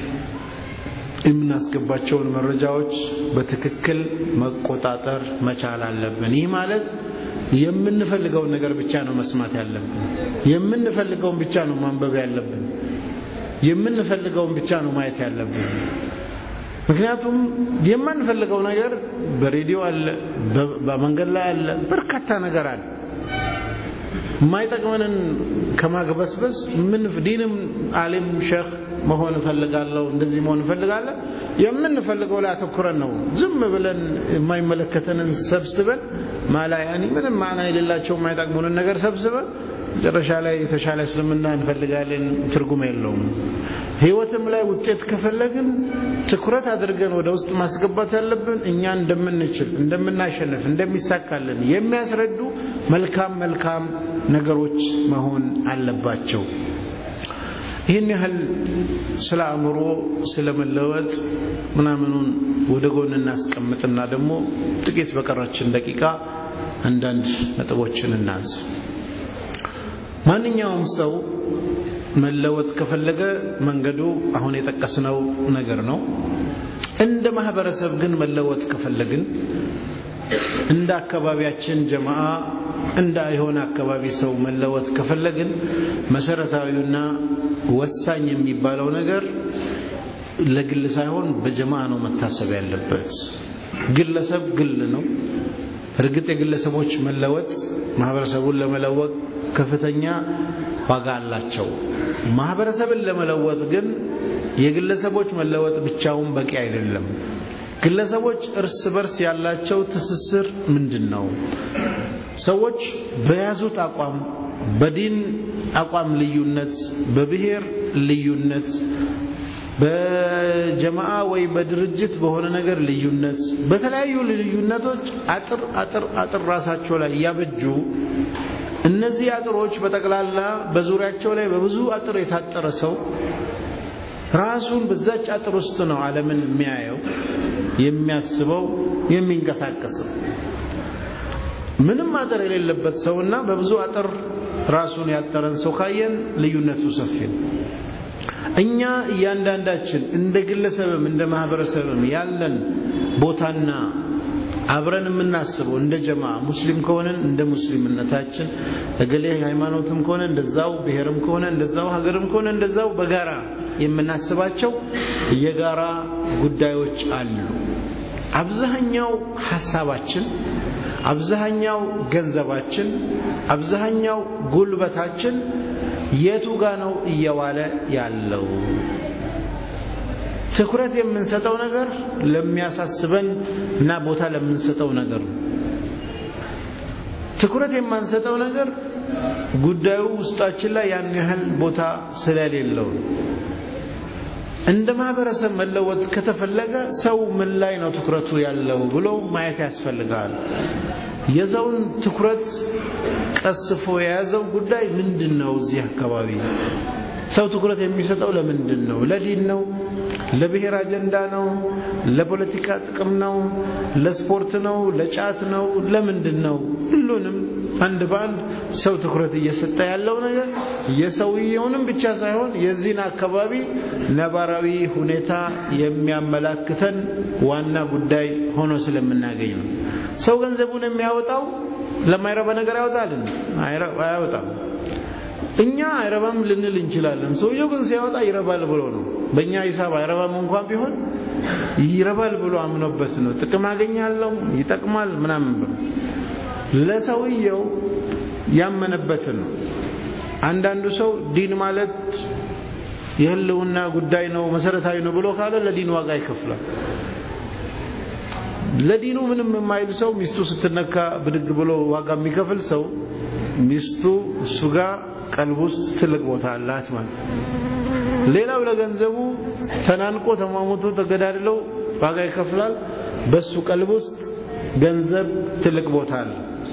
የምናስገባቸውን መረጃዎች በትክክል መቆጣጠር መቻል አለብን። ይህ ማለት የምንፈልገውን ነገር ብቻ ነው መስማት ያለብን። የምንፈልገውን ብቻ ነው ማንበብ ያለብን። የምንፈልገውን ብቻ ነው ማየት ያለብን። ምክንያቱም የማንፈልገው ነገር በሬዲዮ አለ፣ በመንገድ ላይ አለ፣ በርካታ ነገር አለ። የማይጠቅመንን ከማግበስበስ ምን ዲንም አሊም ሼክ መሆን እፈልጋለሁ እንደዚህ መሆን እፈልጋለሁ የምንፈልገው ላይ አተኩረን ነው ዝም ብለን የማይመለከተንን ሰብስበን ማላያኒ ምንም ማና የሌላቸው የማይጠቅሙንን ነገር ሰብስበን መጨረሻ ላይ የተሻለ እስልምና እንፈልጋለን ትርጉም የለውም ህይወትም ላይ ውጤት ከፈለግን ትኩረት አድርገን ወደ ውስጥ ማስገባት ያለብን እኛ እንደምንችል እንደምናሸንፍ እንደሚሳካልን የሚያስረዱ መልካም መልካም ነገሮች መሆን አለባቸው ይህን ያህል ስለ አእምሮ ስለ መለወጥ ምናምኑን ወደ ጎን እናስቀምጥና ደግሞ ጥቂት በቀረችን ደቂቃ አንዳንድ ነጥቦችን እናንስ ማንኛውም ሰው መለወጥ ከፈለገ መንገዱ አሁን የጠቀስነው ነገር ነው እንደ ማህበረሰብ ግን መለወጥ ከፈለግን እንደ አካባቢያችን ጀማዓ እንደ የሆነ አካባቢ ሰው መለወጥ ከፈለግን መሰረታዊውና ወሳኝ የሚባለው ነገር ለግል ሳይሆን በጀማዓ ነው መታሰብ ያለበት ግለሰብ ግል ነው እርግጥ የግለሰቦች መለወጥ ማህበረሰቡን ለመለወጥ ከፍተኛ ዋጋ አላቸው ማህበረሰብን ለመለወጥ ግን የግለሰቦች መለወጥ ብቻውን በቂ አይደለም ግለሰቦች እርስ በርስ ያላቸው ትስስር ምንድን ነው ሰዎች በያዙት አቋም በዲን አቋም ልዩነት በብሔር ልዩነት በጀማዓ ወይ በድርጅት በሆነ ነገር ልዩነት በተለያዩ ልዩነቶች አጥር አጥር አጥር ራሳቸው ላይ እያበጁ እነዚህ አጥሮች በጠቅላላ በዙሪያቸው ላይ በብዙ አጥር የታጠረ ሰው ራሱን በዛች አጥር ውስጥ ነው ዓለምን የሚያየው የሚያስበው የሚንቀሳቀሰው ምንም አጥር የሌለበት ሰውና በብዙ አጥር ራሱን ያጠረን ሰው ካየን ልዩነቱ ሰፊ ነው እኛ እያንዳንዳችን እንደ ግለሰብም እንደ ማህበረሰብም ያለን ቦታና አብረን የምናስበው እንደ ጀማ ሙስሊም ከሆነን እንደ ሙስሊምነታችን እገሌ ሃይማኖትም ከሆነ እንደዛው ብሔርም ከሆነ እንደዛው ሀገርም ከሆነ እንደዛው በጋራ የምናስባቸው የጋራ ጉዳዮች አሉ አብዛኛው ሐሳባችን አብዛኛው ገንዘባችን አብዛኛው ጉልበታችን የቱ ጋ ነው እየዋለ ያለው ትኩረት የምንሰጠው ነገር ለሚያሳስበን እና ቦታ ለምንሰጠው ነገር ነው ትኩረት የማንሰጠው ነገር ጉዳዩ ውስጣችን ላይ ያን ያህል ቦታ ስለሌለው እንደ ማህበረሰብ መለወጥ ከተፈለገ ሰው ምን ላይ ነው ትኩረቱ ያለው ብሎ ማየት ያስፈልጋል። የሰውን ትኩረት ቀስፎ የያዘው ጉዳይ ምንድን ነው? እዚህ አካባቢ ሰው ትኩረት የሚሰጠው ለምንድን ነው? ለዲን ነው? ለብሔር አጀንዳ ነው? ለፖለቲካ ጥቅም ነው? ለስፖርት ነው? ለጫት ነው? ለምንድን ነው? ሁሉንም አንድ በአንድ ሰው ትኩረት እየሰጠ ያለው ነገር የሰውየውንም ብቻ ሳይሆን የዚህን አካባቢ ነባራዊ ሁኔታ የሚያመላክተን ዋና ጉዳይ ሆኖ ስለምናገኝ ነው። ሰው ገንዘቡን የሚያወጣው ለማይረባ ነገር ያወጣልን? አያወጣም። እኛ አይረባም ልንል እንችላለን። ሰውየው ግን ሲያወጣ ይረባል ብሎ ነው። በእኛ ሂሳብ አይረባም እንኳን ቢሆን ይረባል ብሎ አምኖበት ነው። ጥቅም አገኛለሁ፣ ይጠቅማል ምናምን ብሎ ለሰውየው ያመነበትን ነው። አንዳንዱ ሰው ዲን ማለት የህልውና ጉዳይ ነው፣ መሰረታዊ ነው ብሎ ካለ ለዲን ዋጋ ይከፍላል። ለዲኑ ምንም የማይል ሰው ሚስቱ ስትነካ ብድግ ብሎ ዋጋ የሚከፍል ሰው ሚስቱ እሱ ጋር ቀልብ ውስጥ ትልቅ ቦታ አላት ማለት። ሌላው ለገንዘቡ ተናንቆ ተሟሙቶ ተገዳድለው ዋጋ ይከፍላል። በሱ ቀልብ ውስጥ ገንዘብ ትልቅ ቦታ አለ።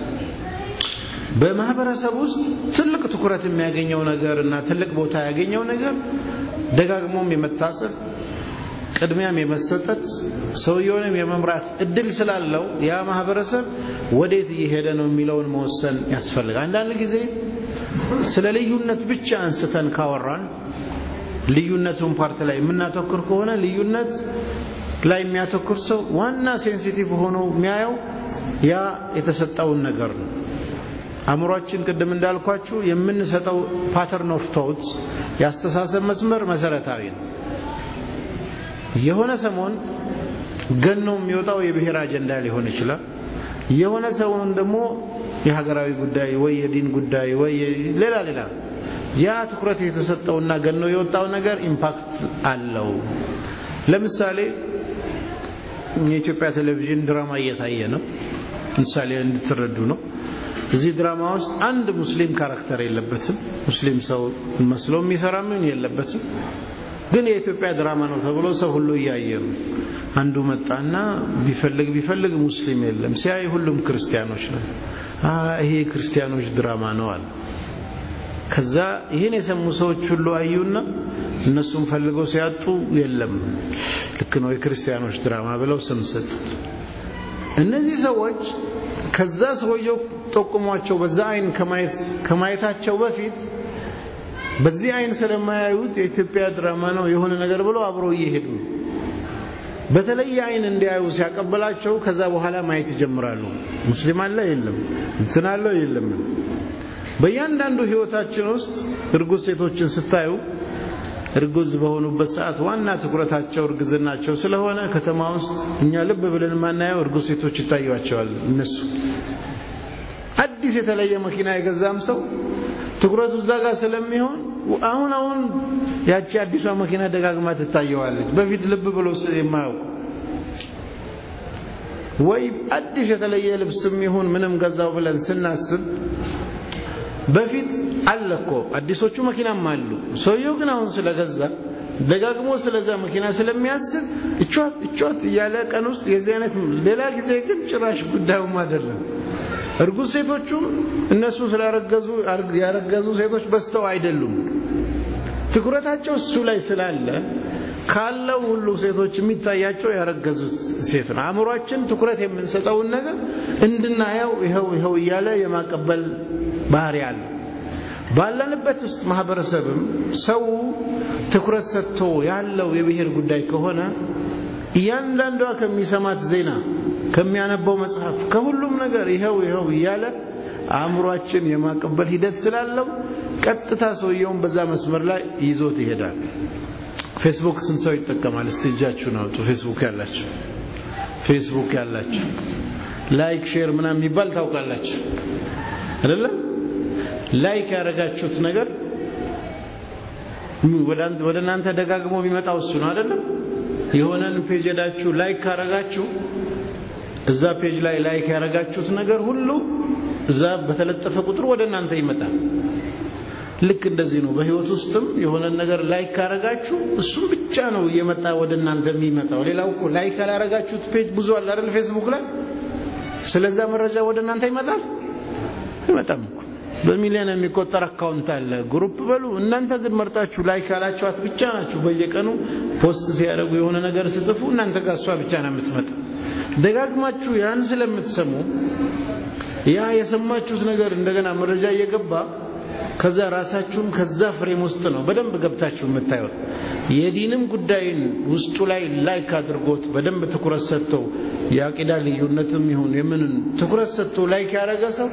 በማህበረሰብ ውስጥ ትልቅ ትኩረት የሚያገኘው ነገር እና ትልቅ ቦታ ያገኘው ነገር ደጋግሞም የመታሰብ ቅድሚያም የመሰጠት ሰውየውንም የመምራት እድል ስላለው ያ ማህበረሰብ ወዴት እየሄደ ነው የሚለውን መወሰን ያስፈልጋል። አንዳንድ ጊዜ ስለ ልዩነት ብቻ አንስተን ካወራን ልዩነቱን ፓርት ላይ የምናተኩር ከሆነ ልዩነት ላይ የሚያተኩር ሰው ዋና ሴንሲቲቭ ሆኖ የሚያየው ያ የተሰጠውን ነገር ነው። አእምሯችን ቅድም እንዳልኳችሁ የምንሰጠው ፓተርን ኦፍ ቶት የአስተሳሰብ መስመር መሰረታዊ ነው። የሆነ ሰሞን ገኖ የሚወጣው የብሔር አጀንዳ ሊሆን ይችላል። የሆነ ሰውን ደግሞ የሀገራዊ ጉዳይ ወይ የዲን ጉዳይ ወይ ሌላ ሌላ ያ ትኩረት የተሰጠውና ገኖ የወጣው ነገር ኢምፓክት አለው። ለምሳሌ የኢትዮጵያ ቴሌቪዥን ድራማ እየታየ ነው። ምሳሌ እንድትረዱ ነው። እዚህ ድራማ ውስጥ አንድ ሙስሊም ካራክተር የለበትም። ሙስሊም ሰው መስሎ የሚሰራ ምን የለበትም። ግን የኢትዮጵያ ድራማ ነው ተብሎ ሰው ሁሉ እያየ ነው። አንዱ መጣና ቢፈልግ ቢፈልግ ሙስሊም የለም፣ ሲያይ ሁሉም ክርስቲያኖች ነው። ይሄ ክርስቲያኖች ድራማ ነው አለ። ከዛ ይህን የሰሙ ሰዎች ሁሉ አዩና እነሱም ፈልገው ሲያጡ የለም፣ ልክ ነው የክርስቲያኖች ድራማ ብለው ስም ሰጡት። እነዚህ ሰዎች ከዛ ሰውየው ጠቁሟቸው በዛ አይን ከማየታቸው በፊት በዚህ አይን ስለማያዩት የኢትዮጵያ ድራማ ነው የሆነ ነገር ብለው አብረው እየሄዱ በተለየ አይን እንዲያዩ ሲያቀበላቸው ከዛ በኋላ ማየት ይጀምራሉ። ሙስሊም አለ የለም፣ እንትን አለ የለም። በእያንዳንዱ ህይወታችን ውስጥ እርጉዝ ሴቶችን ስታዩ እርጉዝ በሆኑበት ሰዓት ዋና ትኩረታቸው እርግዝናቸው ስለሆነ ከተማ ውስጥ እኛ ልብ ብለን የማናየው እርጉዝ ሴቶች ይታዩቸዋል። እነሱ አዲስ የተለየ መኪና የገዛም ሰው ትኩረቱ እዛ ጋር ስለሚሆን አሁን አሁን ያቺ አዲሷ መኪና ደጋግማ ትታየዋለች። በፊት ልብ ብሎ የማያውቁ ወይ አዲስ የተለየ ልብስም ይሁን ምንም ገዛው ብለን ስናስብ በፊት አለ እኮ አዲሶቹ መኪናም አሉ። ሰውየው ግን አሁን ስለገዛ ደጋግሞ ስለዛ መኪና ስለሚያስብ እቿት እቿት እያለ ቀን ውስጥ የዚህ አይነት ሌላ ጊዜ ግን ጭራሽ ጉዳዩም አይደለም። እርጉዝ ሴቶቹም እነሱ ስላረገዙ ያረገዙ ሴቶች በስተው አይደሉም። ትኩረታቸው እሱ ላይ ስላለ ካለው ሁሉ ሴቶች የሚታያቸው ያረገዙት ሴት ነው። አእምሯችን ትኩረት የምንሰጠውን ነገር እንድናየው ይኸው ይኸው እያለ የማቀበል ባህሪ አለ። ባለንበት ውስጥ ማህበረሰብም ሰው ትኩረት ሰጥቶ ያለው የብሔር ጉዳይ ከሆነ እያንዳንዷ ከሚሰማት ዜና ከሚያነበው መጽሐፍ ከሁሉም ነገር ይኸው ይኸው እያለ አእምሯችን የማቀበል ሂደት ስላለው ቀጥታ ሰውየውን በዛ መስመር ላይ ይዞት ይሄዳል። ፌስቡክ ስንት ሰው ይጠቀማል? እስቲ እጃችሁን አውጡ። ፌስቡክ ያላችሁ ፌስቡክ ያላችሁ ላይክ ሼር ምናምን የሚባል ታውቃላችሁ አይደለም? ላይክ ያደረጋችሁት ነገር ወደ እናንተ ደጋግሞ የሚመጣው እሱ ነው አይደለም? የሆነን ፔጅ ሄዳችሁ ላይክ ካረጋችሁ እዛ ፔጅ ላይ ላይክ ያደረጋችሁት ነገር ሁሉ እዛ በተለጠፈ ቁጥር ወደ እናንተ ይመጣል። ልክ እንደዚህ ነው። በህይወት ውስጥም የሆነ ነገር ላይክ ካረጋችሁ እሱም ብቻ ነው እየመጣ ወደ እናንተ የሚመጣው። ሌላው እኮ ላይክ ያላረጋችሁት ፔጅ ብዙ አለ አይደል? ፌስቡክ ላይ ስለዛ መረጃ ወደ እናንተ ይመጣል አይመጣም እኮ በሚሊዮን የሚቆጠር አካውንት አለ፣ ግሩፕ በሉ። እናንተ ግን መርጣችሁ ላይክ ያላችኋት ብቻ ናችሁ። በየቀኑ ፖስት ሲያደርጉ የሆነ ነገር ስጽፉ እናንተ ጋር እሷ ብቻ ነው የምትመጣ። ደጋግማችሁ ያን ስለምትሰሙ ያ የሰማችሁት ነገር እንደገና መረጃ እየገባ ከዛ ራሳችሁም ከዛ ፍሬም ውስጥ ነው በደንብ ገብታችሁ የምታዩት። የዲንም ጉዳይን ውስጡ ላይ ላይክ አድርጎት በደንብ ትኩረት ሰጥተው የአቂዳ ልዩነትም ይሁን የምንን ትኩረት ሰጥቶ ላይክ ያደረገ ሰው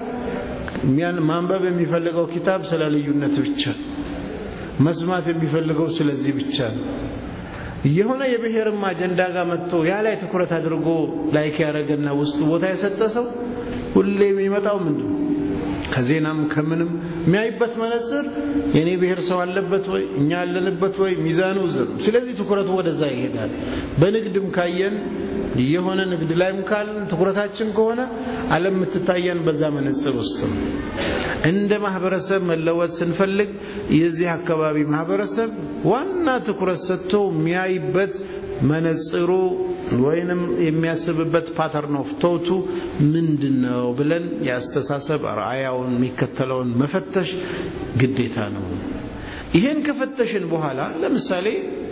ማንበብ የሚፈልገው ኪታብ ስለ ልዩነት ብቻ፣ መስማት የሚፈልገው ስለዚህ ብቻ ነው። የሆነ የብሔርም አጀንዳ ጋር መጥቶ ያ ላይ ትኩረት አድርጎ ላይክ ያደረገና ውስጡ ቦታ የሰጠ ሰው ሁሌ የሚመጣው ምንድን ነው? ከዜናም ከምንም የሚያይበት መነጽር የኔ ብሔር ሰው አለበት ወይ እኛ ያለንበት ወይ ሚዛኑ ዝር። ስለዚህ ትኩረቱ ወደዛ ይሄዳል። በንግድም ካየን የሆነ ንግድ ላይም ካልን ትኩረታችን ከሆነ ዓለም የምትታየን በዛ መነጽር ውስጥ ነው። እንደ ማህበረሰብ መለወጥ ስንፈልግ የዚህ አካባቢ ማህበረሰብ ዋና ትኩረት ሰጥቶ የሚያይበት መነጽሩ ወይንም የሚያስብበት ፓተርን ኦፍ ቶቱ ምንድን ነው ብለን የአስተሳሰብ ራእያውን የሚከተለውን መፈተሽ ግዴታ ነው። ይሄን ከፈተሽን በኋላ ለምሳሌ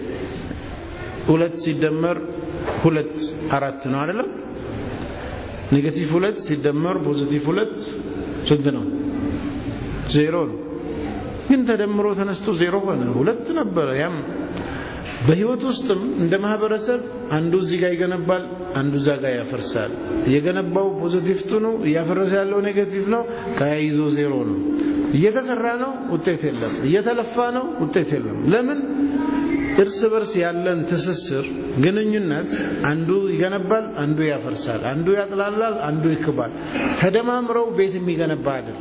ሁለት ሲደመር ሁለት አራት ነው አይደለም? ኔጌቲቭ ሁለት ሲደመር ፖዚቲቭ ሁለት ስንት ነው? ዜሮ ነው። ግን ተደምሮ ተነስቶ ዜሮ ሆነ። ሁለት ነበረ። ያም በህይወት ውስጥም እንደ ማህበረሰብ አንዱ እዚህ ጋር ይገነባል፣ አንዱ እዛ ጋር ያፈርሳል። የገነባው ፖዚቲቭ ነው፣ እያፈረሰ ያለው ኔጌቲቭ ነው። ተያይዞ ዜሮ ነው። እየተሰራ ነው፣ ውጤት የለም። እየተለፋ ነው፣ ውጤት የለም። ለምን? እርስ በርስ ያለን ትስስር ግንኙነት አንዱ ይገነባል፣ አንዱ ያፈርሳል፣ አንዱ ያጥላላል፣ አንዱ ይክባል። ተደማምረው ቤት የሚገነባ አይደል።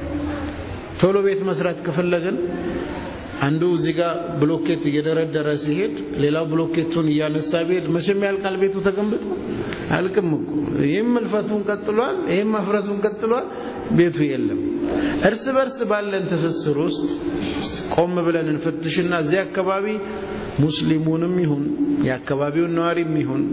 ቶሎ ቤት መስራት ከፈለግን አንዱ እዚህ ጋር ብሎኬት እየደረደረ ሲሄድ ሌላው ብሎኬቱን እያነሳ ቢሄድ መቼም ያልቃል ቤቱ ተገንብቶ አልቅም እኮ። ይህም መልፈቱን ቀጥሏል፣ ይህም መፍረሱን ቀጥሏል፣ ቤቱ የለም። እርስ በርስ ባለን ትስስር ውስጥ ቆም ብለን እንፈትሽና እዚህ አካባቢ ሙስሊሙንም ይሁን የአካባቢውን ነዋሪም ይሁን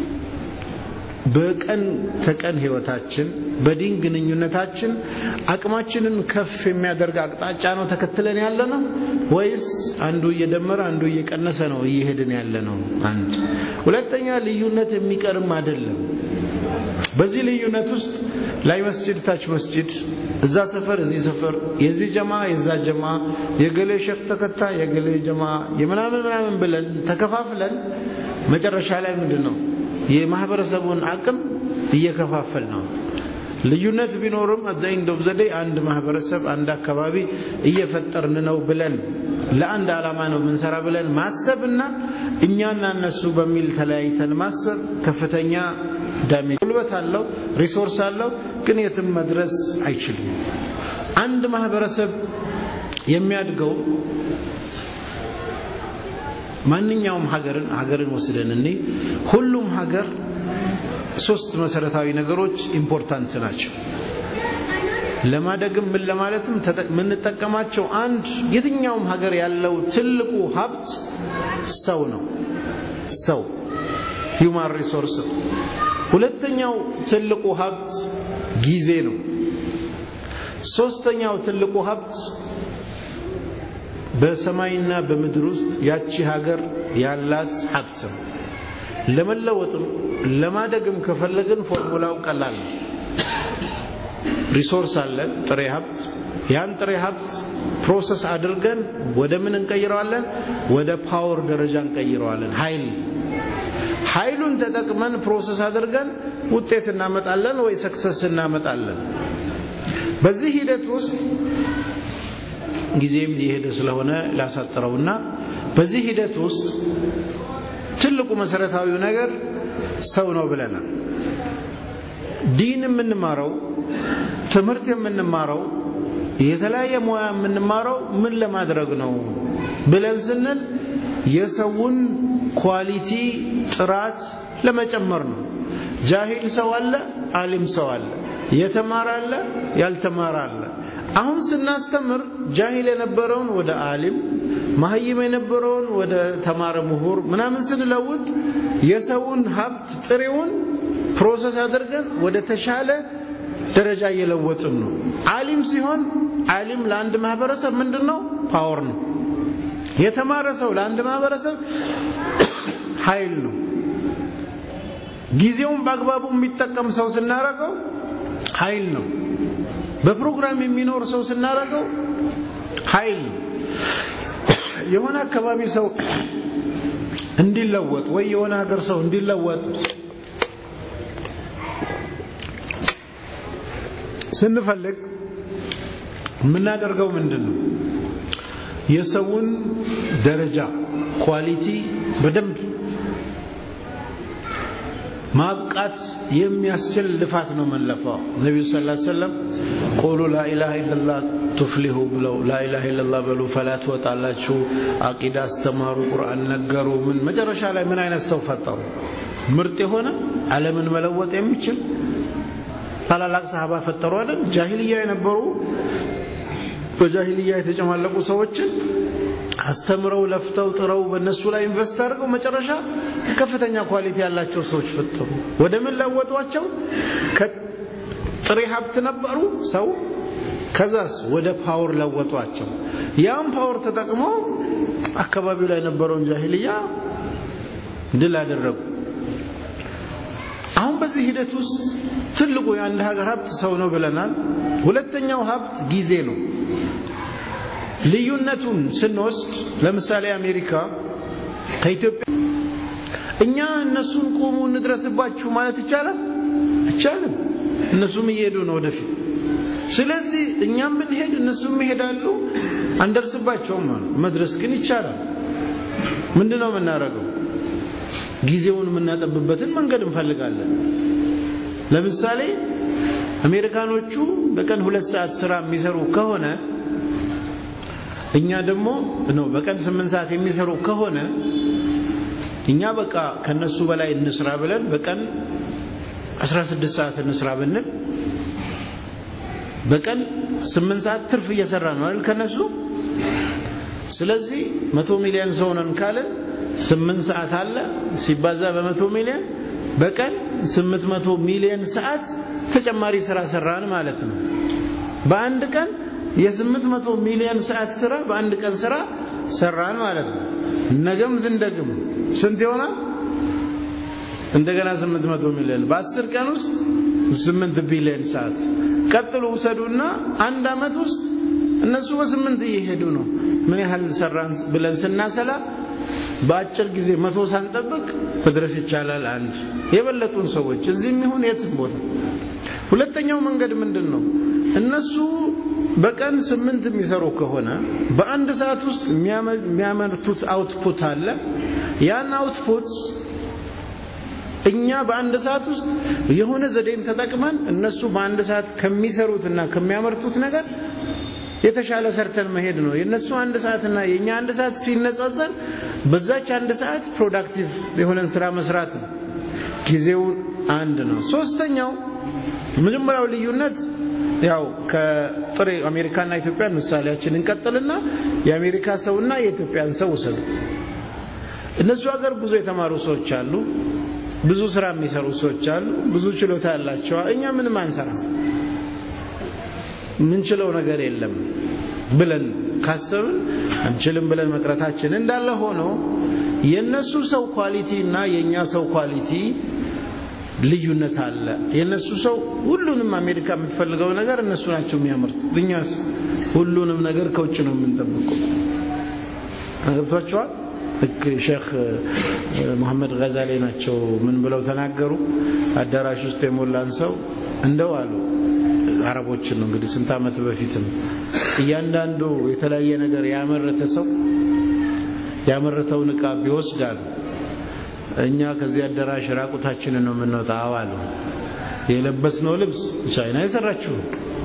በቀን ተቀን ህይወታችን በዲን ግንኙነታችን አቅማችንን ከፍ የሚያደርግ አቅጣጫ ነው ተከትለን ያለ ነው ወይስ አንዱ እየደመረ አንዱ እየቀነሰ ነው እየሄድን ያለ ነው? አንድ ሁለተኛ፣ ልዩነት የሚቀርም አይደለም። በዚህ ልዩነት ውስጥ ላይ መስጂድ ታች መስጂድ፣ እዛ ሰፈር እዚህ ሰፈር፣ የዚህ ጀማ የዛ ጀማ፣ የገሌ ሼክ ተከታይ የገሌ ጀማ የምናምን ምናምን ብለን ተከፋፍለን መጨረሻ ላይ ምንድን ነው የማህበረሰቡን አቅም እየከፋፈል ነው። ልዩነት ቢኖርም አብዛኛው ዶብ ዘዴ አንድ ማህበረሰብ አንድ አካባቢ እየፈጠርን ነው ብለን ለአንድ ዓላማ ነው የምንሰራ ብለን ማሰብና እኛና እነሱ በሚል ተለያይተን ማሰብ ከፍተኛ ዳሜጅ ጉልበት አለው፣ ሪሶርስ አለው፣ ግን የትም መድረስ አይችልም። አንድ ማህበረሰብ የሚያድገው ማንኛውም ሀገርን ሀገርን ወስደን እኔ ሁሉም ሀገር ሶስት መሰረታዊ ነገሮች ኢምፖርታንት ናቸው። ለማደግም ምን ለማለትም የምንጠቀማቸው አንድ የትኛውም ሀገር ያለው ትልቁ ሀብት ሰው ነው። ሰው ሂውማን ሪሶርስ ነው። ሁለተኛው ትልቁ ሀብት ጊዜ ነው። ሶስተኛው ትልቁ ሀብት በሰማይና በምድር ውስጥ ያቺ ሀገር ያላት ሀብት ነው። ለመለወጥም ለማደግም ከፈለግን ፎርሙላው ቀላል ነው። ሪሶርስ አለን፣ ጥሬ ሀብት። ያን ጥሬ ሀብት ፕሮሰስ አድርገን ወደ ምን እንቀይረዋለን? ወደ ፓወር ደረጃ እንቀይረዋለን። ኃይል ኃይሉን ተጠቅመን ፕሮሰስ አድርገን ውጤት እናመጣለን ወይ ሰክሰስ እናመጣለን። በዚህ ሂደት ውስጥ ጊዜም እየሄደ ስለሆነ ላሳጥረውና በዚህ ሂደት ውስጥ ትልቁ መሰረታዊው ነገር ሰው ነው ብለናል። ዲን የምንማረው ትምህርት የምንማረው የተለያየ ሙያ የምንማረው ምን ለማድረግ ነው ብለን ስንል የሰውን ኳሊቲ ጥራት ለመጨመር ነው። ጃሂል ሰው አለ፣ አሊም ሰው አለ፣ የተማረ አለ፣ ያልተማረ አለ። አሁን ስናስተምር ጃሂል የነበረውን ወደ አሊም፣ መሀይም የነበረውን ወደ ተማረ ምሁር ምናምን ስንለውጥ የሰውን ሀብት ጥሬውን ፕሮሰስ አድርገን ወደ ተሻለ ደረጃ እየለወጥን ነው። አሊም ሲሆን አሊም ለአንድ ማህበረሰብ ምንድን ነው? ፓወር ነው። የተማረ ሰው ለአንድ ማህበረሰብ ኃይል ነው። ጊዜውን በአግባቡ የሚጠቀም ሰው ስናረገው ኃይል ነው። በፕሮግራም የሚኖር ሰው ስናረገው ኃይል ነው። የሆነ አካባቢ ሰው እንዲለወጥ ወይ የሆነ ሀገር ሰው እንዲለወጥ ስንፈልግ የምናደርገው ምንድን ነው? የሰውን ደረጃ ኳሊቲ በደንብ ማብቃት የሚያስችል ልፋት ነው መንለፋው። ነቢዩ ስ ሰለም ቁሉ ላኢላሃ ኢለላህ ቱፍሊሁ ብለው ላኢላሃ ኢለላህ በሉ ፈላ ትወጣላችሁ። አቂዳ አስተማሩ፣ ቁርአን ነገሩ። ምን መጨረሻ ላይ ምን አይነት ሰው ፈጠሩ? ምርጥ የሆነ ዓለምን መለወጥ የሚችል ታላላቅ ሰሃባ ፈጠሩ አይደል? ጃሂልያ የነበሩ በጃሂልያ የተጨማለቁ ሰዎችን አስተምረው ለፍተው ጥረው በእነሱ ላይ ኢንቨስት አድርገው መጨረሻ ከፍተኛ ኳሊቲ ያላቸው ሰዎች ፈጠሩ። ወደ ምን ለወጧቸው? ከጥሬ ሀብት ነበሩ ሰው ከዛስ ወደ ፓወር ለወጧቸው። ያም ፓወር ተጠቅመው አካባቢው ላይ የነበረውን ጃሂልያ ድል አደረጉ። አሁን በዚህ ሂደት ውስጥ ትልቁ የአንድ ሀገር ሀብት ሰው ነው ብለናል። ሁለተኛው ሀብት ጊዜ ነው። ልዩነቱን ስንወስድ ለምሳሌ አሜሪካ ከኢትዮጵያ እኛ እነሱን ቆሙ እንድረስባችሁ ማለት ይቻላል? አይቻልም። እነሱም እየሄዱ ነው ወደፊት። ስለዚህ እኛም ብንሄድ እነሱም ይሄዳሉ፣ አንደርስባቸውም። መድረስ ግን ይቻላል። ምንድን ነው የምናደርገው? ጊዜውን የምናጠብበትን መንገድ እንፈልጋለን። ለምሳሌ አሜሪካኖቹ በቀን ሁለት ሰዓት ስራ የሚሰሩ ከሆነ እኛ ደግሞ ነው በቀን ስምንት ሰዓት የሚሰሩ ከሆነ እኛ በቃ ከነሱ በላይ እንስራ ብለን በቀን 16 ሰዓት እንስራ ብንል በቀን ስምንት ሰዓት ትርፍ እየሰራ ነው አይደል ከነሱ ስለዚህ መቶ ሚሊዮን ሰው ነን ካለን ስምንት ሰዓት አለ ሲባዛ በመቶ ሚሊዮን በቀን ስምንት መቶ ሚሊዮን ሰዓት ተጨማሪ ስራ ሰራን ማለት ነው። በአንድ ቀን የስምንት መቶ ሚሊዮን ሰዓት ስራ በአንድ ቀን ስራ ሰራን ማለት ነው። ነገም ስንደግም ስንት ይሆናል? እንደገና ስምንት መቶ ሚሊዮን በአስር ቀን ውስጥ ስምንት ቢሊዮን ሰዓት ቀጥሎ ውሰዱና አንድ አመት ውስጥ እነሱ በስምንት እየሄዱ ነው። ምን ያህል ሰራን ብለን ስናሰላ በአጭር ጊዜ መቶ ሳንጠብቅ መድረስ ይቻላል። አንድ የበለጡን ሰዎች እዚህም ይሁን የትም ቦታ። ሁለተኛው መንገድ ምንድን ነው? እነሱ በቀን ስምንት የሚሰሩ ከሆነ በአንድ ሰዓት ውስጥ የሚያመርቱት አውትፑት አለ። ያን አውትፑት እኛ በአንድ ሰዓት ውስጥ የሆነ ዘዴን ተጠቅመን እነሱ በአንድ ሰዓት ከሚሰሩትና ከሚያመርቱት ነገር የተሻለ ሰርተን መሄድ ነው። የእነሱ አንድ ሰዓትና የእኛ አንድ ሰዓት ሲነጻጸር በዛች አንድ ሰዓት ፕሮዳክቲቭ የሆነን ስራ መስራት ነው። ጊዜው አንድ ነው። ሶስተኛው መጀመሪያው ልዩነት ያው ከጥሬ አሜሪካና ኢትዮጵያን ምሳሌያችን እንቀጥልና የአሜሪካ ሰውና የኢትዮጵያን ሰው ውሰዱ። እነሱ ሀገር ብዙ የተማሩ ሰዎች አሉ፣ ብዙ ስራ የሚሰሩ ሰዎች አሉ፣ ብዙ ችሎታ ያላቸው። እኛ ምንም አንሰራ ምንችለው ነገር የለም ብለን ካሰብን አንችልም ብለን መቅረታችን እንዳለ ሆኖ የነሱ ሰው ኳሊቲ እና የኛ ሰው ኳሊቲ ልዩነት አለ። የነሱ ሰው ሁሉንም አሜሪካ የምትፈልገው ነገር እነሱ ናቸው የሚያመርቱት። እኛስ ሁሉንም ነገር ከውጭ ነው የምንጠብቀው። ገብቷቸዋል። ልክ ሼክ መሐመድ ገዛሌ ናቸው ምን ብለው ተናገሩ? አዳራሽ ውስጥ የሞላን ሰው እንደው አሉ አረቦችን ነው እንግዲህ ስንት ዓመት በፊትም እያንዳንዱ የተለያየ ነገር ያመረተ ሰው ያመረተውን ዕቃ ቢወስዳል እኛ ከዚህ አዳራሽ ራቁታችንን ነው የምንወጣው አሉ። የለበስነው ልብስ ቻይና የሰራችው፣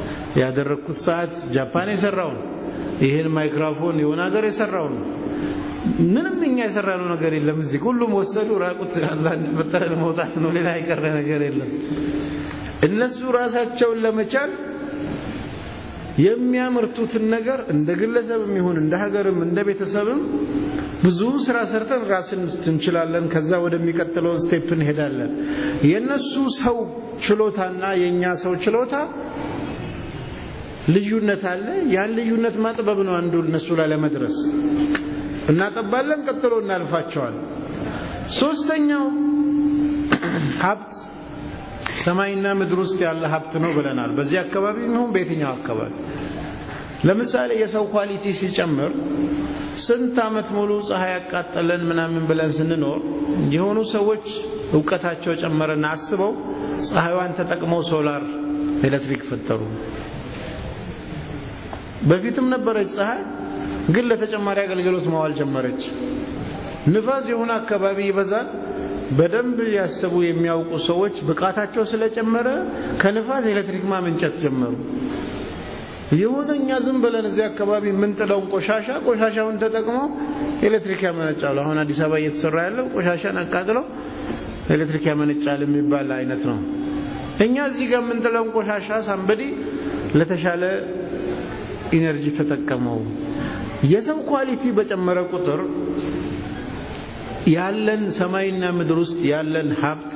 ያደረግኩት ሰዓት ጃፓን የሰራውን፣ ይህን ማይክሮፎን የሆነ ሀገር የሰራውን ምንም እኛ የሰራነው ነገር የለም። እዚህ ሁሉም ወሰዱ። ራቁት አላህ እንደፈጠረ ለመውጣት ነው። ሌላ የቀረ ነገር የለም። እነሱ ራሳቸውን ለመቻል የሚያመርቱትን ነገር እንደ ግለሰብም ይሁን እንደ ሀገርም እንደ ቤተሰብም ብዙ ስራ ሰርተን ራስን እንችላለን። ከዛ ወደሚቀጥለው ስቴፕ እንሄዳለን። የነሱ ሰው ችሎታና የኛ ሰው ችሎታ ልዩነት አለ። ያን ልዩነት ማጥበብ ነው አንዱ እነሱ ላይ ለመድረስ እናጠባለን፣ ቀጥሎ እናልፋቸዋል። ሶስተኛው ሀብት ሰማይና ምድር ውስጥ ያለ ሀብት ነው ብለናል። በዚህ አካባቢ ይሁን በየትኛው አካባቢ ለምሳሌ የሰው ኳሊቲ ሲጨምር ስንት ዓመት ሙሉ ፀሐይ ያቃጠለን ምናምን ብለን ስንኖር የሆኑ ሰዎች እውቀታቸው ጨመረና አስበው ፀሐይዋን ተጠቅመው ሶላር ኤሌክትሪክ ፈጠሩ። በፊትም ነበረች ፀሐይ፣ ግን ለተጨማሪ አገልግሎት መዋል ጀመረች። ንፋስ የሆነ አካባቢ ይበዛል። በደንብ ያሰቡ የሚያውቁ ሰዎች ብቃታቸው ስለጨመረ ከንፋስ ኤሌክትሪክ ማመንጨት ጀመሩ። የሆነ እኛ ዝም ብለን እዚህ አካባቢ የምንጥለውን ቆሻሻ ቆሻሻውን ተጠቅመው ኤሌክትሪክ ያመነጫሉ። አሁን አዲስ አበባ እየተሰራ ያለው ቆሻሻን አቃጥለው ኤሌክትሪክ ያመነጫል የሚባል አይነት ነው። እኛ እዚህ ጋር የምንጥለውን ቆሻሻ ሳንበዲ ለተሻለ ኢነርጂ ተጠቀመው። የሰው ኳሊቲ በጨመረ ቁጥር ያለን ሰማይና ምድር ውስጥ ያለን ሀብት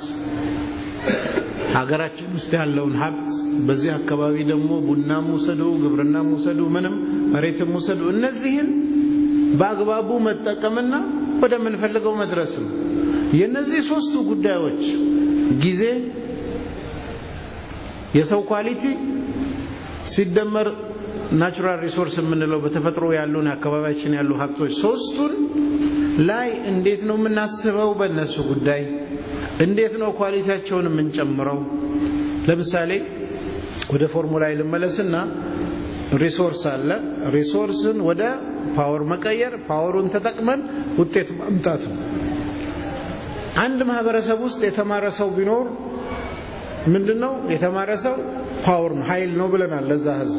ሀገራችን ውስጥ ያለውን ሀብት በዚህ አካባቢ ደግሞ ቡናም ውሰዱ፣ ግብርናም ውሰዱ፣ ምንም መሬትም ውሰዱ፣ እነዚህን በአግባቡ መጠቀምና ወደምንፈልገው መድረስ ነው። የእነዚህ ሶስቱ ጉዳዮች ጊዜ፣ የሰው ኳሊቲ ሲደመር ናቹራል ሪሶርስ የምንለው በተፈጥሮ ያሉን አካባቢያችን ያሉ ሀብቶች ሶስቱን ላይ እንዴት ነው የምናስበው? በእነሱ ጉዳይ እንዴት ነው ኳሊቲያቸውን የምንጨምረው? ለምሳሌ ወደ ፎርሙላ ልመለስና ሪሶርስ አለ። ሪሶርስን ወደ ፓወር መቀየር፣ ፓወሩን ተጠቅመን ውጤት ማምጣት ነው። አንድ ማህበረሰብ ውስጥ የተማረ ሰው ቢኖር ምንድን ነው የተማረ ሰው ፓወር ነው ኃይል ነው ብለናል ለዛ ህዝብ።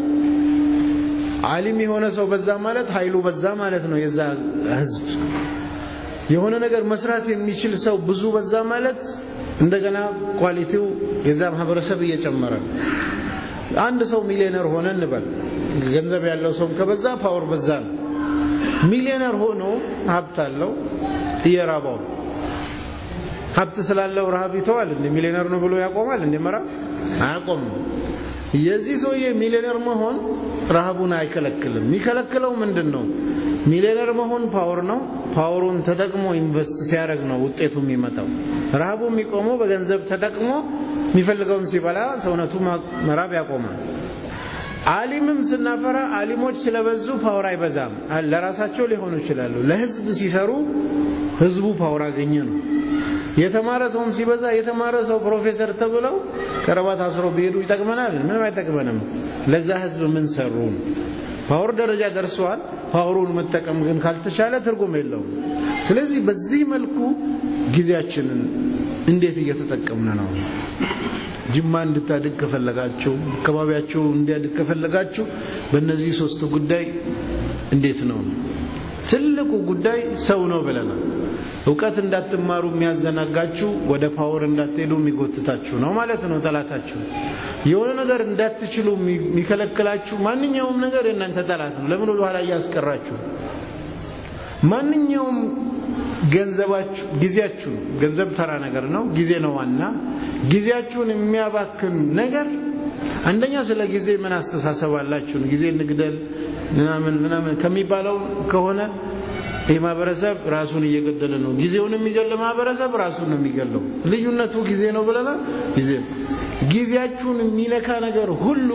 አሊም የሆነ ሰው በዛ ማለት ኃይሉ በዛ ማለት ነው የዛ ህዝብ። የሆነ ነገር መስራት የሚችል ሰው ብዙ በዛ ማለት እንደገና ኳሊቲው የዛ ማህበረሰብ እየጨመረ ነው። አንድ ሰው ሚሊዮነር ሆነ እንበል። ገንዘብ ያለው ሰው ከበዛ ፓወር በዛ ነው። ሚሊዮነር ሆኖ ሀብት አለው እየራባው ሀብት ስላለው ረሃብ ይተዋል እንደ ሚሊዮነር ነው ብሎ ያቆማል እንደ መራብ አያቆምም። የዚህ ሰውዬ ሚሊዮነር መሆን ረሃቡን አይከለክልም። የሚከለክለው ምንድን ነው? ሚሊዮነር መሆን ፓወር ነው። ፓወሩን ተጠቅሞ ኢንቨስት ሲያደርግ ነው ውጤቱ የሚመጣው። ረሃቡ የሚቆመው በገንዘብ ተጠቅሞ የሚፈልገውን ሲበላ ሰውነቱ መራብ ያቆማል። አሊምም ስናፈራ አሊሞች ስለበዙ ፓወር አይበዛም። ለራሳቸው ሊሆኑ ይችላሉ። ለህዝብ ሲሰሩ ህዝቡ ፓወር አገኘ ነው። የተማረ ሰውም ሲበዛ የተማረ ሰው ፕሮፌሰር ተብለው ከረባት አስሮ ቢሄዱ ይጠቅመናል? ምንም አይጠቅመንም። ለዛ ህዝብ ምን ሰሩ? ፓወር ደረጃ ደርሰዋል። ፓወሩን መጠቀም ግን ካልተቻለ ትርጉም የለውም። ስለዚህ በዚህ መልኩ ጊዜያችንን እንዴት እየተጠቀምን ነው? ጅማ እንድታድግ ከፈለጋችሁ፣ አካባቢያችሁ እንዲያድግ ከፈለጋችሁ በእነዚህ ሶስት ጉዳይ እንዴት ነው? ትልቁ ጉዳይ ሰው ነው ብለናል። እውቀት እንዳትማሩ የሚያዘናጋችሁ ወደ ፓወር እንዳትሄዱ የሚጎትታችሁ ነው ማለት ነው። ጠላታችሁ የሆነ ነገር እንዳትችሉ የሚከለክላችሁ ማንኛውም ነገር የእናንተ ጠላት ነው። ለምን ወደ ኋላ እያስቀራችሁ? ማንኛውም ገንዘባችሁ፣ ጊዜያችሁ ገንዘብ ተራ ነገር ነው። ጊዜ ነው ዋና። ጊዜያችሁን የሚያባክን ነገር አንደኛ ስለ ጊዜ ምን አስተሳሰብ አላችሁ? ጊዜ እንግደል ምናምን ምናምን ከሚባለው ከሆነ ይህ ማህበረሰብ ራሱን እየገደለ ነው። ጊዜውን የሚገል ማህበረሰብ ራሱን ነው የሚገለው። ልዩነቱ ጊዜ ነው ብለናል። ጊዜ ጊዜያችሁን የሚነካ ነገር ሁሉ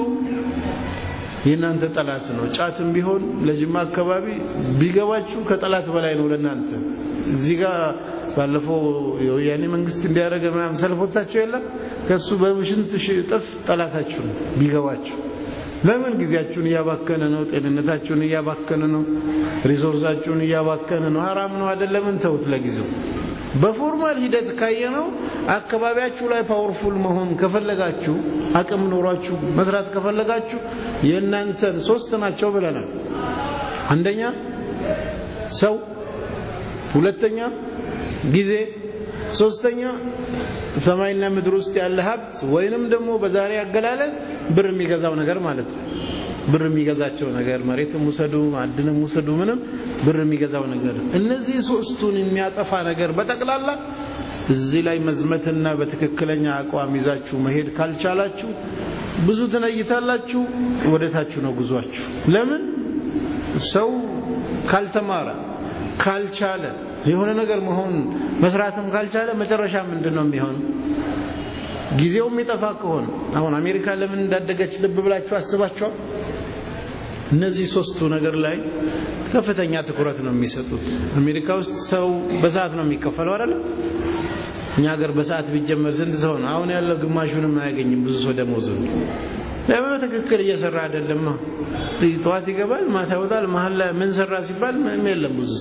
የእናንተ ጠላት ነው። ጫትም ቢሆን ለጅማ አካባቢ ቢገባችሁ ከጠላት በላይ ነው ለእናንተ። እዚህ ጋር ባለፈው የወያኔ መንግስት እንዲያደረገ ምናምን ሰልፎታችሁ የለም ከእሱ በሽንት እጥፍ ጠላታችሁ ነው ቢገባችሁ። ለምን ጊዜያችሁን እያባከነ ነው፣ ጤንነታችሁን እያባከነ ነው፣ ሪሶርሳችሁን እያባከነ ነው። ሀራም ነው አይደለምን? ተውት ለጊዜው። በፎርማል ሂደት ካየነው አካባቢያችሁ ላይ ፓወርፉል መሆን ከፈለጋችሁ አቅም ኖሯችሁ መስራት ከፈለጋችሁ የእናንተን ሶስት ናቸው ብለናል። አንደኛ ሰው፣ ሁለተኛ ጊዜ፣ ሶስተኛ ሰማይና ምድር ውስጥ ያለ ሀብት ወይንም ደግሞ በዛሬ አገላለጽ ብር የሚገዛው ነገር ማለት ነው። ብር የሚገዛቸው ነገር መሬትም ውሰዱ፣ ማዕድንም ውሰዱ፣ ምንም ብር የሚገዛው ነገር እነዚህ ሶስቱን የሚያጠፋ ነገር በጠቅላላ እዚህ ላይ መዝመትና በትክክለኛ አቋም ይዛችሁ መሄድ ካልቻላችሁ ብዙ ትነይታላችሁ፣ ወደታችሁ ነው ጉዟችሁ። ለምን ሰው ካልተማረ ካልቻለ የሆነ ነገር መሆን መስራትም ካልቻለ መጨረሻ ምንድን ነው የሚሆነው? ጊዜው የሚጠፋ ከሆነ አሁን አሜሪካ ለምን እንዳደገች ልብ ብላችሁ አስባችኋል? እነዚህ ሶስቱ ነገር ላይ ከፍተኛ ትኩረት ነው የሚሰጡት። አሜሪካ ውስጥ ሰው በሰዓት ነው የሚከፈለው አይደል? እኛ ሀገር በሰዓት ቢጀመር ስንት ሰው ነው? አሁን ያለው ግማሹንም አያገኝም። ብዙ ሰው ደሞዝ ለምን ትክክል እየሰራ አይደለም። ጠዋት ይገባል፣ ማታ ይወጣል። መሀል ላይ ምን ሰራ ሲባል ምንም የለም ብዙ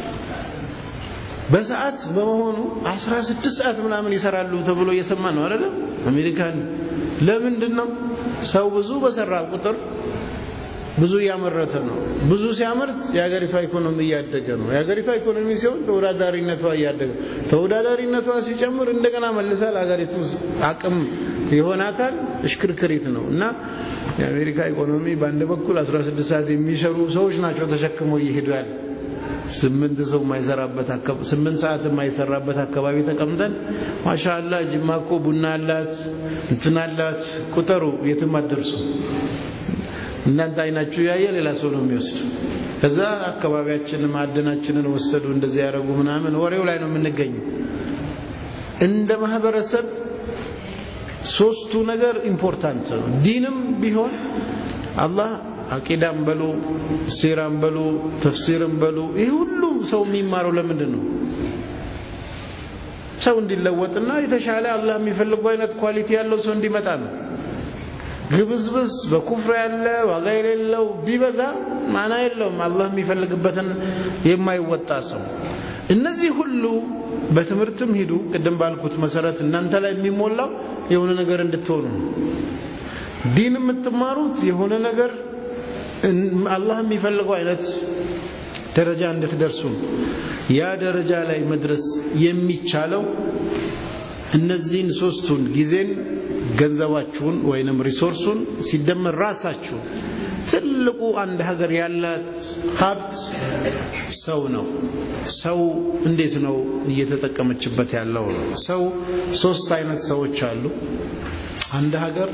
በሰዓት በመሆኑ 16 ሰዓት ምናምን ይሰራሉ ተብሎ እየሰማ ነው አይደለም? አሜሪካን ለምንድን ነው ሰው ብዙ በሰራ ቁጥር ብዙ እያመረተ ነው። ብዙ ሲያመርት የሀገሪቷ ኢኮኖሚ እያደገ ነው። የሀገሪቷ ኢኮኖሚ ሲሆን ተወዳዳሪነቷ እያደገ ተወዳዳሪነቷ ሲጨምር እንደገና መልሳ ለሀገሪቱ አቅም ይሆናታል። እሽክርክሪት ነው እና የአሜሪካ ኢኮኖሚ በአንድ በኩል 16 ሰዓት የሚሰሩ ሰዎች ናቸው ተሸክመው እየሄዱ ያለ ስምንት ሰው የማይሰራበት ስምንት ሰዓት የማይሰራበት አካባቢ ተቀምጠን ማሻአላ ጅማ እኮ ቡና አላት እንትን አላት ቁጠሩ የትም አትደርሱ። እናንተ አይናችሁ ያየ ሌላ ሰው ነው የሚወስድ። ከዛ አካባቢያችንን ማዕድናችንን ወሰዱ እንደዚህ ያደረጉ ምናምን ወሬው ላይ ነው የምንገኘው። እንደ ማህበረሰብ ሶስቱ ነገር ኢምፖርታንት ነው። ዲንም ቢሆን አላህ አቂዳም በሉ ሲራም በሉ ተፍሲርም በሉ ይህ ሁሉ ሰው የሚማረው ለምንድን ነው? ሰው እንዲለወጥና የተሻለ አላህ የሚፈልገው አይነት ኳሊቲ ያለው ሰው እንዲመጣ ነው። ግብዝብዝ በኩፍር ያለ ዋጋ የሌለው ቢበዛ ማና የለውም። አላህ የሚፈልግበትን የማይወጣ ሰው እነዚህ ሁሉ በትምህርትም ሂዱ ቅድም ባልኩት መሰረት እናንተ ላይ የሚሞላው የሆነ ነገር እንድትሆኑ ዲን የምትማሩት የሆነ ነገር አላህ የሚፈልገው አይነት ደረጃ እንድትደርሱ ያ ደረጃ ላይ መድረስ የሚቻለው እነዚህን ሶስቱን ጊዜን ገንዘባችሁን ወይንም ሪሶርሱን ሲደመር ራሳችሁ ትልቁ አንድ ሀገር ያላት ሀብት ሰው ነው። ሰው እንዴት ነው እየተጠቀመችበት ያለው ነው። ሰው ሶስት አይነት ሰዎች አሉ። አንድ ሀገር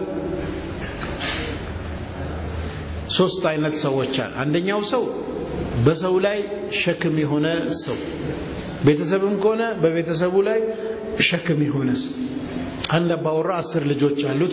ሶስት አይነት ሰዎች አሉ። አንደኛው ሰው በሰው ላይ ሸክም የሆነ ሰው፣ ቤተሰብም ከሆነ በቤተሰቡ ላይ ሸክም የሆነ ሰው። አንድ አባወራ አስር ልጆች አሉት።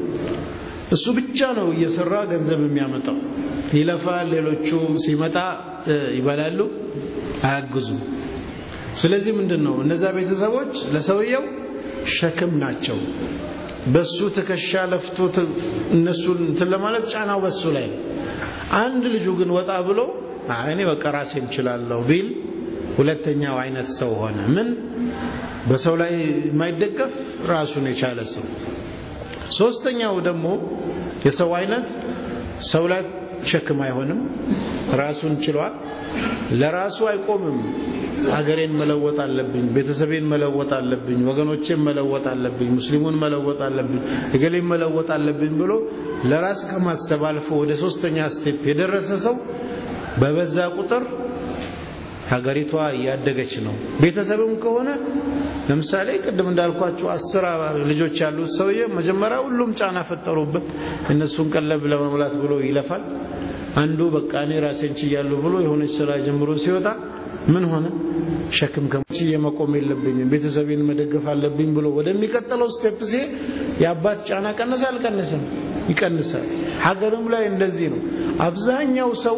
እሱ ብቻ ነው እየሰራ ገንዘብ የሚያመጣው። ይለፋል፣ ሌሎቹ ሲመጣ ይበላሉ፣ አያግዙም። ስለዚህ ምንድን ነው እነዛ ቤተሰቦች ለሰውየው ሸክም ናቸው። በሱ ትከሻ ለፍቶ እነሱን እንትን ለማለት ጫናው በሱ ላይ ነው። አንድ ልጁ ግን ወጣ ብሎ እኔ በቃ ራሴ እችላለሁ ቢል ሁለተኛው አይነት ሰው ሆነ። ምን በሰው ላይ የማይደገፍ ራሱን የቻለ ሰው። ሶስተኛው ደግሞ የሰው አይነት ሰው ላይ ሸክም አይሆንም፣ ራሱን ችሏል፣ ለራሱ አይቆምም። ሀገሬን መለወጥ አለብኝ፣ ቤተሰቤን መለወጥ አለብኝ፣ ወገኖቼን መለወጥ አለብኝ፣ ሙስሊሙን መለወጥ አለብኝ፣ እገሌን መለወጥ አለብኝ ብሎ ለራስ ከማሰብ አልፎ ወደ ሶስተኛ ስቴፕ የደረሰ ሰው በበዛ ቁጥር ሀገሪቷ እያደገች ነው። ቤተሰብም ከሆነ ለምሳሌ ቅድም እንዳልኳቸው አስር ልጆች ያሉት ሰውዬ መጀመሪያ ሁሉም ጫና ፈጠሩበት። እነሱን ቀለብ ለመሙላት ብሎ ይለፋል። አንዱ በቃ እኔ ራሴን ችያለሁ ብሎ የሆነች ስራ ጀምሮ ሲወጣ ምን ሆነ? ሸክም ከችዬ መቆም የለብኝም ቤተሰቤን መደገፍ አለብኝ ብሎ ወደሚቀጥለው ስቴፕ ሲሄድ የአባት ጫና ቀነሰ አልቀነሰም? ይቀንሳል። ሀገርም ላይ እንደዚህ ነው። አብዛኛው ሰው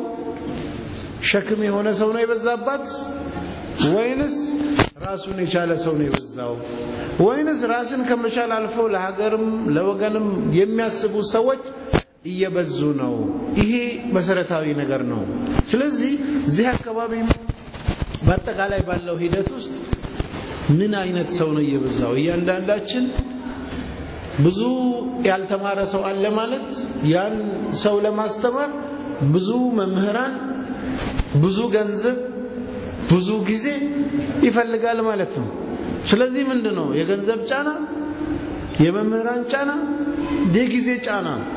ሸክም የሆነ ሰው ነው የበዛባት ወይንስ ራሱን የቻለ ሰው ነው የበዛው? ወይንስ ራስን ከመቻል አልፎ ለሀገርም ለወገንም የሚያስቡ ሰዎች እየበዙ ነው? ይሄ መሰረታዊ ነገር ነው። ስለዚህ እዚህ አካባቢ በአጠቃላይ ባለው ሂደት ውስጥ ምን አይነት ሰው ነው እየበዛው? እያንዳንዳችን ብዙ ያልተማረ ሰው አለ ማለት ያን ሰው ለማስተማር ብዙ መምህራን ብዙ ገንዘብ ብዙ ጊዜ ይፈልጋል ማለት ነው። ስለዚህ ምንድን ነው የገንዘብ ጫና፣ የመምህራን ጫና፣ የጊዜ ጫና ነው።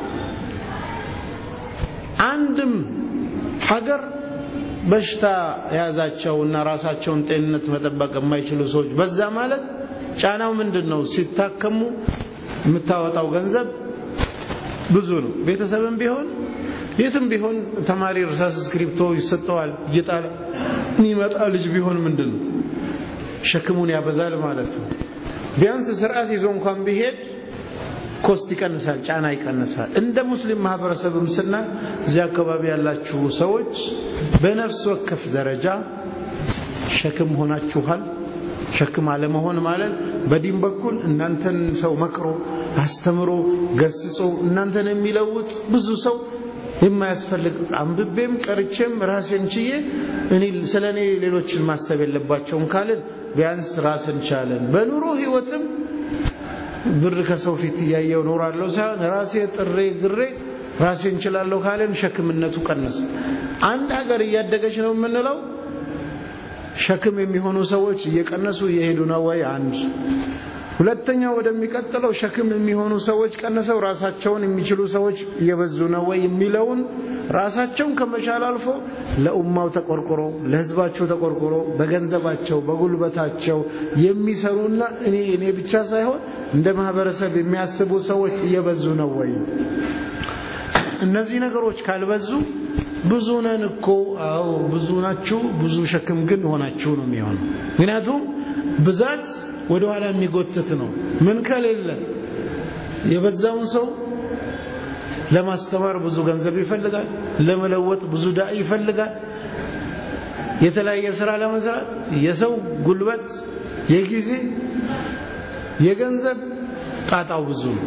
አንድም ሀገር በሽታ የያዛቸው እና ራሳቸውን ጤንነት መጠበቅ የማይችሉ ሰዎች በዛ ማለት ጫናው ምንድን ነው? ሲታከሙ የምታወጣው ገንዘብ ብዙ ነው። ቤተሰብም ቢሆን የትም ቢሆን ተማሪ እርሳስ እስክሪፕቶ ይሰጠዋል እየጣለ የሚመጣ ልጅ ቢሆን ምንድን ነው ሸክሙን ያበዛል ማለት ነው። ቢያንስ ስርዓት ይዞ እንኳን ቢሄድ ኮስት ይቀንሳል፣ ጫና ይቀንሳል። እንደ ሙስሊም ማህበረሰብም ስና እዚህ አካባቢ ያላችሁ ሰዎች በነፍስ ወከፍ ደረጃ ሸክም ሆናችኋል። ሸክም አለመሆን ማለት በዲን በኩል እናንተን ሰው መክሮ አስተምሮ ገስጾ እናንተን የሚለውጥ ብዙ ሰው የማያስፈልግ አንብቤም ቀርቼም ራሴን ችዬ እኔ ስለ እኔ ሌሎችን ማሰብ የለባቸውም ካልን ቢያንስ ራስን ቻለን። በኑሮ ህይወትም ብር ከሰው ፊት እያየው ኖራለሁ ሳይሆን ራሴ ጥሬ ግሬ ራሴን እንችላለሁ ካለን ሸክምነቱ ቀነሰ። አንድ ሀገር እያደገች ነው የምንለው ሸክም የሚሆኑ ሰዎች እየቀነሱ እየሄዱ ነው ወይ? አንድ ሁለተኛው ወደሚቀጥለው ሸክም የሚሆኑ ሰዎች ቀንሰው ራሳቸውን የሚችሉ ሰዎች እየበዙ ነው ወይ የሚለውን ራሳቸውን ከመቻል አልፎ ለኡማው ተቆርቆሮ ለህዝባቸው ተቆርቆሮ በገንዘባቸው በጉልበታቸው የሚሰሩና እኔ እኔ ብቻ ሳይሆን እንደ ማህበረሰብ የሚያስቡ ሰዎች እየበዙ ነው ወይ? እነዚህ ነገሮች ካልበዙ ብዙ ነን እኮ አዎ ብዙ ናችሁ፣ ብዙ ሸክም ግን ሆናችሁ ነው የሚሆነው። ምክንያቱም ብዛት ወደ ኋላ የሚጎትት ነው። ምን ከሌለ የበዛውን ሰው ለማስተማር ብዙ ገንዘብ ይፈልጋል፣ ለመለወጥ ብዙ ዳኢ ይፈልጋል፣ የተለያየ ስራ ለመስራት የሰው ጉልበት፣ የጊዜ፣ የገንዘብ ጣጣው ብዙ ነው።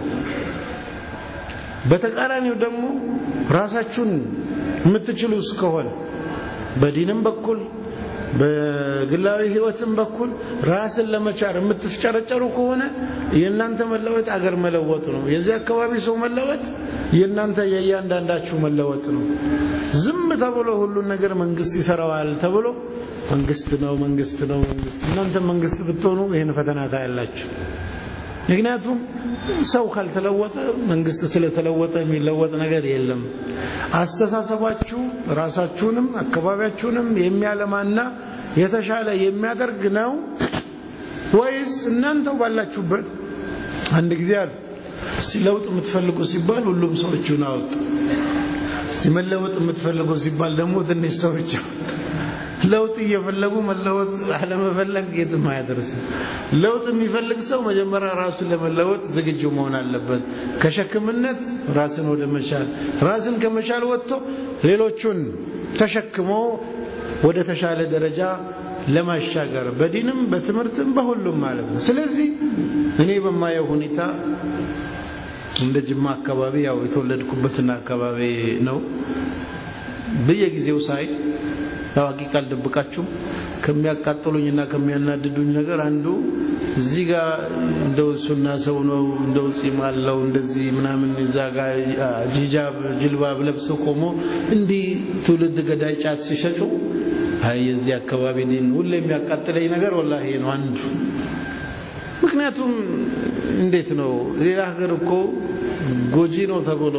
በተቃራኒው ደግሞ ራሳችሁን የምትችሉ እስከሆነ በዲንም በኩል በግላዊ ህይወትም በኩል ራስን ለመቻር የምትፍጨረጨሩ ከሆነ የእናንተ መለወጥ አገር መለወጥ ነው። የዚህ አካባቢ ሰው መለወጥ የእናንተ የእያንዳንዳችሁ መለወጥ ነው። ዝም ተብሎ ሁሉን ነገር መንግስት ይሰራዋል ተብሎ መንግስት ነው መንግስት ነው መንግስት እናንተ መንግስት ብትሆኑ ይህን ፈተና ታያላችሁ። ምክንያቱም ሰው ካልተለወጠ መንግስት ስለተለወጠ የሚለወጥ ነገር የለም። አስተሳሰባችሁ ራሳችሁንም አካባቢያችሁንም የሚያለማና የተሻለ የሚያደርግ ነው ወይስ እናንተው ባላችሁበት አንድ ጊዜ አሉ እስቲ ለውጥ የምትፈልጉ ሲባል ሁሉም ሰዎቹን አወጡ። እስቲ መለወጥ የምትፈልጉ ሲባል ደግሞ ትንሽ ሰዎች አወጡ። ለውጥ እየፈለጉ መለወጥ አለመፈለግ የትም አያደርስም። ለውጥ የሚፈልግ ሰው መጀመሪያ ራሱን ለመለወጥ ዝግጁ መሆን አለበት። ከሸክምነት ራስን ወደ መቻል፣ ራስን ከመቻል ወጥቶ ሌሎቹን ተሸክሞ ወደ ተሻለ ደረጃ ለማሻገር በዲንም በትምህርትም በሁሉም ማለት ነው። ስለዚህ እኔ በማየው ሁኔታ እንደ ጅማ አካባቢ ያው የተወለድኩበትና አካባቢ ነው በየጊዜው ሳይ ያው ሀቂቃ አልደብቃችሁም ከሚያቃጥሉኝና ከሚያናድዱኝ ነገር አንዱ እዚህ ጋር እንደው ሱና ሰው ነው እንደው ጺም አለው እንደዚህ ምናምን እዛ ጋር ሂጃብ ጅልባብ ለብሰው ቆሞ እንዲህ ትውልድ ገዳይ ጫት ሲሸጩ አይ የዚህ አካባቢ ዲን ሁሌ የሚያቃጥለኝ ነገር ወላሂ ነው አንዱ። ምክንያቱም እንዴት ነው ሌላ ሀገር እኮ ጎጂ ነው ተብሎ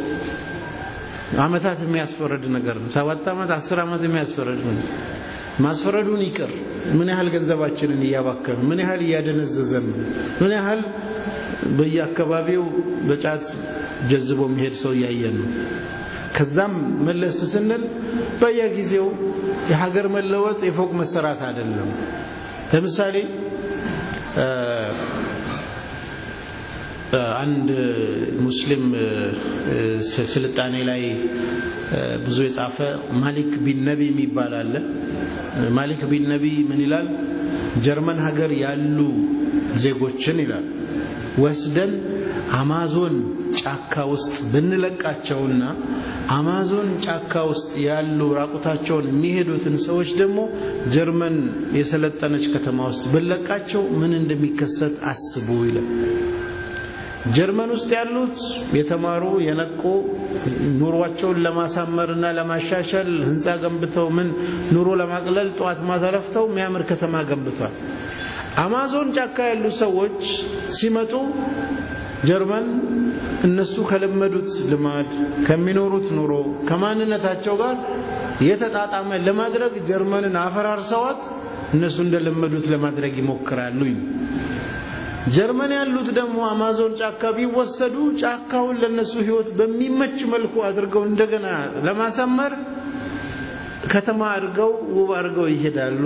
አመታት የሚያስፈረድ ነገር ነው። ሰባት ዓመት አስር ዓመት የሚያስፈረድ ነው። ማስፈረዱን ይቅር፣ ምን ያህል ገንዘባችንን እያባከን ምን ያህል እያደነዘዘን ምን ያህል በየአካባቢው በጫት ጀዝቦ የሚሄድ ሰው እያየን ነው። ከዛም መለስ ስንል በየጊዜው የሀገር መለወጥ የፎቅ መሰራት አይደለም። ለምሳሌ አንድ ሙስሊም ስልጣኔ ላይ ብዙ የጻፈ ማሊክ ቢን ነቢ የሚባል አለ። ማሊክ ቢን ነቢ ምን ይላል? ጀርመን ሀገር ያሉ ዜጎችን ይላል ወስደን አማዞን ጫካ ውስጥ ብንለቃቸውና አማዞን ጫካ ውስጥ ያሉ ራቁታቸውን የሚሄዱትን ሰዎች ደግሞ ጀርመን የሰለጠነች ከተማ ውስጥ ብንለቃቸው ምን እንደሚከሰት አስቡ ይላል። ጀርመን ውስጥ ያሉት የተማሩ የነቁ ኑሯቸውን ለማሳመርና ለማሻሻል ህንፃ ገንብተው ምን ኑሮ ለማቅለል ጠዋት ማታ ለፍተው የሚያምር ከተማ ገንብቷል። አማዞን ጫካ ያሉ ሰዎች ሲመጡ ጀርመን እነሱ ከለመዱት ልማድ ከሚኖሩት ኑሮ ከማንነታቸው ጋር የተጣጣመ ለማድረግ ጀርመንን አፈራርሰዋት እነሱ እንደለመዱት ለማድረግ ይሞክራሉ። ጀርመን ያሉት ደግሞ አማዞን ጫካ ቢወሰዱ ጫካውን ለነሱ ህይወት በሚመች መልኩ አድርገው እንደገና ለማሳመር ከተማ አድርገው ውብ አድርገው ይሄዳሉ።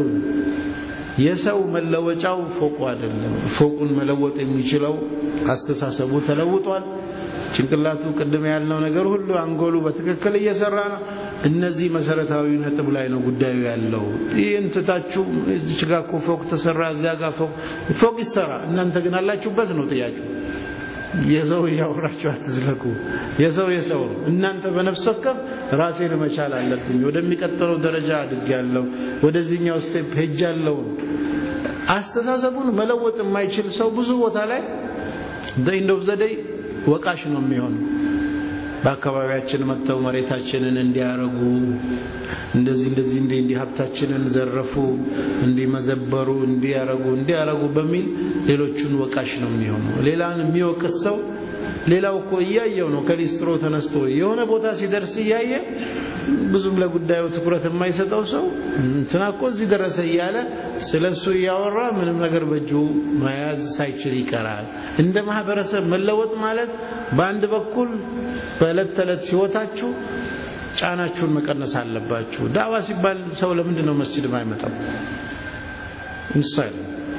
የሰው መለወጫው ፎቁ አይደለም። ፎቁን መለወጥ የሚችለው አስተሳሰቡ ተለውጧል። ጭንቅላቱ ቅድም ያልነው ነገር ሁሉ አንጎሉ በትክክል እየሰራ ነው። እነዚህ መሰረታዊ ነጥብ ላይ ነው ጉዳዩ ያለው። ይህን ትታችሁ እዚች ጋ እኮ ፎቅ ተሰራ፣ እዚያ ጋር ፎቅ ፎቅ ይሰራ፣ እናንተ ግን አላችሁበት ነው ጥያቄው። የሰው እያወራችሁ አትዝለቁ። የሰው የሰው ነው። እናንተ በነፍስ ወከፍ ራሴን መቻል አለብኝ፣ ወደሚቀጥለው ደረጃ አድጌያለሁ፣ ወደዚህኛው ስቴፕ ሄጃለሁ። አስተሳሰቡን መለወጥ የማይችል ሰው ብዙ ቦታ ላይ ኢንድ ኦፍ ዘ ዴይ ወቃሽ ነው የሚሆነው። በአካባቢያችን መጥተው መሬታችንን እንዲያረጉ እንደዚህ እንደዚህ እንዲህ እንዲህ ሀብታችንን ዘረፉ፣ እንዲመዘበሩ፣ እንዲያረጉ እንዲያረጉ በሚል ሌሎቹን ወቃሽ ነው የሚሆነው። ሌላን የሚወቅስ ሰው ሌላው እኮ እያየው ነው። ከሊስትሮ ተነስቶ የሆነ ቦታ ሲደርስ እያየ ብዙም ለጉዳዩ ትኩረት የማይሰጠው ሰው እንትና እኮ እዚህ ደረሰ እያለ ስለ እሱ እያወራ ምንም ነገር በእጁ መያዝ ሳይችል ይቀራል። እንደ ማህበረሰብ መለወጥ ማለት በአንድ በኩል በዕለት ተዕለት ህይወታችሁ ጫናችሁን መቀነስ አለባችሁ። ዳዋ ሲባል ሰው ለምንድን ነው መስጅድ ማይመጣው? ምሳሌ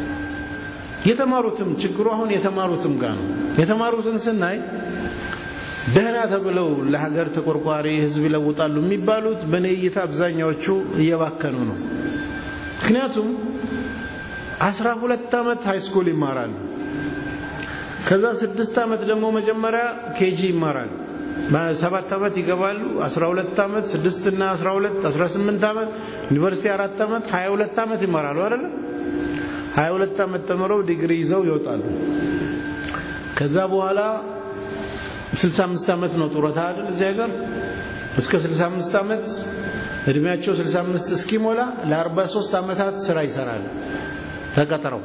የተማሩትም ችግሩ አሁን የተማሩትም ጋር ነው። የተማሩትን ስናይ ደህና ተብለው ለሀገር ተቆርቋሪ ህዝብ ይለውጣሉ የሚባሉት በእኔ እይታ አብዛኛዎቹ እየባከኑ ነው። ምክንያቱም አስራ ሁለት ዓመት ሃይስኩል ይማራሉ። ከዛ ስድስት ዓመት ደግሞ መጀመሪያ ኬጂ ይማራሉ። ሰባት ዓመት ይገባሉ። አስራ ሁለት ዓመት ስድስት እና አስራ ሁለት አስራ ስምንት ዓመት ዩኒቨርሲቲ አራት ዓመት ሀያ ሁለት ዓመት ይማራሉ አይደለም። ሀያ ሁለት ዓመት ተምረው ዲግሪ ይዘው ይወጣሉ። ከዛ በኋላ 65 ዓመት ነው ጡረታ አይደል እዚህ ሀገር እስከ 65 ዓመት እድሜያቸው 65 እስኪሞላ ለ43 ዓመታት ስራ ይሰራል ተቀጥረው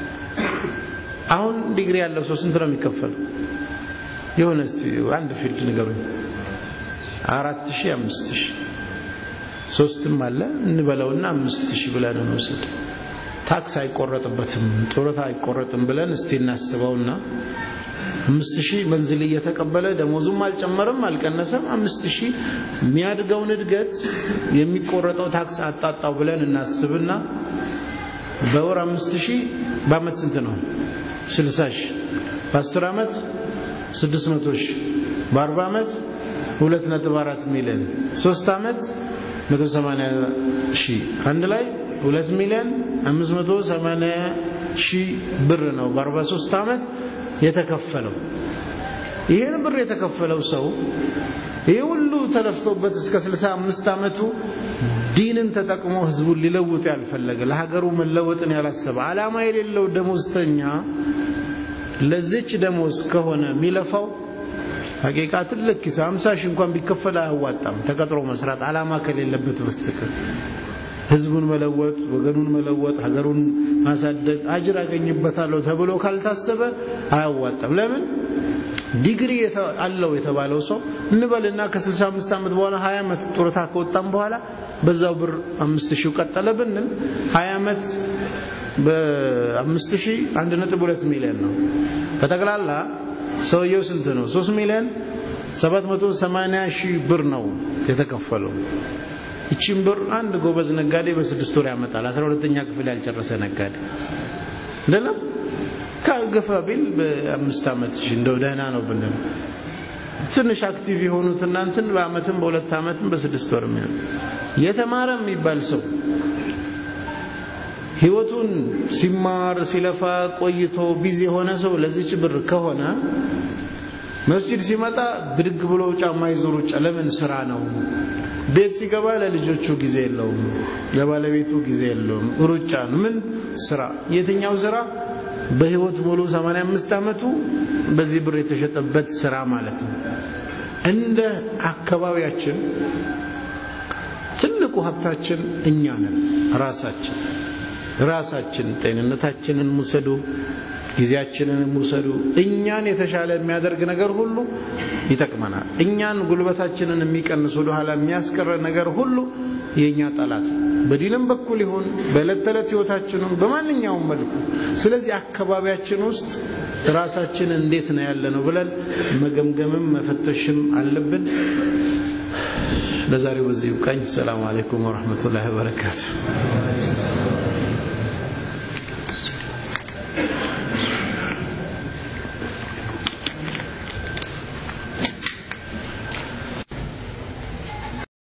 አሁን ዲግሪ ያለው ሰው ስንት ነው የሚከፈለው የሆነ እስቲ አንድ ፊልድ ንገሩኝ አራት ሺህ አምስት ሺህ ሶስትም አለ እንበለውና አምስት ሺህ ብለን እንውሰድ ታክስ አይቆረጥበትም ጡረታ አይቆረጥም ብለን እስቲ እናስበውና አምስት ሺህ መንዝል እየተቀበለ ደሞዙም አልጨመረም አልቀነሰም። አምስት ሺህ የሚያድገውን እድገት የሚቆረጠው ታክስ አጣጣው ብለን እናስብና በወር አምስት ሺህ በአመት ስንት ነው? ስልሳ ሺህ በአስር ዓመት ስድስት መቶ ሺህ በአርባ ዓመት ሁለት ነጥብ አራት ሚሊዮን ሶስት ዓመት መቶ ሰማንያ ሺህ አንድ ላይ ሁለት ሚሊዮን አምስት መቶ ሰማንያ ሺህ ብር ነው በአርባ ሶስት ዓመት የተከፈለው ይህን ብር የተከፈለው ሰው ይህ ሁሉ ተለፍቶበት እስከ 65 ዓመቱ ዲንን ተጠቅሞ ህዝቡን ሊለውጥ ያልፈለገ ለሀገሩ መለወጥን ያላሰበ ዓላማ የሌለው ደሞዝተኛ ለዚች ደሞዝ ከሆነ የሚለፋው ሀቂቃ ትልቅ ኪስ 50 ሺህ እንኳን ቢከፈል አያዋጣም። ተቀጥሮ መስራት ዓላማ ከሌለበት በስተቀር ህዝቡን መለወጥ፣ ወገኑን መለወጥ፣ ሀገሩን ማሳደግ አጅር አገኝበታለሁ ተብሎ ካልታሰበ አያዋጣም። ለምን ዲግሪ አለው የተባለው ሰው እንበልና ከ65 ዓመት በኋላ 20 ዓመት ጡረታ ከወጣም በኋላ በዛው ብር 5000 ቀጠለ ብንል 20 ዓመት በ5000 1.2 ሚሊዮን ነው። በጠቅላላ ሰውየው ስንት ነው? 3 ሚሊዮን 780 ሺህ ብር ነው የተከፈለው። ይቺን ብር አንድ ጎበዝ ነጋዴ በስድስት ወር ያመጣል። አስራ ሁለተኛ ክፍል ያልጨረሰ ነጋዴ አይደለም ከገፋ ቢል በአምስት ዓመት እሺ እንደው ደህና ነው ብንል ትንሽ አክቲቭ የሆኑት እናንትን በአመትም በሁለት ዓመትም በስድስት ወር የሚሆን የተማረ የሚባል ሰው ህይወቱን ሲማር ሲለፋ ቆይቶ ቢዚ የሆነ ሰው ለዚች ብር ከሆነ መስጂድ ሲመጣ ብድግ ብሎ ጫማ ይዞ ሩጫ ለምን ስራ ነው። ቤት ሲገባ ለልጆቹ ጊዜ የለውም፣ ለባለቤቱ ጊዜ የለውም። ሩጫ ነው። ምን ስራ? የትኛው ስራ? በህይወት ሙሉ 85 ዓመቱ በዚህ ብር የተሸጠበት ስራ ማለት ነው። እንደ አካባቢያችን ትልቁ ሀብታችን እኛ ነን። ራሳችን ራሳችን ጤንነታችንን ውሰዱ፣ ጊዜያችንን ውሰዱ። እኛን የተሻለ የሚያደርግ ነገር ሁሉ ይጠቅመናል። እኛን ጉልበታችንን የሚቀንስ ወደ ኋላ የሚያስቀረ ነገር ሁሉ የእኛ ጠላት ነው። በዲንም በኩል ይሁን በዕለት ተዕለት ህይወታችንም በማንኛውም መልኩ። ስለዚህ አካባቢያችን ውስጥ ራሳችን እንዴት ነው ያለ ነው ብለን መገምገምም መፈተሽም አለብን። ለዛሬው በዚህ ይብቃኝ። ሰላም አለይኩም ወረሕመቱላሂ ወበረካቱ።